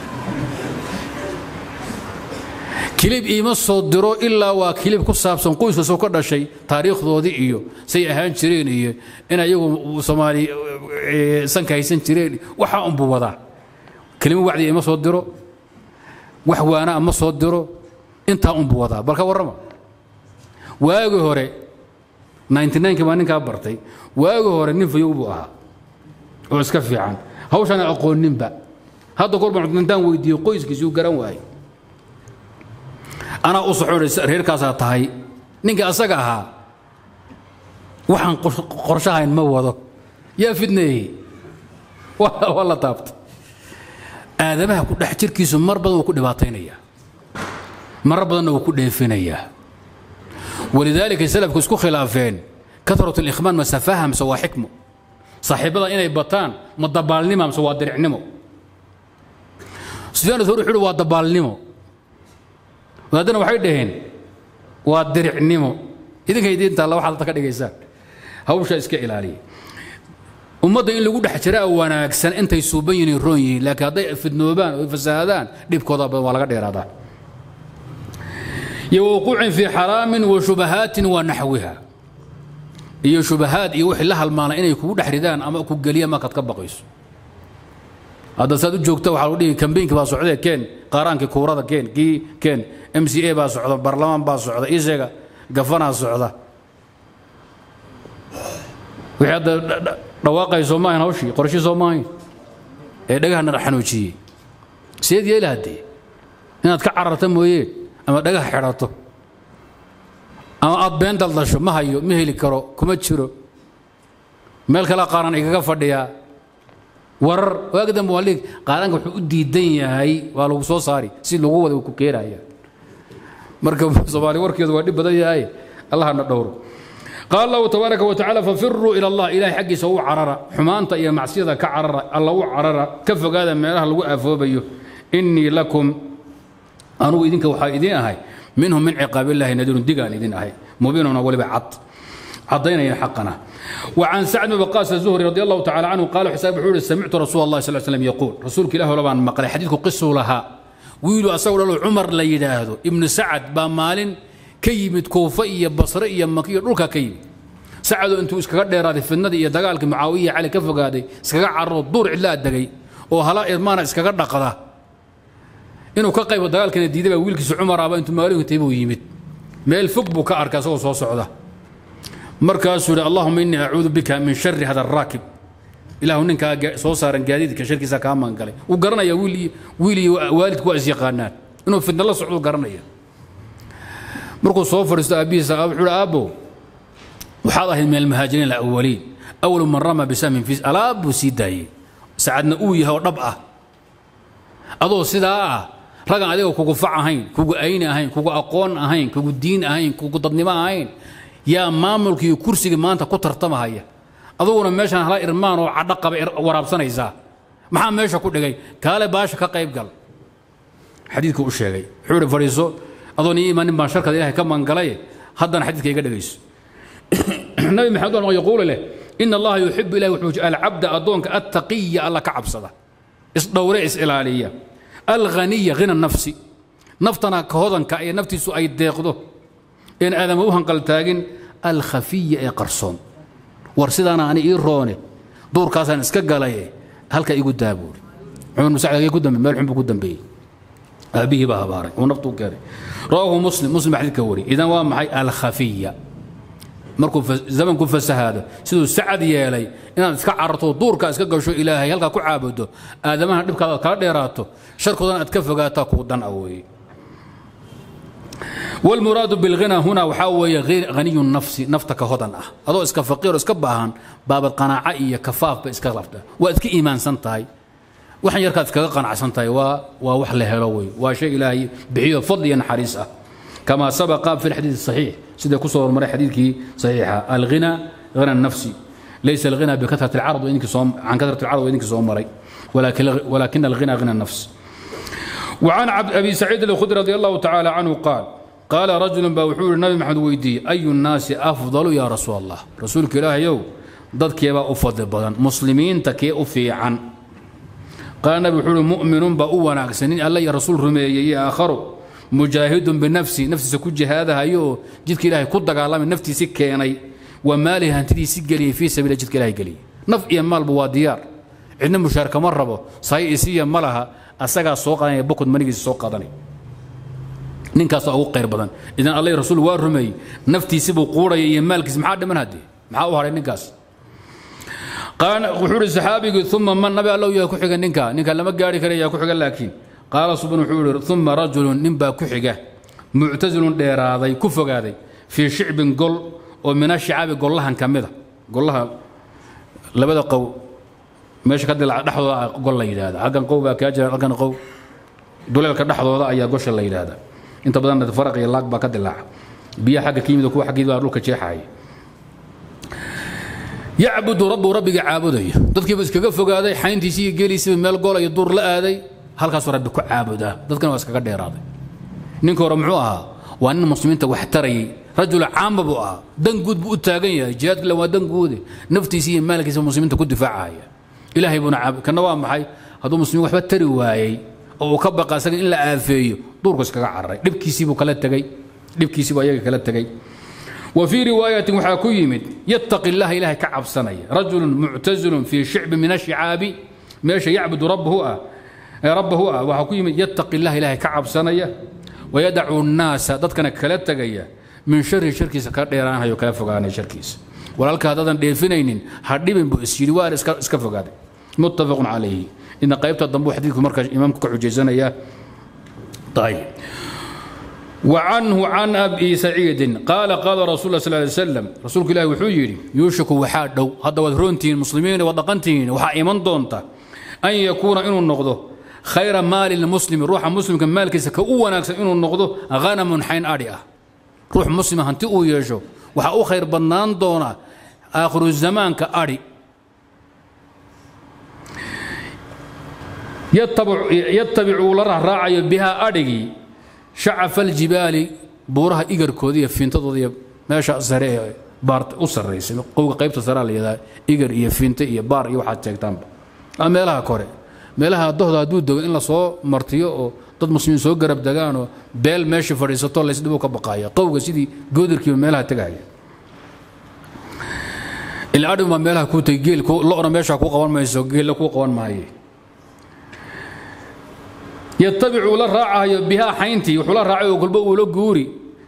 kilib iima soo diro ilaa waa kilib ku saabsan qoyska soo ka dhashay taariikhdoodii iyo say ahaan jireen iyo in ayagu soomaali sanka haysan jireen waxaa unbu wadaa kelimo wacdi ima soo diro wax waana ma soo diro intaa unbu wadaa balka warrama waagi hore 99 baa ninkaa bartay waagi hore nin fayow buu ahaa oo iska fiican hawshana aqooninba hadda kor baan intaan weydiiyey qoyskiisii uu garan waayey anaa u soxoonaysa reerkaasaa tahay ninka asaga ahaa waxaan qorshahayn ma wado yaa fidneeyey waa la taabtay aadamaha ku dhex jirkiisu mar badan wuu ku dhibaataynayaa marar badanna wuu ku dheefinayaa walidaalika salafku isku khilaafeen karat alikhmaan ma safaha mise waa xikmo saaxiibada inay bataan ma dabaalnima mise waa diricnimo sufyaan thawri wuxuu waa dabaalnimo wadaadana waxay dhaheen waa diricnimo idinkay diinta alla waxaad ka dhigaysaan hawsha iska ilaaliya ummadda in lagu dhex jiraa wanaagsan intay suuban yihiin roon yihiin laakiin hadday fidnoobaan oo fasaadaan dhibkooda badan waa laga dheeraadaa iyo wuquucin fii xaraamin wa shubahaatin wa naxwiha iyo shubahaad iyo wixii la halmaana inay kugu dhex ridaan ama ku geliyaan markaad ka baqayso hadda saad u joogta waxaa lagu dhihi kambeynki baa socdee keen qaaraankii kuurada keen kii keen m c a baa socda barlamaan baa socda isheega gafanaa socda wixii hadda dhawaaqay soo maahayn hawshii qorshii soo maahayn ee dhagahana xanuujiyey seed yeela haddee inaad ka cararta mooyee ama dhagaha xidhato ama aad been daldasho ma hayo ma heli karo kuma jiro meel kale qaaran igaga fadhiyaa warar waagi dambe waa liig qaadanka wuxuu u diidan yahay waa lagu soo saari si lagu wada ku keenaya marka soomaali warkeedu waa dhib badan yahay allahna dhowro qaal allahu tabaaraka wa tacaala fafiruu ila allah ilahay xaggiisa u carara xumaanta iyo macsiyada ka carara alla u carara ka fogaada meelaha lagu aafoobayo innii lakum anugu idinka waxaa idiin ahay minhum min ciqaabillahi nadiirun digaan idin ahay mubiinuna weliba cad cadaynaya xaqana وعن سعد بن وقاص الزهري رضي الله تعالى عنه قال حساب حول سمعت رسول الله صلى الله عليه وسلم يقول رسولك الله لبان مقال حديثك قصه لها ويلو أسول له عمر لا يداهدو ابن سعد بمال كيمت كوفية بصرية مكية دولك كيم سعد انتو اسكا دheeraad fidnada iyo dagaalka mucaawiya cali ka fogaaday iskaga carro duur cilaa dagay oo hala irmaana iskaga dhaqada inuu ka qaybo dagaalkana diiday baa wiilkiisa cumar aba intuu maalinka taybuu yimid meel fog buu ka arkay asagoo soo socda markaasuu yidhi allahuma innii acuudu bika min shari hada araakib ilaahu ninkaa soo saaran gaadiidka sharkiisa kaa maangalay wuu garanaya wiil wiil iyo waalidku waa is yaqaanaan inuu fidna la socdo garanaya markuu soo fadhiisto aabbihiisa wuxuu yidhi aabbo waxaad ahayd min almuhaajiriin alawaliin awalu man rama bisahmin fi alaab buu sii daayey sacadna uu yahay oo dhab ah adoo sidaa ah ragan adiga kugu fac ahayn kugu ayni ahayn kugu aqoon ahayn kugu diin ahayn kugu dadnimo ahayn yaa maamulka iyo kursiga maanta ku tartamahaya aduguna meeshaan hala irmaan oo cadho qaba waraabsanaysaa maxaa meesha ku dhigay kaale baasha ka qayb gal xadiidku u sheegay wuxuu ihi fadhiiso adoon ii imaanin baan sharkada ilahay ka mangalay haddana xadiidka iga dhegayso nabi maxamed waa yaquulu leh ina allaha yuxibu ilahi wuxuu alcabda addoonka attaqiya alla ka cabsada isdhowre is ilaaliya alghaniya hina nafsi naftana ka hodanka ee naftiisu ay deeqdo een aadama u hanqaltaagin alkhafiya ee qarsoon war sidaana ani ii roone duurkaasaan iska galaye halka igu daabuuri cumar musacd ku dambe meel xun buu ku dambeeyey aabihii baa habaaray uu naftu keenay rawaahu muslim muslim xadiidka wari idan waa maxay alkhafiya markuu zamanku fasahaado siduu sacad yeelay inaad iska cararto duurka iska gasho ilaahay halkaa ku caabudo aadamaha dhibkaada aad kala dheeraato sharkoodana aad ka fogaataa kuu dan a weeye والمراد بالغنى هنا وحاوي غير غني النفس نفتك هدن اه adoo iska faqiir iska baahan baabad qanaaca iyo kafaaf ba iska lafta waa iska iimaansan tahay waxan yarkaad iskaga qanacsan tahay waa waa wax la helo wey waa shay ilaahay bixiyo fadli iyo naxariis ah كما سبق في الحديث الصحيح سيدة كسر مرة حديث صحيحة الغنى غنى النفسي ليس الغنى بكثرة العرض وإنك صوم عن كثرة العرض وإنك صوم مري ولكن ولكن الغنى غنى النفس وعن عبد أبي سعيد الخدري رضي الله تعالى عنه قال قال رجل بوحور النبي محمد ويدي أي الناس أفضل يا رسول الله رسولك الله يو ضد كيبا أفضل بدن مسلمين تكي أفي عن قال النبي وحور مؤمن بأوانا سنين الله يا رسول رمي يا آخر مجاهد بنفسي نفسي سكو جهادها يو جدك الله كد قال من نفسي سكيني ومالها انتدي سجلي في سبيل جدك الله قلي نف يا مال بواديار عندنا مشاركة مرة صحيح إسيا مالها أساقا سوقا بكد منيجي سوقا دني ninkaas ugu qayr badan idan allah rasuul waa rumeeyey naftiisi buu quuraya iyo maalkiis maxaa dhiman hadde maxaa u haray ninkaas qaala wuxuu ihi saxaabigii uma man nabi allow yaa ku xiga ninka ninka lama gaari kara yaa ku xiga laakiin qaala subhan wuxuu ihi uma rajulun nin baa ku xiga muctasilun dheeraaday ku fogaaday fii shicbin gol oo min ashicaabi gollahan ka mida gollaha labada qow meesha ka dilaca dhexdooda gol la yidhaahda halkan qow baa kaa jira halkan qow duleelka dhexdooda ayaa gosha la yidhaahda inta badan faraq iyo laag baa ka dilaaca biyaha xagga ka yimid kuwa xaggeed baa dhulka jeexaya yacbudu rabbu rabbiga caabudaya dadkiiba iskaga fogaaday xayntiisii iyo geeliisiiba meel gola iyo duur la aaday halkaasuu rabbi ku caabudaa dadkana waa iskaga dheeraaday ninka hore muxuu ahaa waa nin muslimiinta wax tarayay rajul caamba buu ahaa dan guud buu u taagan yahay jihaadka le waa dan guude naftiisi iyo maalkiisa muslimiinta ku difaacaya ilaahay buuna caabud kana waa maxay hadduu muslimiin waxba tari waayey oo uu ka baqa isaga in la aafeeyo duurku iskaga cararay dhibkiisiibuu kala tegey dhibkiisiibuu ayaga kala tegey wa fii riwaayatin waxaa ku yimid yattaqi illaha ilaahay ka cabsanaya rajulun muctazilun fii shicbi min ashicaabi meesha yacbudu rabbahu ah rabbahu ah waxaa ku yimid yattaqi illaha ilaahay ka cabsanaya wayadacu nnaasa dadkana kala tegaya min shari sharkiisa ka dheeraanayo kala fogaanaya sharkiisa walaalka haddaadan dheefinaynin ha dhibin buu is yidhi waan iska fogaaday muttafaqun calayhi إن قيبت الضمبو حديث مركز إمامك كحجيزنا يا طيب وعنه عن أبي سعيد قال قال رسول الله صلى الله عليه وسلم رسولك الله وحيري يوشك وحاد هذا وذرونتين المسلمين وضقنتين وحا إيمان دونتا أن يكون إنه النقضه خير مال المسلم روح مسلم كان مالك سكأو ناكس إنه النقضه غنم حين أريئة روح مسلم هنتي أو يجو وحا أو خير بنان دونا آخر الزمان كأري yatabicu la rahraacayo bihaa adhigii shacafa aljibaali buuraha igarkooda iyo fiintadooda iyo meesha sare ee baarta u sarraysay qowga qaybta sarea la yidhaha igar iyo fiinte iyo baar iyo waxaad sheegtaanba ama meelaha kore meelaha dohda hadduu dego in lasoo martiyo oo dad muslimiin soo garab degaanoo beel meeshii fadhiisato laysdhibu ka baqaaya qowga sidii goodarkiiba meelaha tegaya ila adhig baa meelaha kuu tegay geel lo-na meesha kuu qaban mayso geella kuu qaban maaye yatabicu la raacayo bihaa xayntii wuxuu la raacay oo golba uu la guuri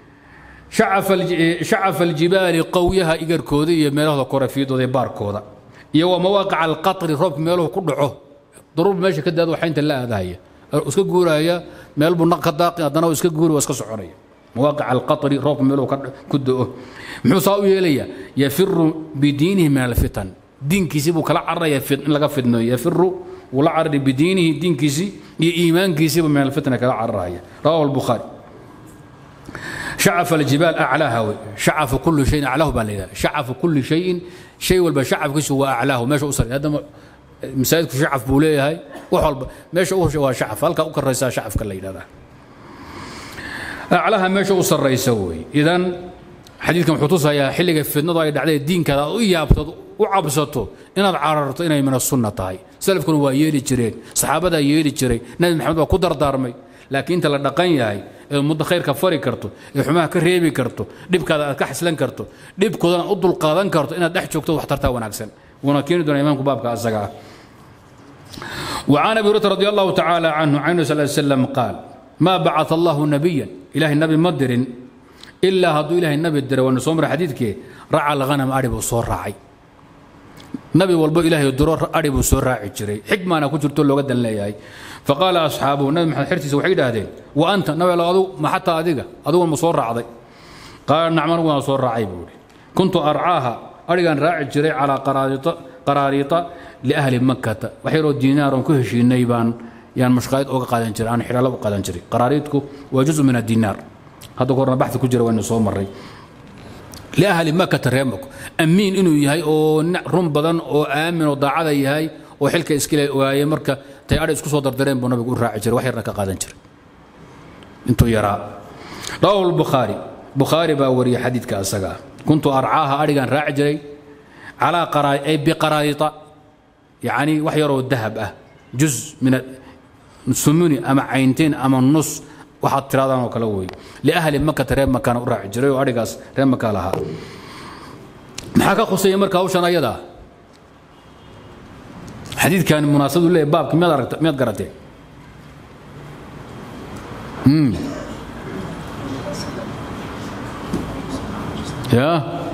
shacafa aljibaali qowyaha igarkooda iyo meelahooda kore fiidooda iyo baarkooda iyo wa mawaaqica alqatri roobka meeluhu ku dhaco daruur meesha ka daado xaynta la aadahaya iska guuraya meel buu naq ka daaqi haddana iska guuri waa iska soconaya mawaaqica alqatri roobka meeluhu ku do-o muxuu saa u yeelaya yafiru bidiinihi min alfitan diinkiisii buu kala cararaya in laga fidnayo yafiru ولا عرض بدينه دين كيسي إيمان كيسي من الفتنة كلا عرها رواه البخاري شعف الجبال أعلاها شعف كل شيء أعلاه بالله شعف كل شيء شيء والبا شعف كيسي هو أعلاه ماشي أسر هذا مساعدك شعف بوليه هاي وحول ماشي هو شعف هلك أكر رئيسا شعف كلا هذا أعلاها ماشي أسر رئيسوي إذن xadiidkan wuxuu tusayaa xilliga fidnadu ay dhacday diinkaada u yaabto u cabsato inaad cararto inay min asunna tahay salafkuna waa yeeli jireen saxaabadaa yeeli jiray nabi maxamed baa ku dardaarmay laakiin inta la dhaqan yahay ee muddo khayrka fari karto ee xumaha ka reebi karto dhibkaada aad ka xislan karto dhibkoodana u dulqaadan karto inaad dhex joogto wax tartaa wanaagsan wuuna keeni doonaa imaamku baabka asaga ah وعن ابي هريره رضي الله تعالى عنه عنه صلى الله عليه وسلم قال ما بعث الله نبيا اله النبي مدر ilaa hadduu ilaahay nabi diray waana soo mara xadiidkee raca alghanam adhi buu soo raacay nabi walbo ilaahay diro adhi buu soo raaci jiray xikmaana ku jirto looga dan leeyahay faqaala asxaabuhu nabi maxamed xertiisa waxay yidhaahdeen wa anta nabi allo adu ma xataa adiga adugu ma soo raacday qaala nacam anigu waan soo raacay buu ihi kuntu arcaaha adhigaan raaci jiray calaa qaraariita liahli makkata wax yaroo diinaaron ku heshiinay baan yaan mashqaayad oga qaadan jiray aan xidhaalo u qaadan jiray qaraariidku waa juzu min adinaar hadda korna baxdi ku jira waynu soo marray liahli makkata reer mako amiin inuu yahay oo run badan oo aamin oo daacada yahay oo xilka iskale ogaayay marka tay adhi isku soo dardareen buu nabigu u raaci jiray wax yarna ka qaadan jiray intuu yaraa rawahu lbukhaari bukhaari baa wariyay xadiidka asaga ah kuntu arcaaha adhigaan raaci jiray calaa qaraa ay biqaraarita yacni wax yaroo dahab ah juz min sumuni ama caynteen ama nus waxaad tiraadaan oo kale wey liahli makata reer makaana u raaci jiray oo adhigaas reer makaa lahaa maxaa ka khusaya marka hawshan ayadaa xadiidkan munaasabadu leeyahy baabka miyaad aragta miyaad garatee ya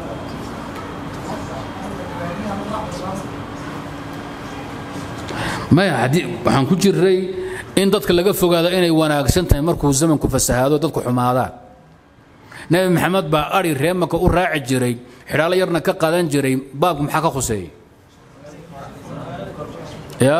maya haddii waxaan ku jiray in dadka laga fogaado inay wanaagsan tahay markuu zamanku fasahaado dadku xumaadaan nebi maxamed baa adhi reemaka u raaci jiray xidhaalo yarna ka qadan jiray baabku maxaa ka khuseeyey ya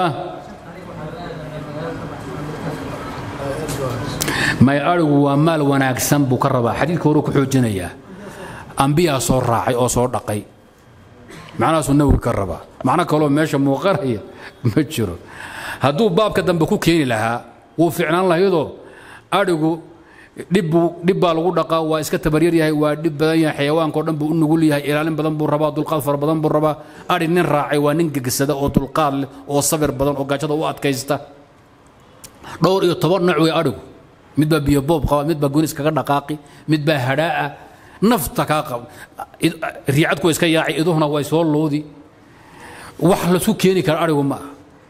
may adhigu waa maal wanaagsan buu ka rabaa xadiidka hore ku xoojinayaa ambiyaa soo raacay oo soo dhaqay macnahaasuu nabigu ka rabaa macno kaloo meesha muuqanaya ma jiro hadduu baabka dambe ku keeni lahaa wuu ficnaan lahayadoo adhigu dhib baa lagu dhaqaa waa iska tabaryar yahay waa dhib badan yahay xayawaankao dhan buu u nugul yahay ilaalin badan buu rabaa dulqaad fara badan buu rabaa adhi nin raacay waa nin gegsada oo dulqaad leh oo sabir badan oo gaajada u adkaysta dhowr iyo toban nooc wey adhigu mid baa biyo boob qaba mid baa gonis kaga dhaqaaqi mid baa hadhaa'a nafta kaa qab riicadku iska yaaci iduhuna way soo loodi wax lasu keeni kara adhigu ma aha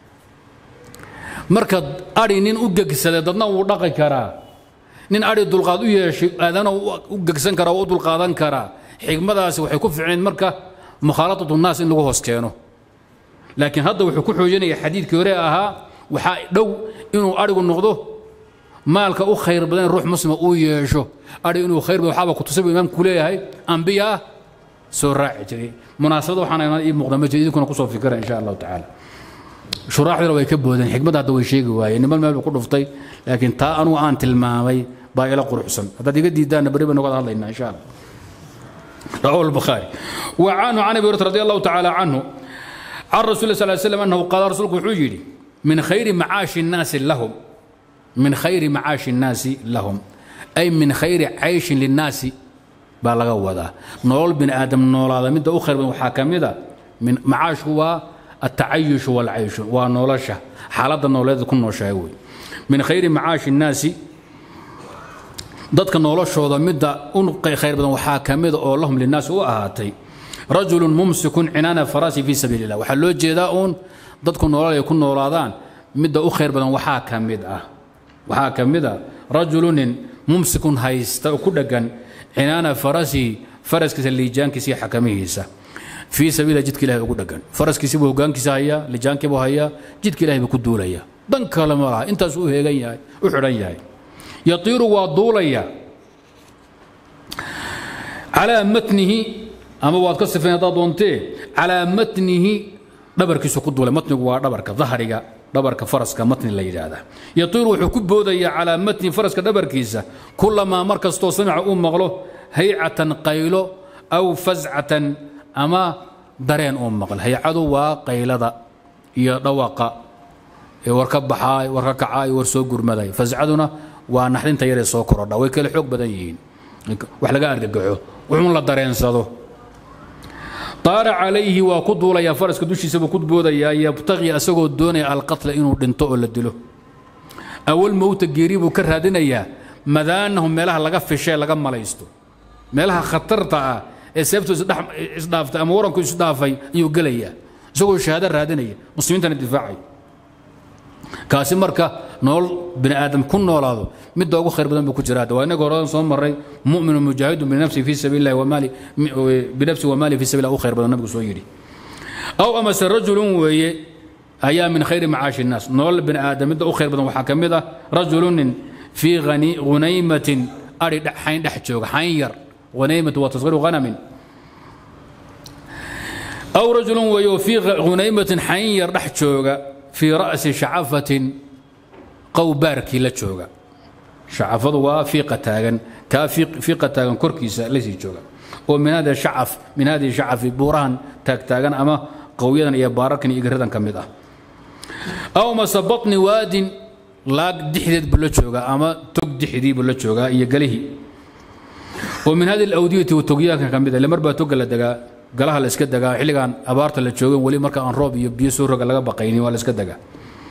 marka adhi nin u gegsaday dadna wuu dhaqi karaa nin adhi dulqaad u yeeshay aadana u gegsan karaa oo u dulqaadan karaa xigmadaasi waxay ku ficnayd marka mukhaalatatu naas in lagu hoos keeno laakiin hadda wuxuu ku xoojinaya xadiidkii hore ahaa waxaa dhow inuu adhigu noqdo maalka u khayr badan ruux muslima uu yeesho adhi inuu khayr badan waxaaba kutusay buu imaamku leeyahay ambiya ah soo raaci jiray munaasabada waxaana ii muuqda ma jiro idinkuna kusoo fikira insha allahu tacaala shuraaxduna way ka boodeen xikmadda hadda way sheegi waayeen niman meel buu ku dhuftay laakiin taa anugu aan tilmaamay baa ila quruxsan haddaad iga diidaanna beri baynu wada hadlaynaa insha allah رواه البخاري وعنه عن ابي هريره رضي الله تعالى عنه عن رسول الله صلى الله عليه وسلم انه قال رسولك وحجري من خير معاش الناس لهم من خير معاش الناس لهم اي من خير عيش للناس بلغ وذا نول بن ادم نول هذا مد اخر من حاكمده من معاش هو التعيش والعيش ونولشه حالة نولد كن نوشاوي من خير معاش الناس dadka noloshooda midda u khayr badan waxaa ka mida oo lahum linaas u ahaatay rajulun mumsikun cinaana farasi fii sabiili illah waxaa loo jeedaa uun dadku nolol ay ku noolaadaan midda u khayr badan waxaa ka mid ah waxaa ka mid a rajulunin mumsikun haysta oo ku dheggan cinaana farasi faraskiisa liijaankiisa iyo xakamihiisa fii sabiililah jidka ilahay ugu dheggan faraskiisi buu hogaankiisa hayaa liijaankii buu hayaa jidka ilahay buu ku duulaya dan kale ma laha intaas u heegan yahay u xidhan yahay yatiiru waa duulaya calaa matnihi ama waad ka sifayn haddaad doontee calaa matnihi dhabarkiisu ku duulay matnigu waa dhabarka dahriga dhabarka faraska matni la yidhaahdaa yatiiru wuxuu ku boodayaa calaa matni faraska dhabarkiisa kulamaa mar kastoo samica uu maqlo haycatan qaylo aw fascatan ama dareen uu maqlo haycadu waa qaylada iyo dhawaqa ee war ka baxaay war ka kacaay war soo gurmaday fascaduna waa naxdinta yaree soo korodha way kale xoog badan yihiin wax laga argagaxo wuxuun la dareensado taara calayhi waa ku duulayaa faraska dushiisa buu ku boodayaa yabtaqi asagoo doonaya alqatla inuu dhinto oo la dilo awal mowta geeri buu ka raadinayaa madaanahu meelaha laga fishee laga malaysto meelaha khatarta ah ee seebtu isdhaaftay ama waranku isdhaafay ayuu gelayaa isagoo shahaado raadinaya muslimiintana difaacay kaasi marka nool bini aadam ku noolaado midda ugu khayr badan buu ku jira waa inaga horadan soo maray mu'minu mujaahidun binafsi fi sabiili llahi wamaali binafsi wamaali fi sabiil ugu khayr badan nabigu soo yidhi aw amase rajulun weeye ayaa min khayri macaashi الnaas nolol bini aadam midda u khayr badan waxaa ka mid ah rajulunin fii hunaymatin ari xayn dhex jooga xayn yar hunaymatu waa tasgiru hanamin aw rajulun weeye oo fii hunaymatin xayn yar dhex jooga fii ra'si shacafatin qowbaarkii la jooga shacafadu waa fiiqa taagan kaa fiiqa taagan korkiisa lasii jooga oo min hada shacaf min hadihi shacafi buurahan taagtaagan ama qowyadan iyo baararkan iyo igaradan ka mid ah aw mase batni waadin laag dixdeed buu la joogaa ama tog dixdii buu la joogaa iyo galihii oo min hadi alawdiyati togyaanka ka mid ah lemar baa toga la degaa galaha la iska degaa xilligan abaarta la joogan weli marka aan roob iyo biyo soo roga laga baqaynin waa la iska degaa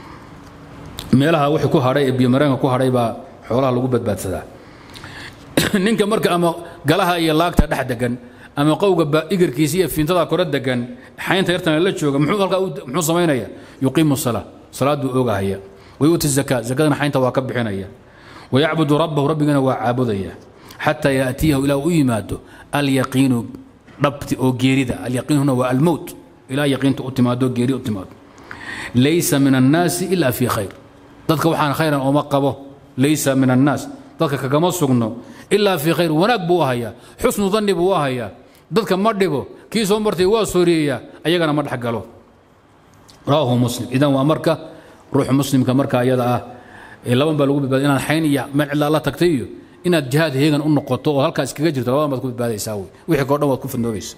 meelaha wixii ku hadhay ee biyomareenka ku hadhay baa xoolaha lagu badbaadsadaa ninka marka ama galaha iyo laagta dhex degan ama qowga igirkiisa iyo fiintada kore degan xaynta yartana la jooga muxuu halkaa muxuu samaynaya yuqiimu salaa salaaduu oogahaya wayuuti zakaa zakadana xaynta waa ka bixinaya wayacbudu rabbahu rabbigana waa caabudaya xataa yaatiyahu ilaa u yimaado alyaqiinu dhabti oo geerida alyaqiin huna waa almowt ilaa yaqiinta u timaado geeri u timaado laysa min annaasi ila fii khayr dadka waxaan khayran ooma qabo laysa min annaas dadka kagama sugno ilaa fii khayr wanaag buu u hayaa xusnu danni buu u hayaa dadka ma dhibo kii soo martay waa sooriyeyaa ayagana ma dhexgalo rawaahu muslim idan waa marka ruuxa muslimka marka ayada ah laban baa lagu badbaada inaad xayn iyo meel cidlaa la tagtay iyo inaad jihaad heegan u noqoto oo halkaa iskaga jirto labadan baad ku badbaadaysaa wey wixii koo dhan waad ku fidnoobaysa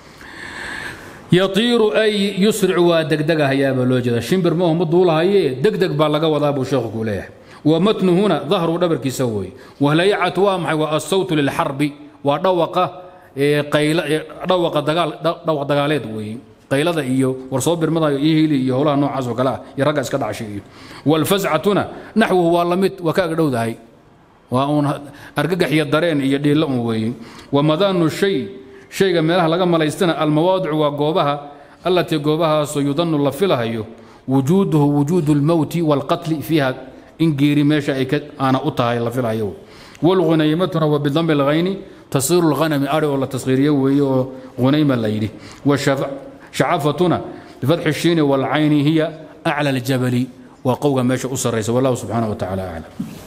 yatiiru ay yusricu waa degdegahayaabaa loo jeeda shimbir maahu ma duulahaye degdeg baa laga wadaa buu sheekhu kuu leeyahay ومتن هنا ظهر دبر كيسوي وهليعة وامحي والصوت للحرب ودوقة قيل دوقة دقال دوقة دقاليد وي قيلada iyo warsoo birmada iyo hili iyo howlaha noocaas oo kale ah iyo ragga iska dhacshay iyo walfazcatuna naxwuhu waa lamid waa kaaga dhowdahay waa uun argagax iyo dareen iyo dhiilla un weeye wamadaanu shay shayga meelaha laga malaystana almawaadicu waa goobaha allatii goobahaasoo yudanu la filahayo wujuuduhu wujuudu lmowti waalqatli fiiha in geeri meesha ay aana u tahay la filahayo walghunaymatuna wa bidami lghayni tasiiru lghanami ari oo la tasqiiriyo weeye oo hunayma la yidhi shacafatuna bifatxi الshiini wاlcayni hiya aclى اljabali waa qowga meesha u saraysa wallahu subxaanaه wa tacala aclam